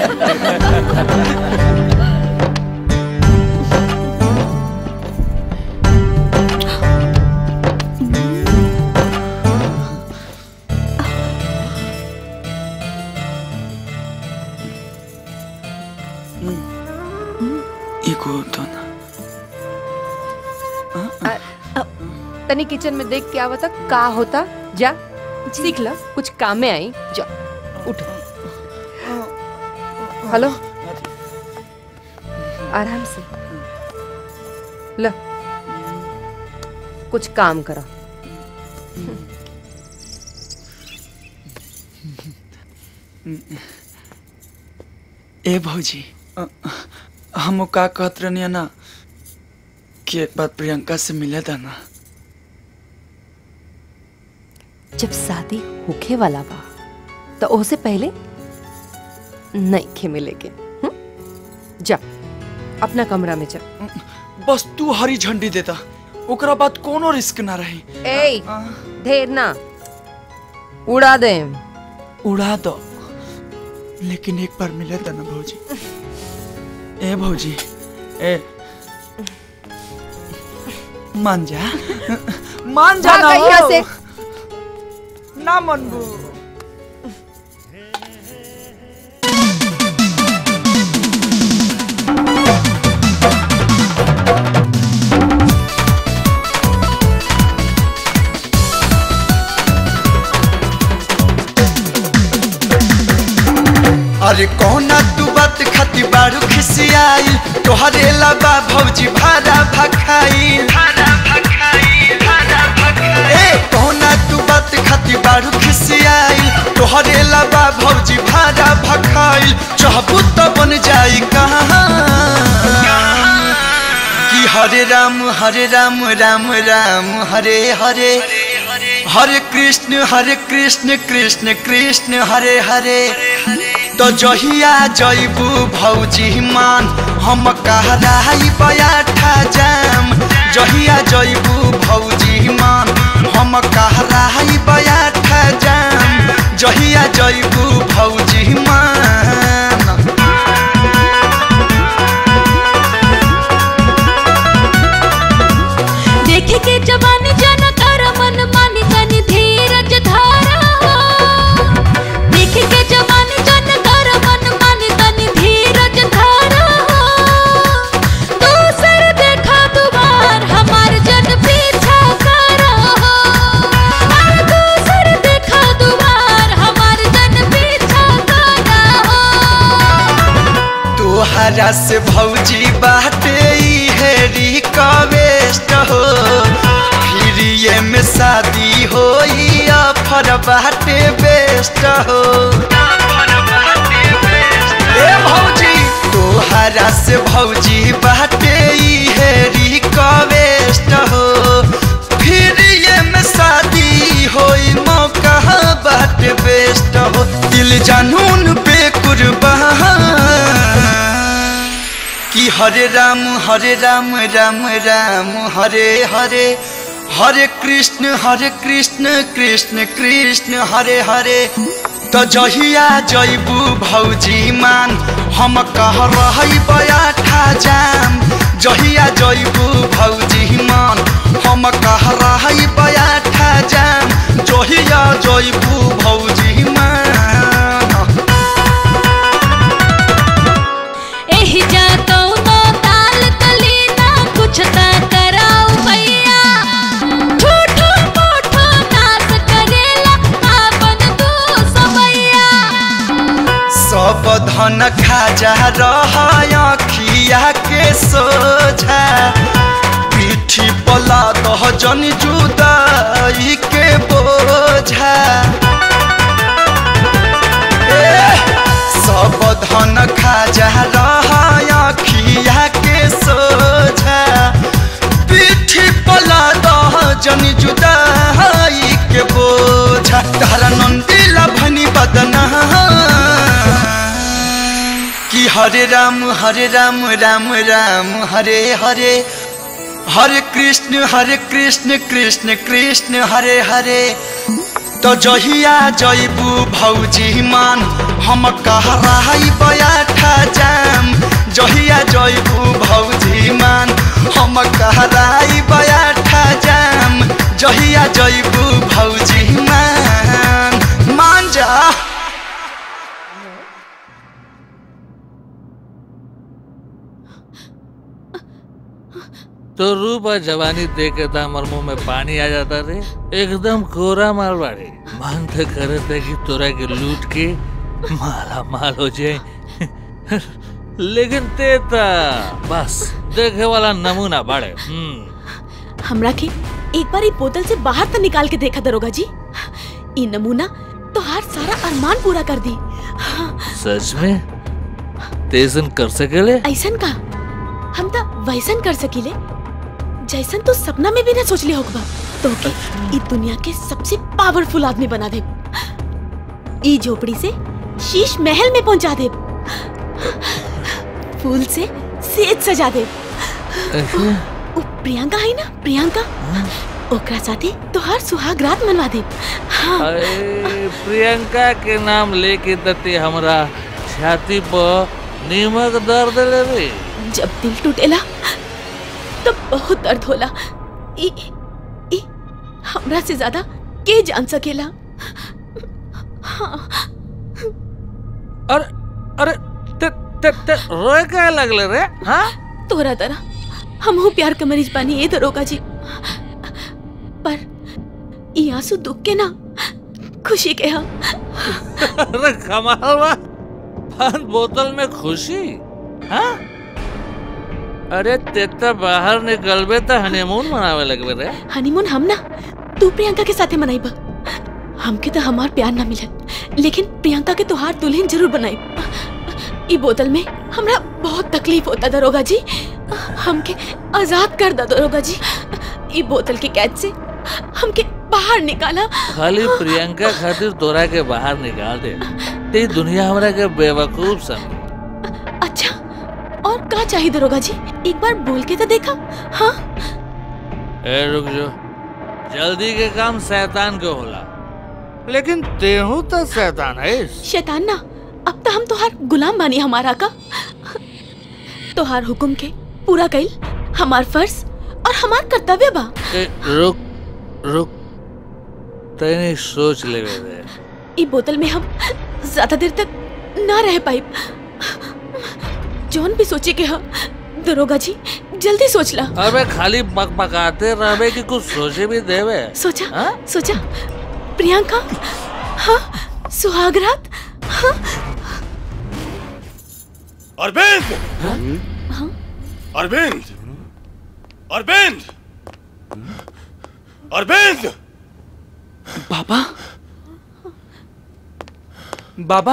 एगो तो ना तनी किचन में देख के आवता का होता जा सीख ला कुछ काम में आई जा उठ हेलो आराम से ल कुछ काम करा ए भौजी अ, हम का कहत रहनी ना कि एक बार प्रियंका से मिले था ना जब शादी होखे वाला बा तो ओसे पहले नहीं खे मिलेगे हम्म? जा अपना कमरा में जा बस तू हरी झंडी देता ओकरा बाद कोनो रिस्क ना रही ए ढेर ना उड़ा दे उड़ा दो लेकिन एक बार मिले था ना भौजी ए भौजी ए मान जा मान जा भाग ना यहाँ हो। से। ना मनबू अरे कौना तू बात खाती बारू खिसियाई तोहरे लबा भौजी भाड़ा भखाई ए कौना तू बात खाती बारू खिसियाई तोहरे लबा भौजी भाड़ा भखाई चाहबू तो बन जाई कहाँ कि हरे राम हरे राम राम राम हरे हरे हरे कृष्ण हरे कृष्ण कृष्ण कृष्ण हरे हरे तो जहिया जैबू भौजी मान हम कहराई बयाठा जाम जहिया जैबू भौजी मान हम कहराई बयाठा जाम जहिया जैबू भौजी मान देखे के जवानी जन कर मन मानी तनी धीरज धारा देखे के जवानी जन कर मन मानी तनी धीरज धारा दूसर देखा दुबार हमार जन पीछा करो अरे दूसर देखा दुबार हमार जन पीछा करो तोहरा से भौजी बाटे ई है रिक्वेस्ट हो फिर ये में शादी हो ऑफर बाटे बेस्ट हो ए भौजी तोहरा से भौजी बाटे ई है रिक्वेस्ट हो फिर ये में शादी हो मौका बाटे बेस्ट हो दिल जानून पे कुर्बान कि हरे राम हरे राम राम राम हरे हरे हरे कृष्ण हरे कृष्ण कृष्ण कृष्ण हरे हरे तो जहिया जैबू भौजी मान हम कह रही बयाठा जाम जहिया जैबू भौजी मान हम कह रही बयाठा जाम जहिया जैबू भौजी मान एही जातो नो ताल तली ना कुछ ता कराऊ भैया झूठो मूठो नाच करेला आपन तू समैया सब धन खाजा रखिया के सोझा पीठी पला दह जन जुदाई के बोझा ए, सब धन खाजा रखिया के सोझा पीठी पला दह जन जुदाई के बोझा तारा नंदीला भनी बदना कि हरे राम हरे राम राम राम हरे हरे हरे कृष्ण हरे कृष्ण कृष्ण कृष्ण हरे हरे तो जहिया जैबू भौजी मान हम कहराई बयाठा जाम जहिया जैबू भौजी मान हम कहराई बयाठा जाम जहिया जैबू भौजी मान मान जा तो रूप और जवानी देख के तो हमार मुंह में पानी आ जाता रे एकदम कोरा माल बाड़े मन तो करे थे कि तोरा के लूट के माला माल हो जाए लेकिन तेता बस देखे वाला नमूना बाड़े हम्म हमरा के एक बार ई बोतल से बाहर तो निकाल के देखा दरोगा जी ई नमूना तो हर सारा अरमान पूरा कर दी सच में तेजन कर सकेले ऐसन का हम तो वैसन कर सकीले जैसन तो सपना में भी ना सोचले होगा तो के ई दुनिया के सबसे पावरफुल आदमी बना दे ई झोपड़ी से शीश महल में पहुंचा दे फूल से सेज सजा दे उ प्रियंका है ना प्रियंका ओकरा साथे तोहार सुहाग रात मनवा दे हाँ अरे प्रियंका के नाम लेके तते हमरा छाती पर नीमक दर्द ले रे जब दिल टूटेला तो बहुत दर्द होला ई ई हमरा से ज्यादा के जान सकेला हाँ अरे अरे ते ते ते रोए का लगले रे हाँ तोरा तरह हमहू प्यार के मरीज बानी ए दरोगा जी पर ई आंसू दुख के ना खुशी के हा अरे कमाल बा पान बोतल में खुशी हाँ अरे ते तो बाहर निकलबे तो हनीमून मनावे लगबे रे हनीमून हम ना तू प्रियंका के साथे मनाई बा हमके तो हमार प्यार ना मिलल लेकिन प्रियंका के तोहार दुल्हन जरूर बनाई ई बोतल में हमरा बहुत तकलीफ होता दरोगा जी हमके आजाद कर दा दरोगा जी ई बोतल के कैद से हमके बाहर निकाला खाली प्रियंका खातिर तोरा के बाहर निकाल दे ते दुनिया हमरा के बेवकूफ समझ अच्छा और का चाहिए दरोगा जी एक बार बोल के तो देखा हाँ ए रुक जो जल्दी के काम शैतान के होला लेकिन तेहू तो शैतान है शैतान ना अब तो हम तोहार गुलाम बानी हमारा का तोहार हुक्म के पूरा कइल हमार फर्ज और हमार कर्तव्य बा ए, रुक रुक तैने सोच ले दे ई बोतल में हम ज्यादा देर तक ना रह पाई जौन भी सोचे के हम दरोगा जी जल्दी सोच ला अबे खाली बक बकाते रहबे कि कुछ सोचे भी देवे सोचा सोचा प्रियंका हाँ सुहागरात हाँ अरविंद अरविंद अरविंद अरविंद बाबा बाबा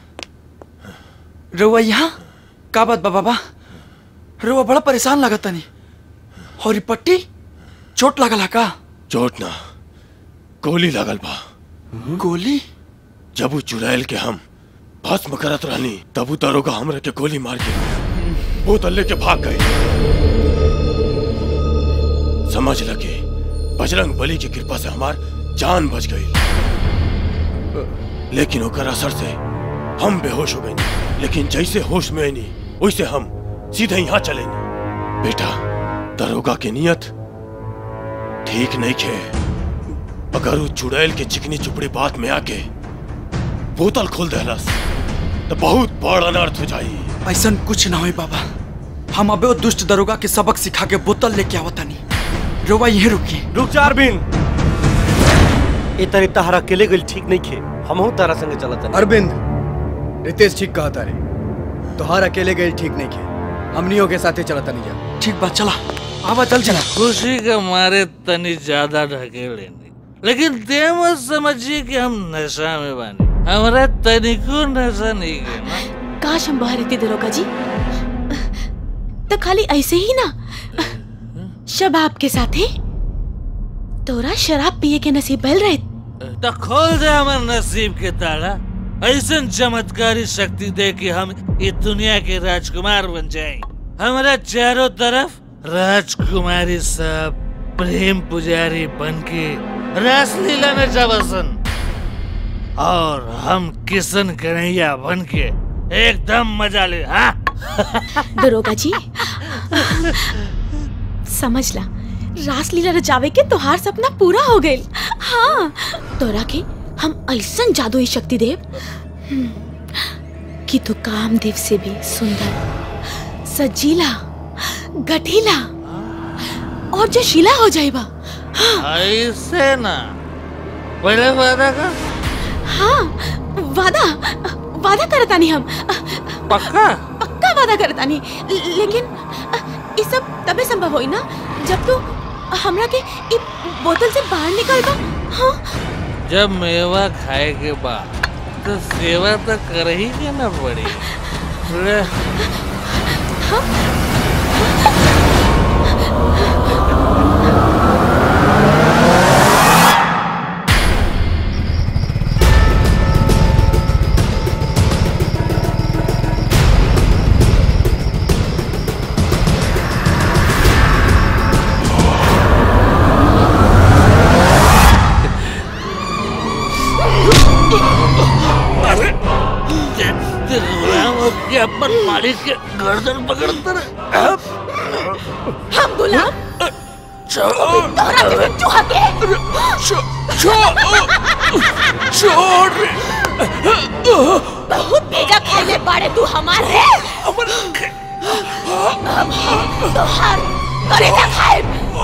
रउआ यहाँ का बात बा बाबा रउआ बड़ा परेशान लागत तनी और ई पट्टी चोट लागल है का चोट ना गोली लागल बा गोली जब वो चुड़ैल के हम भस्म करत रहनी तब वो दरोगा हमरा के गोली मार के बोतल लेके भाग गए समझ लगे बजरंग बली की कृपा से हमार जान बच गई लेकिन ओकर असर से हम बेहोश हो गए लेकिन जैसे होश में आईनी वैसे हम सीधे यहाँ चले बेटा दरोगा के नियत ठीक नहीं खे अगर वो चुड़ैल के चिकनी चुपड़ी बात में आके बोतल खोल देहलस तो बहुत बड़ अनर्थ हो जाई ऐसा कुछ ना होई बाबा हम अबे वो दुष्ट दरोगा के सबक सिखा के बोतल लेके आवत तनी रउआ यहीं रुकी रुक जा अरविंद ए तरी तहरा अकेले गइल ठीक नहीं खे हमहू तारा संगे चलत हनी। अरविंद रितेश ठीक कहा तारे तोहार अकेले गए ठीक नहीं खे हमनियों के साथे चलता नहीं जा ठीक बात चला आवा चल चला खुशी के मारे तनी ज्यादा ढके लेनी लेकिन ते मत समझिए कि हम नशा में बानी हमारा तनिको नशा नहीं है ना काश हम बाहर रहते दरोगा जी तो खाली ऐसे ही ना शबाब के साथ है तोरा शराब पिए के नसीब बल रहे तो खोल दे हमारे नसीब के ताला ऐसा चमत्कारी शक्ति दे कि हम इस दुनिया के राजकुमार बन जाएं हमारा चारों तरफ राजकुमारी सब प्रेम पुजारी बन के रासलीला में जबसन और हम किशन कन्हैया बन के एकदम मजा ले हाँ दरोगा जी समझ ला रासलीला रचावे के तोहार सपना पूरा हो गए हाँ तोरा के हम ऐसा जादुई शक्ति देव हम्म, कि तू कामदेव से भी सुंदर सजीला गठीला और जो शिला हो जाएगा ऐसे ना पहले वादा का हाँ वादा वादा करता नहीं हम पक्का पक्का वादा करता नहीं लेकिन ये सब तबे संभव होई ना जब तू हमरा के इ बोतल से बाहर निकल बा हाँ जब मेवा खाए के बाद तो सेवा तो कर ही के ना पड़ी ले, हाँ गाड़ी के गर्दन पकड़ते रहे हम गुलाम तोहरा जैसे चूहा के छोड़ बहुत तेजा खेले बाड़े तू हमारे अब हम तोहार करेजा खाए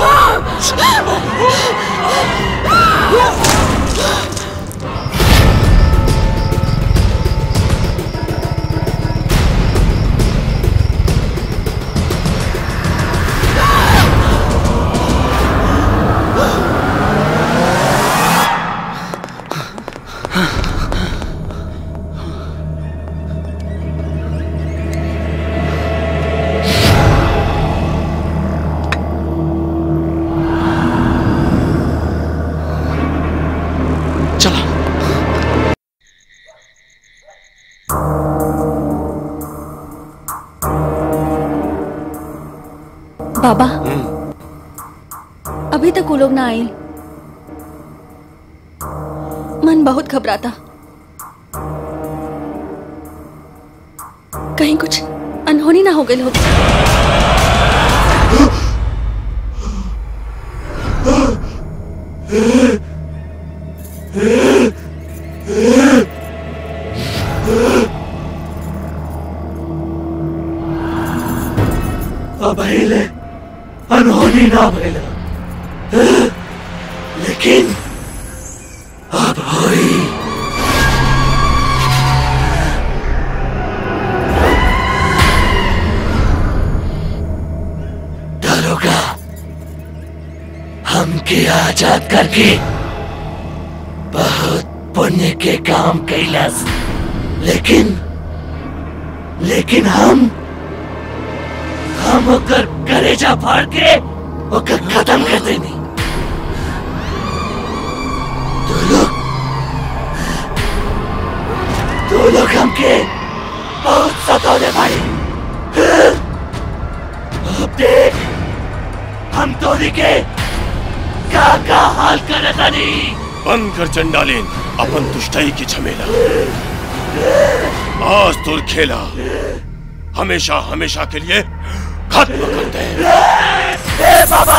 बाबा अभी तक वो लोग ना आए मन बहुत घबराता कहीं कुछ अनहोनी ना हो गई होगी अब हिले अनहोनी ना भइला लेकिन अब होई दरोगा हमके आजाद करके बहुत पुण्य के काम कैलस लेकिन लेकिन हम हम ओकर कलेजा फाड़ के ओकर खत्म कर देनी तू लोग तू लोग हमके बहुत सतौले भाई अब देख हम तोरी के का का हाल करे तनी बंद कर चंडालीन अपन दुष्टाई की झमेला आज तुर खेला हमेशा हमेशा के लिए खत्म कर दे ए बाबा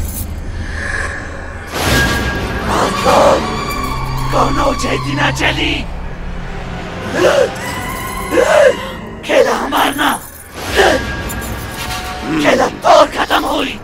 कौन कौनो जैती ना चली खेला हमार ना खेला तो खत्म हुई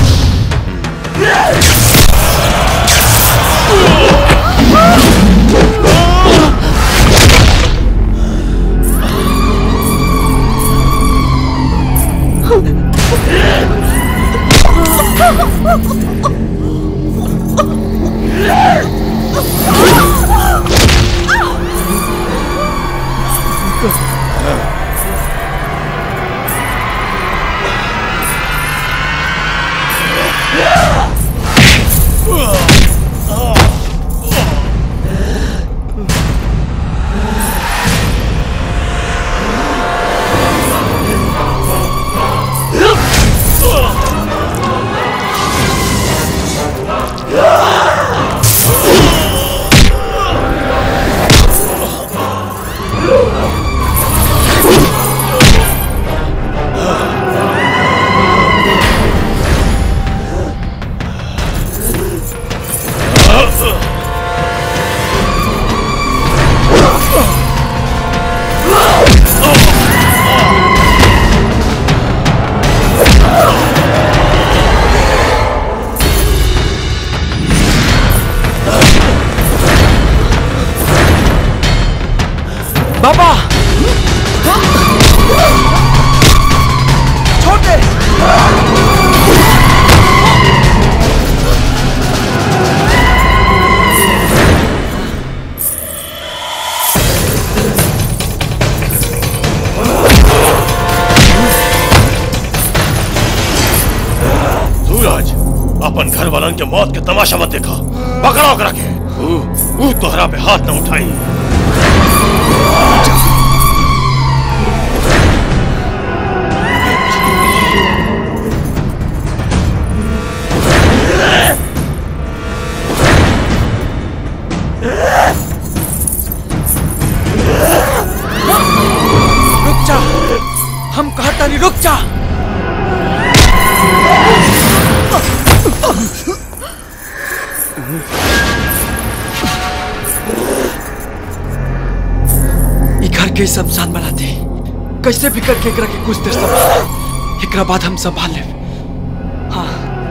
बाबा छोटे सूरज अपन घर वालन के मौत के तमाशा मत देखा पकड़ो ओकरा के ऊ ऊ तोहरा पे हाथ न उठाई रुक जा ई घर के शमशान बनाते कैसे भी करके एकरा के कुछ देर संभाल एकरा बाद हम संभाल लेब हाँ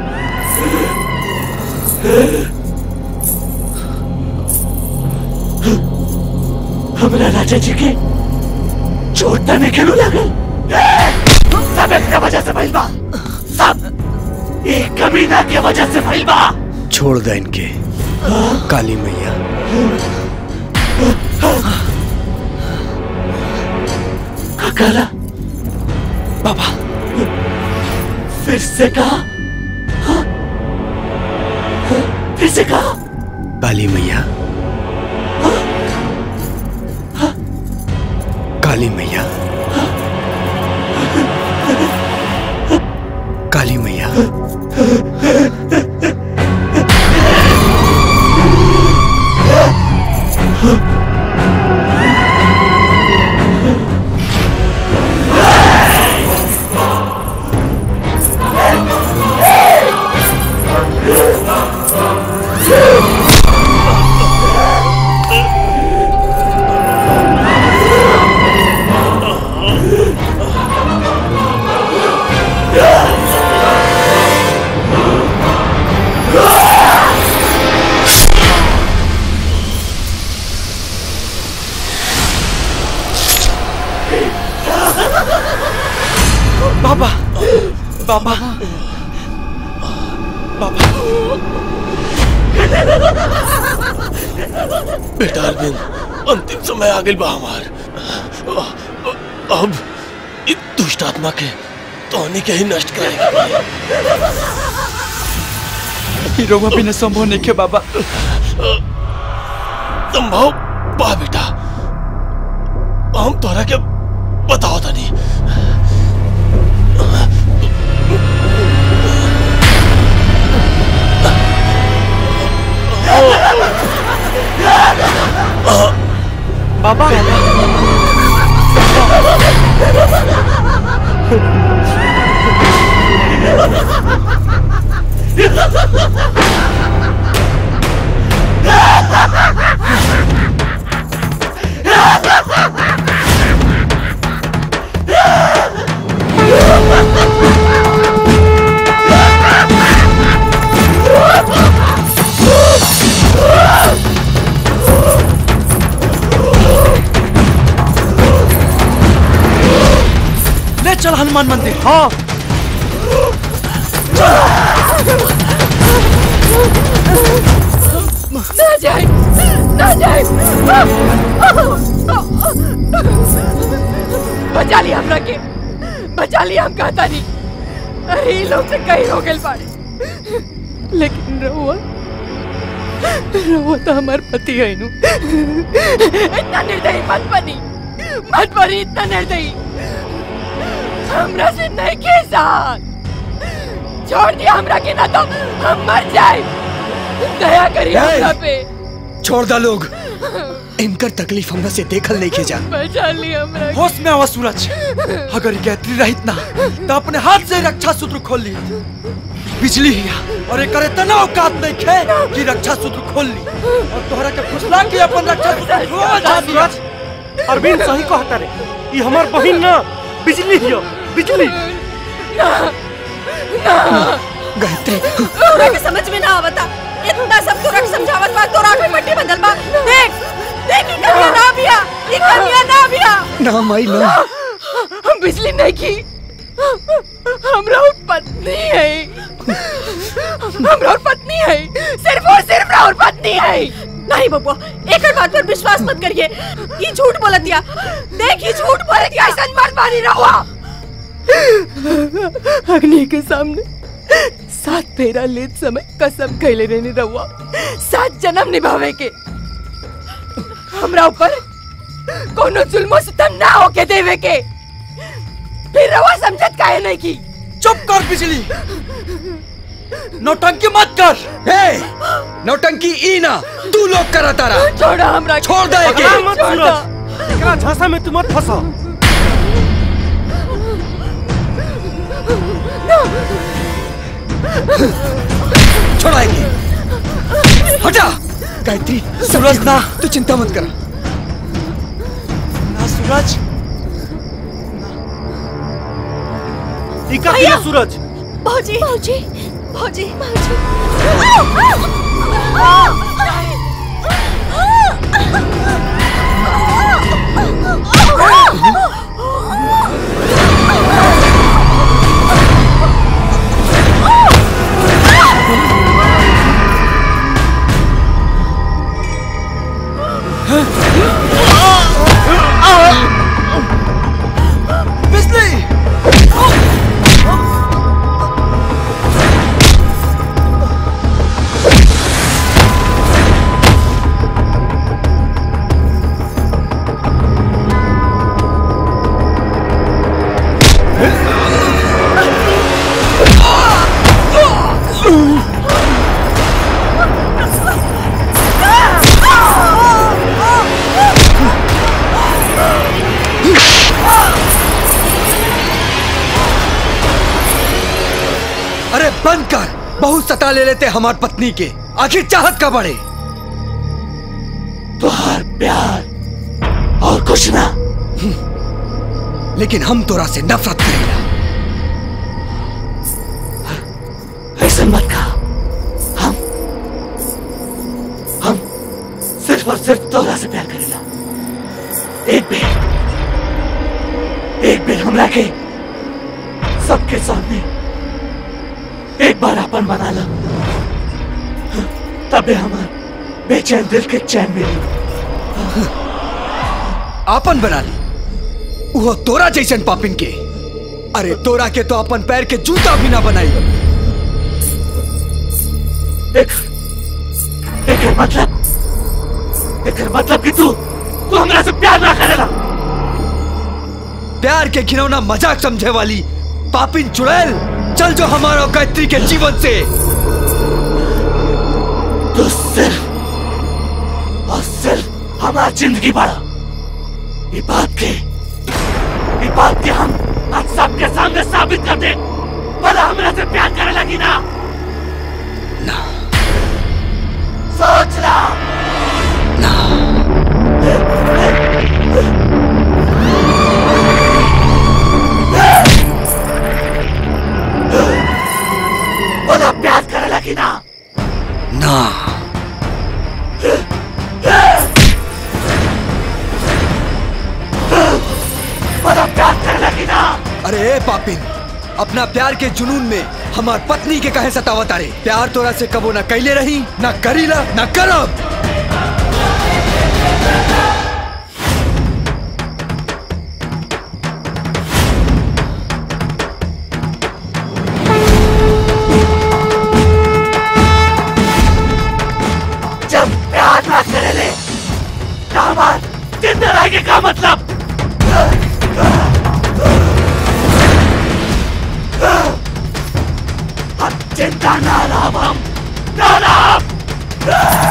हमरा राजा जी के चोट तने खेलू लागल सब एकरा वजह से भइल बा सब एक कमीना के वजह से भइल बा छोड़ दे इनके काली मैया काला बाबा फिर से कहा हाँ? फिर से कहा काली मैया काली मैया काली मैया बाबा बाबा बाबा बेटा अरविंद अंतिम समय आ गई बा हमार अब इस दुष्ट आत्मा के तोहनी के ही नष्ट करेगा ई रउआ बिना संभव नहीं के बाबा संभव बा बेटा हम तोहरा के बताओ तनी बाबा ले चल हनुमान मंदिर हाँ ना जाए ना जाए बचा लिया हमरा के बचा लिया हम कहता नहीं अरे ये लोग से कहीं हो गए बाड़े लेकिन रहुआ रहुआ तो हमार पति है नु इतना निर्दयी मत बनी मत बनी इतना निर्दयी हमरा से नहीं के साथ छोड़ दिया हमरा के ना तो हम मर जाए दया करिए हमरा पे छोड़ दा लोग इनकर तकलीफ हमरा से देखल नहीं के जा बचा लिया हमरा के। होश में आवा सूरज अगर ये गायत्री रहित ना तो अपने हाथ से रक्षा सूत्र खोल ली बिजली हिया और एक करे तना औकात नहीं खे कि रक्षा सूत्र खोल ली और तोहरा के फुसला के अपन रक्षा सूत्र रोज आ दिया अरविंद सही कहता रे ये हमार बहिन ना बिजली हियो बिजली गायत्री तोरा के समझ में ना आवता इतना सब तोरा के समझावत बा तोरा के मट्टी बदल बा देख देख ई कन्या ना बिया ई कन्या ना बिया ना माई ना हम बिजली नहीं की हमरा और पत्नी है हमरा और पत्नी है सिर्फ और सिर्फ और पत्नी है नहीं बबुआ एक बात पर विश्वास मत करिए ये झूठ बोलत दिया देख ये झूठ बोलत दिया ऐसा मर्द मानी रहुआ अग्नि के सामने सात फेरा लेत समय कसम कैले रहने रहुआ सात जन्म निभावे के हमरा ऊपर कोनो जुल्मो सितम ना होके देवे के फिर रहुआ समझत काहे नहीं की चुप कर बिजली नौटंकी मत कर ए नौटंकी ई ना तू लोग करा तारा छोड़ा हमरा छोड़ दे के पकड़ा मत सूरज एकरा झांसा में तू मत फंसा छोड़ाएगी हटा गायत्री सूरज ना तू चिंता मत कर ना सूरज टीका किया सूरज भौजी भौजी भौजी भौजी बिजली अरे बंद कर बहुत सता ले लेते हमार पत्नी के आखिर चाहत का बड़े तुहार प्यार और कुछ ना लेकिन हम तोरा से नफरत करेला ऐसा मत कहा हम हम सिर्फ और सिर्फ तोरा से प्यार करेला एक बेर एक बेर हमरा के सबके सामने एक बार अपन बना लो तबे हमार बेचैन दिल के चैन मिली आपन बना ली वो तोरा जैसन पापिन के अरे तोरा के तो अपन पैर के जूता भी ना बनाई एक एक मतलब एक मतलब कि तू तू हमरा से प्यार ना करेला प्यार के घिनौना मजाक समझे वाली पापिन चुड़ैल चल जो हमारा और गायत्री के जीवन से तू सिर्फ और सिर्फ हमारा जिंदगी बढ़ा ये बात के ये बात के हम आज सबके सामने साबित कर दे भला हमरा से प्यार करे लगी ना ना सोच ला भला प्यार करे लगी ना ना भला प्यार करे लगी ना अरे ए पापिन अपना प्यार के जुनून में हमार पत्नी के कहे सतावत अरे प्यार तोरा से कबो ना कैले रही ना करीला ना करब जब प्यार ना करे ले हमार जिंदा रहेंगे का मतलब हम चिंता ना लाभ हम ना लाभ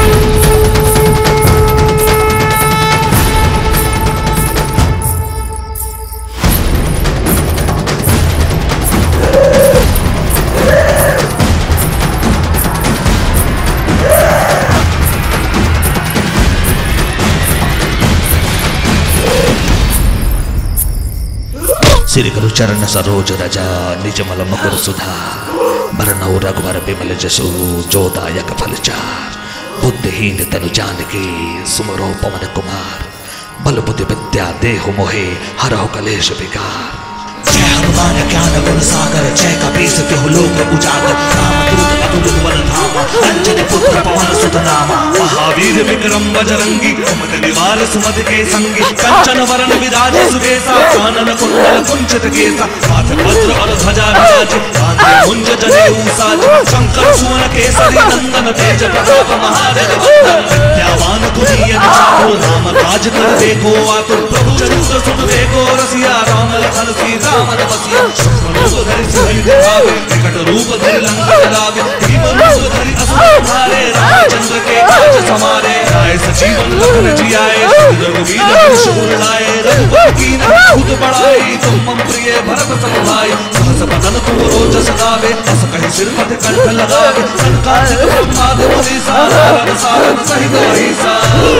श्री गुरु चरण सरोज रजा निज मल मकुर सुधा भरनौ रघुवर बिमल जसु जो दायक फल चार बुद्धिहीन तनु जानकी सुमरो पवन कुमार बल बुद्धि विद्या देहु मोहे हरहु कलेश विकार जय हनुमान ज्ञान गुण सागर जय कपीस तिहु लोक उजागर राम दूत अतुलित बल धामा अंजनी पुत्र पवन सुत नामा महावीर विक्रम बजरंगी कुमत निवार सुमत के संगी कंचन वरण विराज सुबेसा कानन कुंडल कुंचित केसा हाथ वज्र और ध्वजा विराज कांधे मुंज जनेऊ साज शंकर सुवन केसरी नंदन तेज प्रताप महादेव वंदन विद्यावान तुरीय निचार राम काज कर देखो आतुर प्रभु चरित्र सुन देखो रसिया राम लखन सीता मन बसिया सूक्ष्म रूप धरि सिंह दिखावे विकट रूप धरि लंक जलावे भीम रूप धरि असुर मारे रामचंद्र के काज समारे राय सजीवन लखन जियाए रघुवीर हर्ष शूर लाए रघुपति की न खुद बढ़ाई तुम मम प्रिय भरत सम भाई सहस पर बदन तुम रोज सदावे बस कहीं सिर मत कंठ लगावे संकाचित ब्रह्मादि मनीषा नारद सारद सहित वहीसा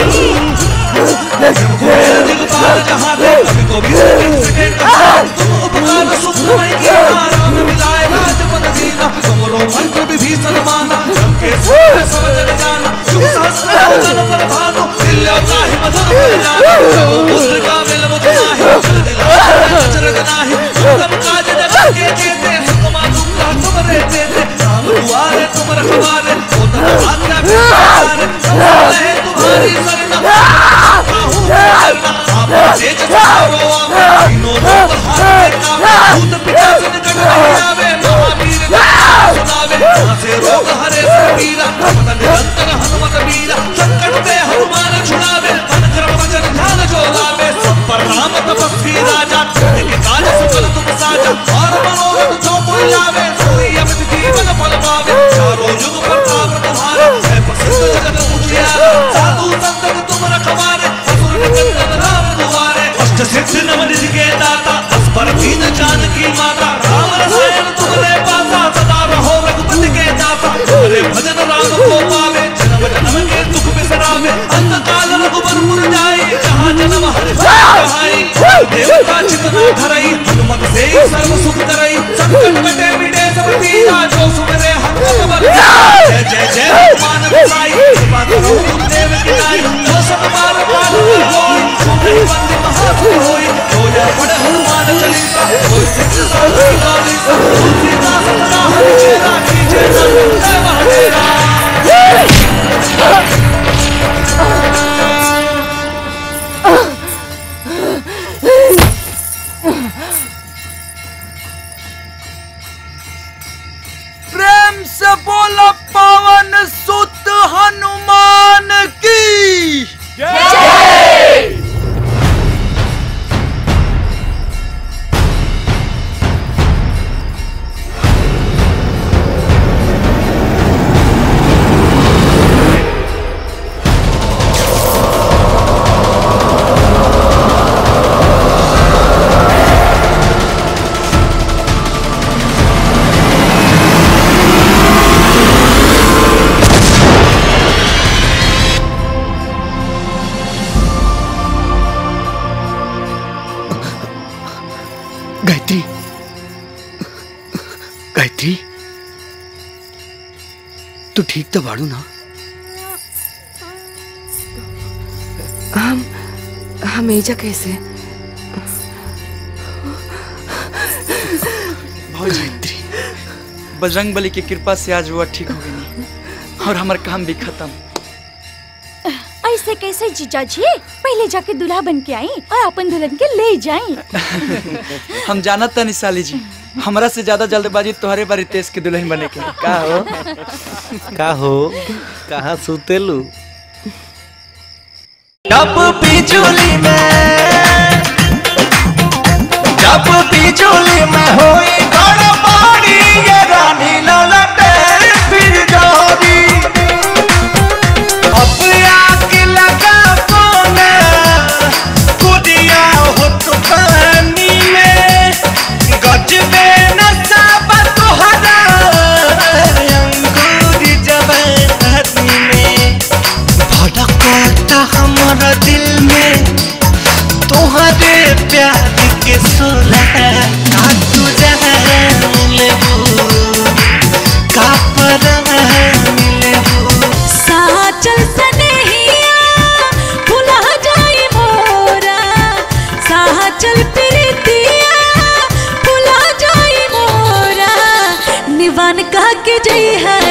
दिगपाल जहाँ थे कभी को भी सेकंड सेकंड कहा तुम उपकार सुखमय किया राम मिलाए राजपद दीना तुमरो मंत्र विभीषण माना जम के सब सब जग जाना शुभ सहस्र योजन पर भानु दिल्यो ताहि मधुर पर जाना पुत्र का मिल मुझ नाही जल दिला अचरज नाही उत्तम काज जगत के जेते सुकमा दुखा तुम रहते थे राम दुआरे तुम रखवारे ओ तन आज्ञा बिचारे सब रहे तुम्हारी सरना आप तेज सवारो आवे तीनों लोग हाथ में कावे भूत पिशाच निकट नहीं आवे महावीर जय सुनावे यहाँ से रोग हरे से पीरा पता निरंतर हनुमत वीरा संकट पे हनुमान छुड़ावे मन क्रम वचन ध्यान जो लावे सब पर राम तपस्वी राजा के काज सकल तुम साजा और मनोरथ जो कोई लावे सोई अमित जीवन फल पावे चारों युग प्रताप तुम्हारा है प्रसिद्ध जगत उजियारा साधु संत तुम रखवारे असुर निकंदन राम दुआरे अष्ट सिद्धि नव निधि के दाता अस्पर दीन जानकी माता राम रसायन तुमरे पासा सदा रहो रघुपति के दाता तुम्हारे भजन राम को पावे जन्म जन्म के दुख बिसरावे अंत काल रघुबर पुर जाई जहाँ जन्म हरि कहाई देवता चितना धरई हनुमत से ही सर्व सुख करई संकट कटे मिटे सब पीरा जो सुमरे हनुमत बर जय जय जय हनुमान गोसाई कृपा करो गुरुदेव की नाई जो सब बार पार होई जो नहीं बंदी महासुर होई जो जय पढ़ हनुमान चालीसा कोई सिद्ध साधु गाली तुलसीदास सदा हरि चेरा कीजे नमः जय महादेवा प्रेम से बोला पवन सुत हनुमान की गायत्री गायत्री तू ठीक तो बाड़ू ना हम हम एजा कैसे गायत्री बजरंग बली की कृपा से आज हुआ ठीक हो गई और हमार काम भी खत्म ऐसे कैसे जीजा जी पहले जाके दूल्हा बन के आई और अपन दुल्हन के ले जाई हम जानत तनी साली जी हमरा से ज्यादा जल्दबाजी तुम्हारे बारी तेज के दुल्हन बने के का हो का हो कहाँ सुतेलू जब बिजुली में जब बिजुली में होई गड़बड़ी ये रानी ललटे फिर जोरी अब आग लगा कोने कुदिया हो तो पानी में गजबे नशा तुहरा अंगूरी जवानी में भड़कता हमारा दिल में तुम्हारे प्यार के सोलह का तू जान लेबू का परान लेबू साचल सनेहिया भुला जाई मोरा साचल प्रीतिया भुला जाई मोरा निवान कह के जई है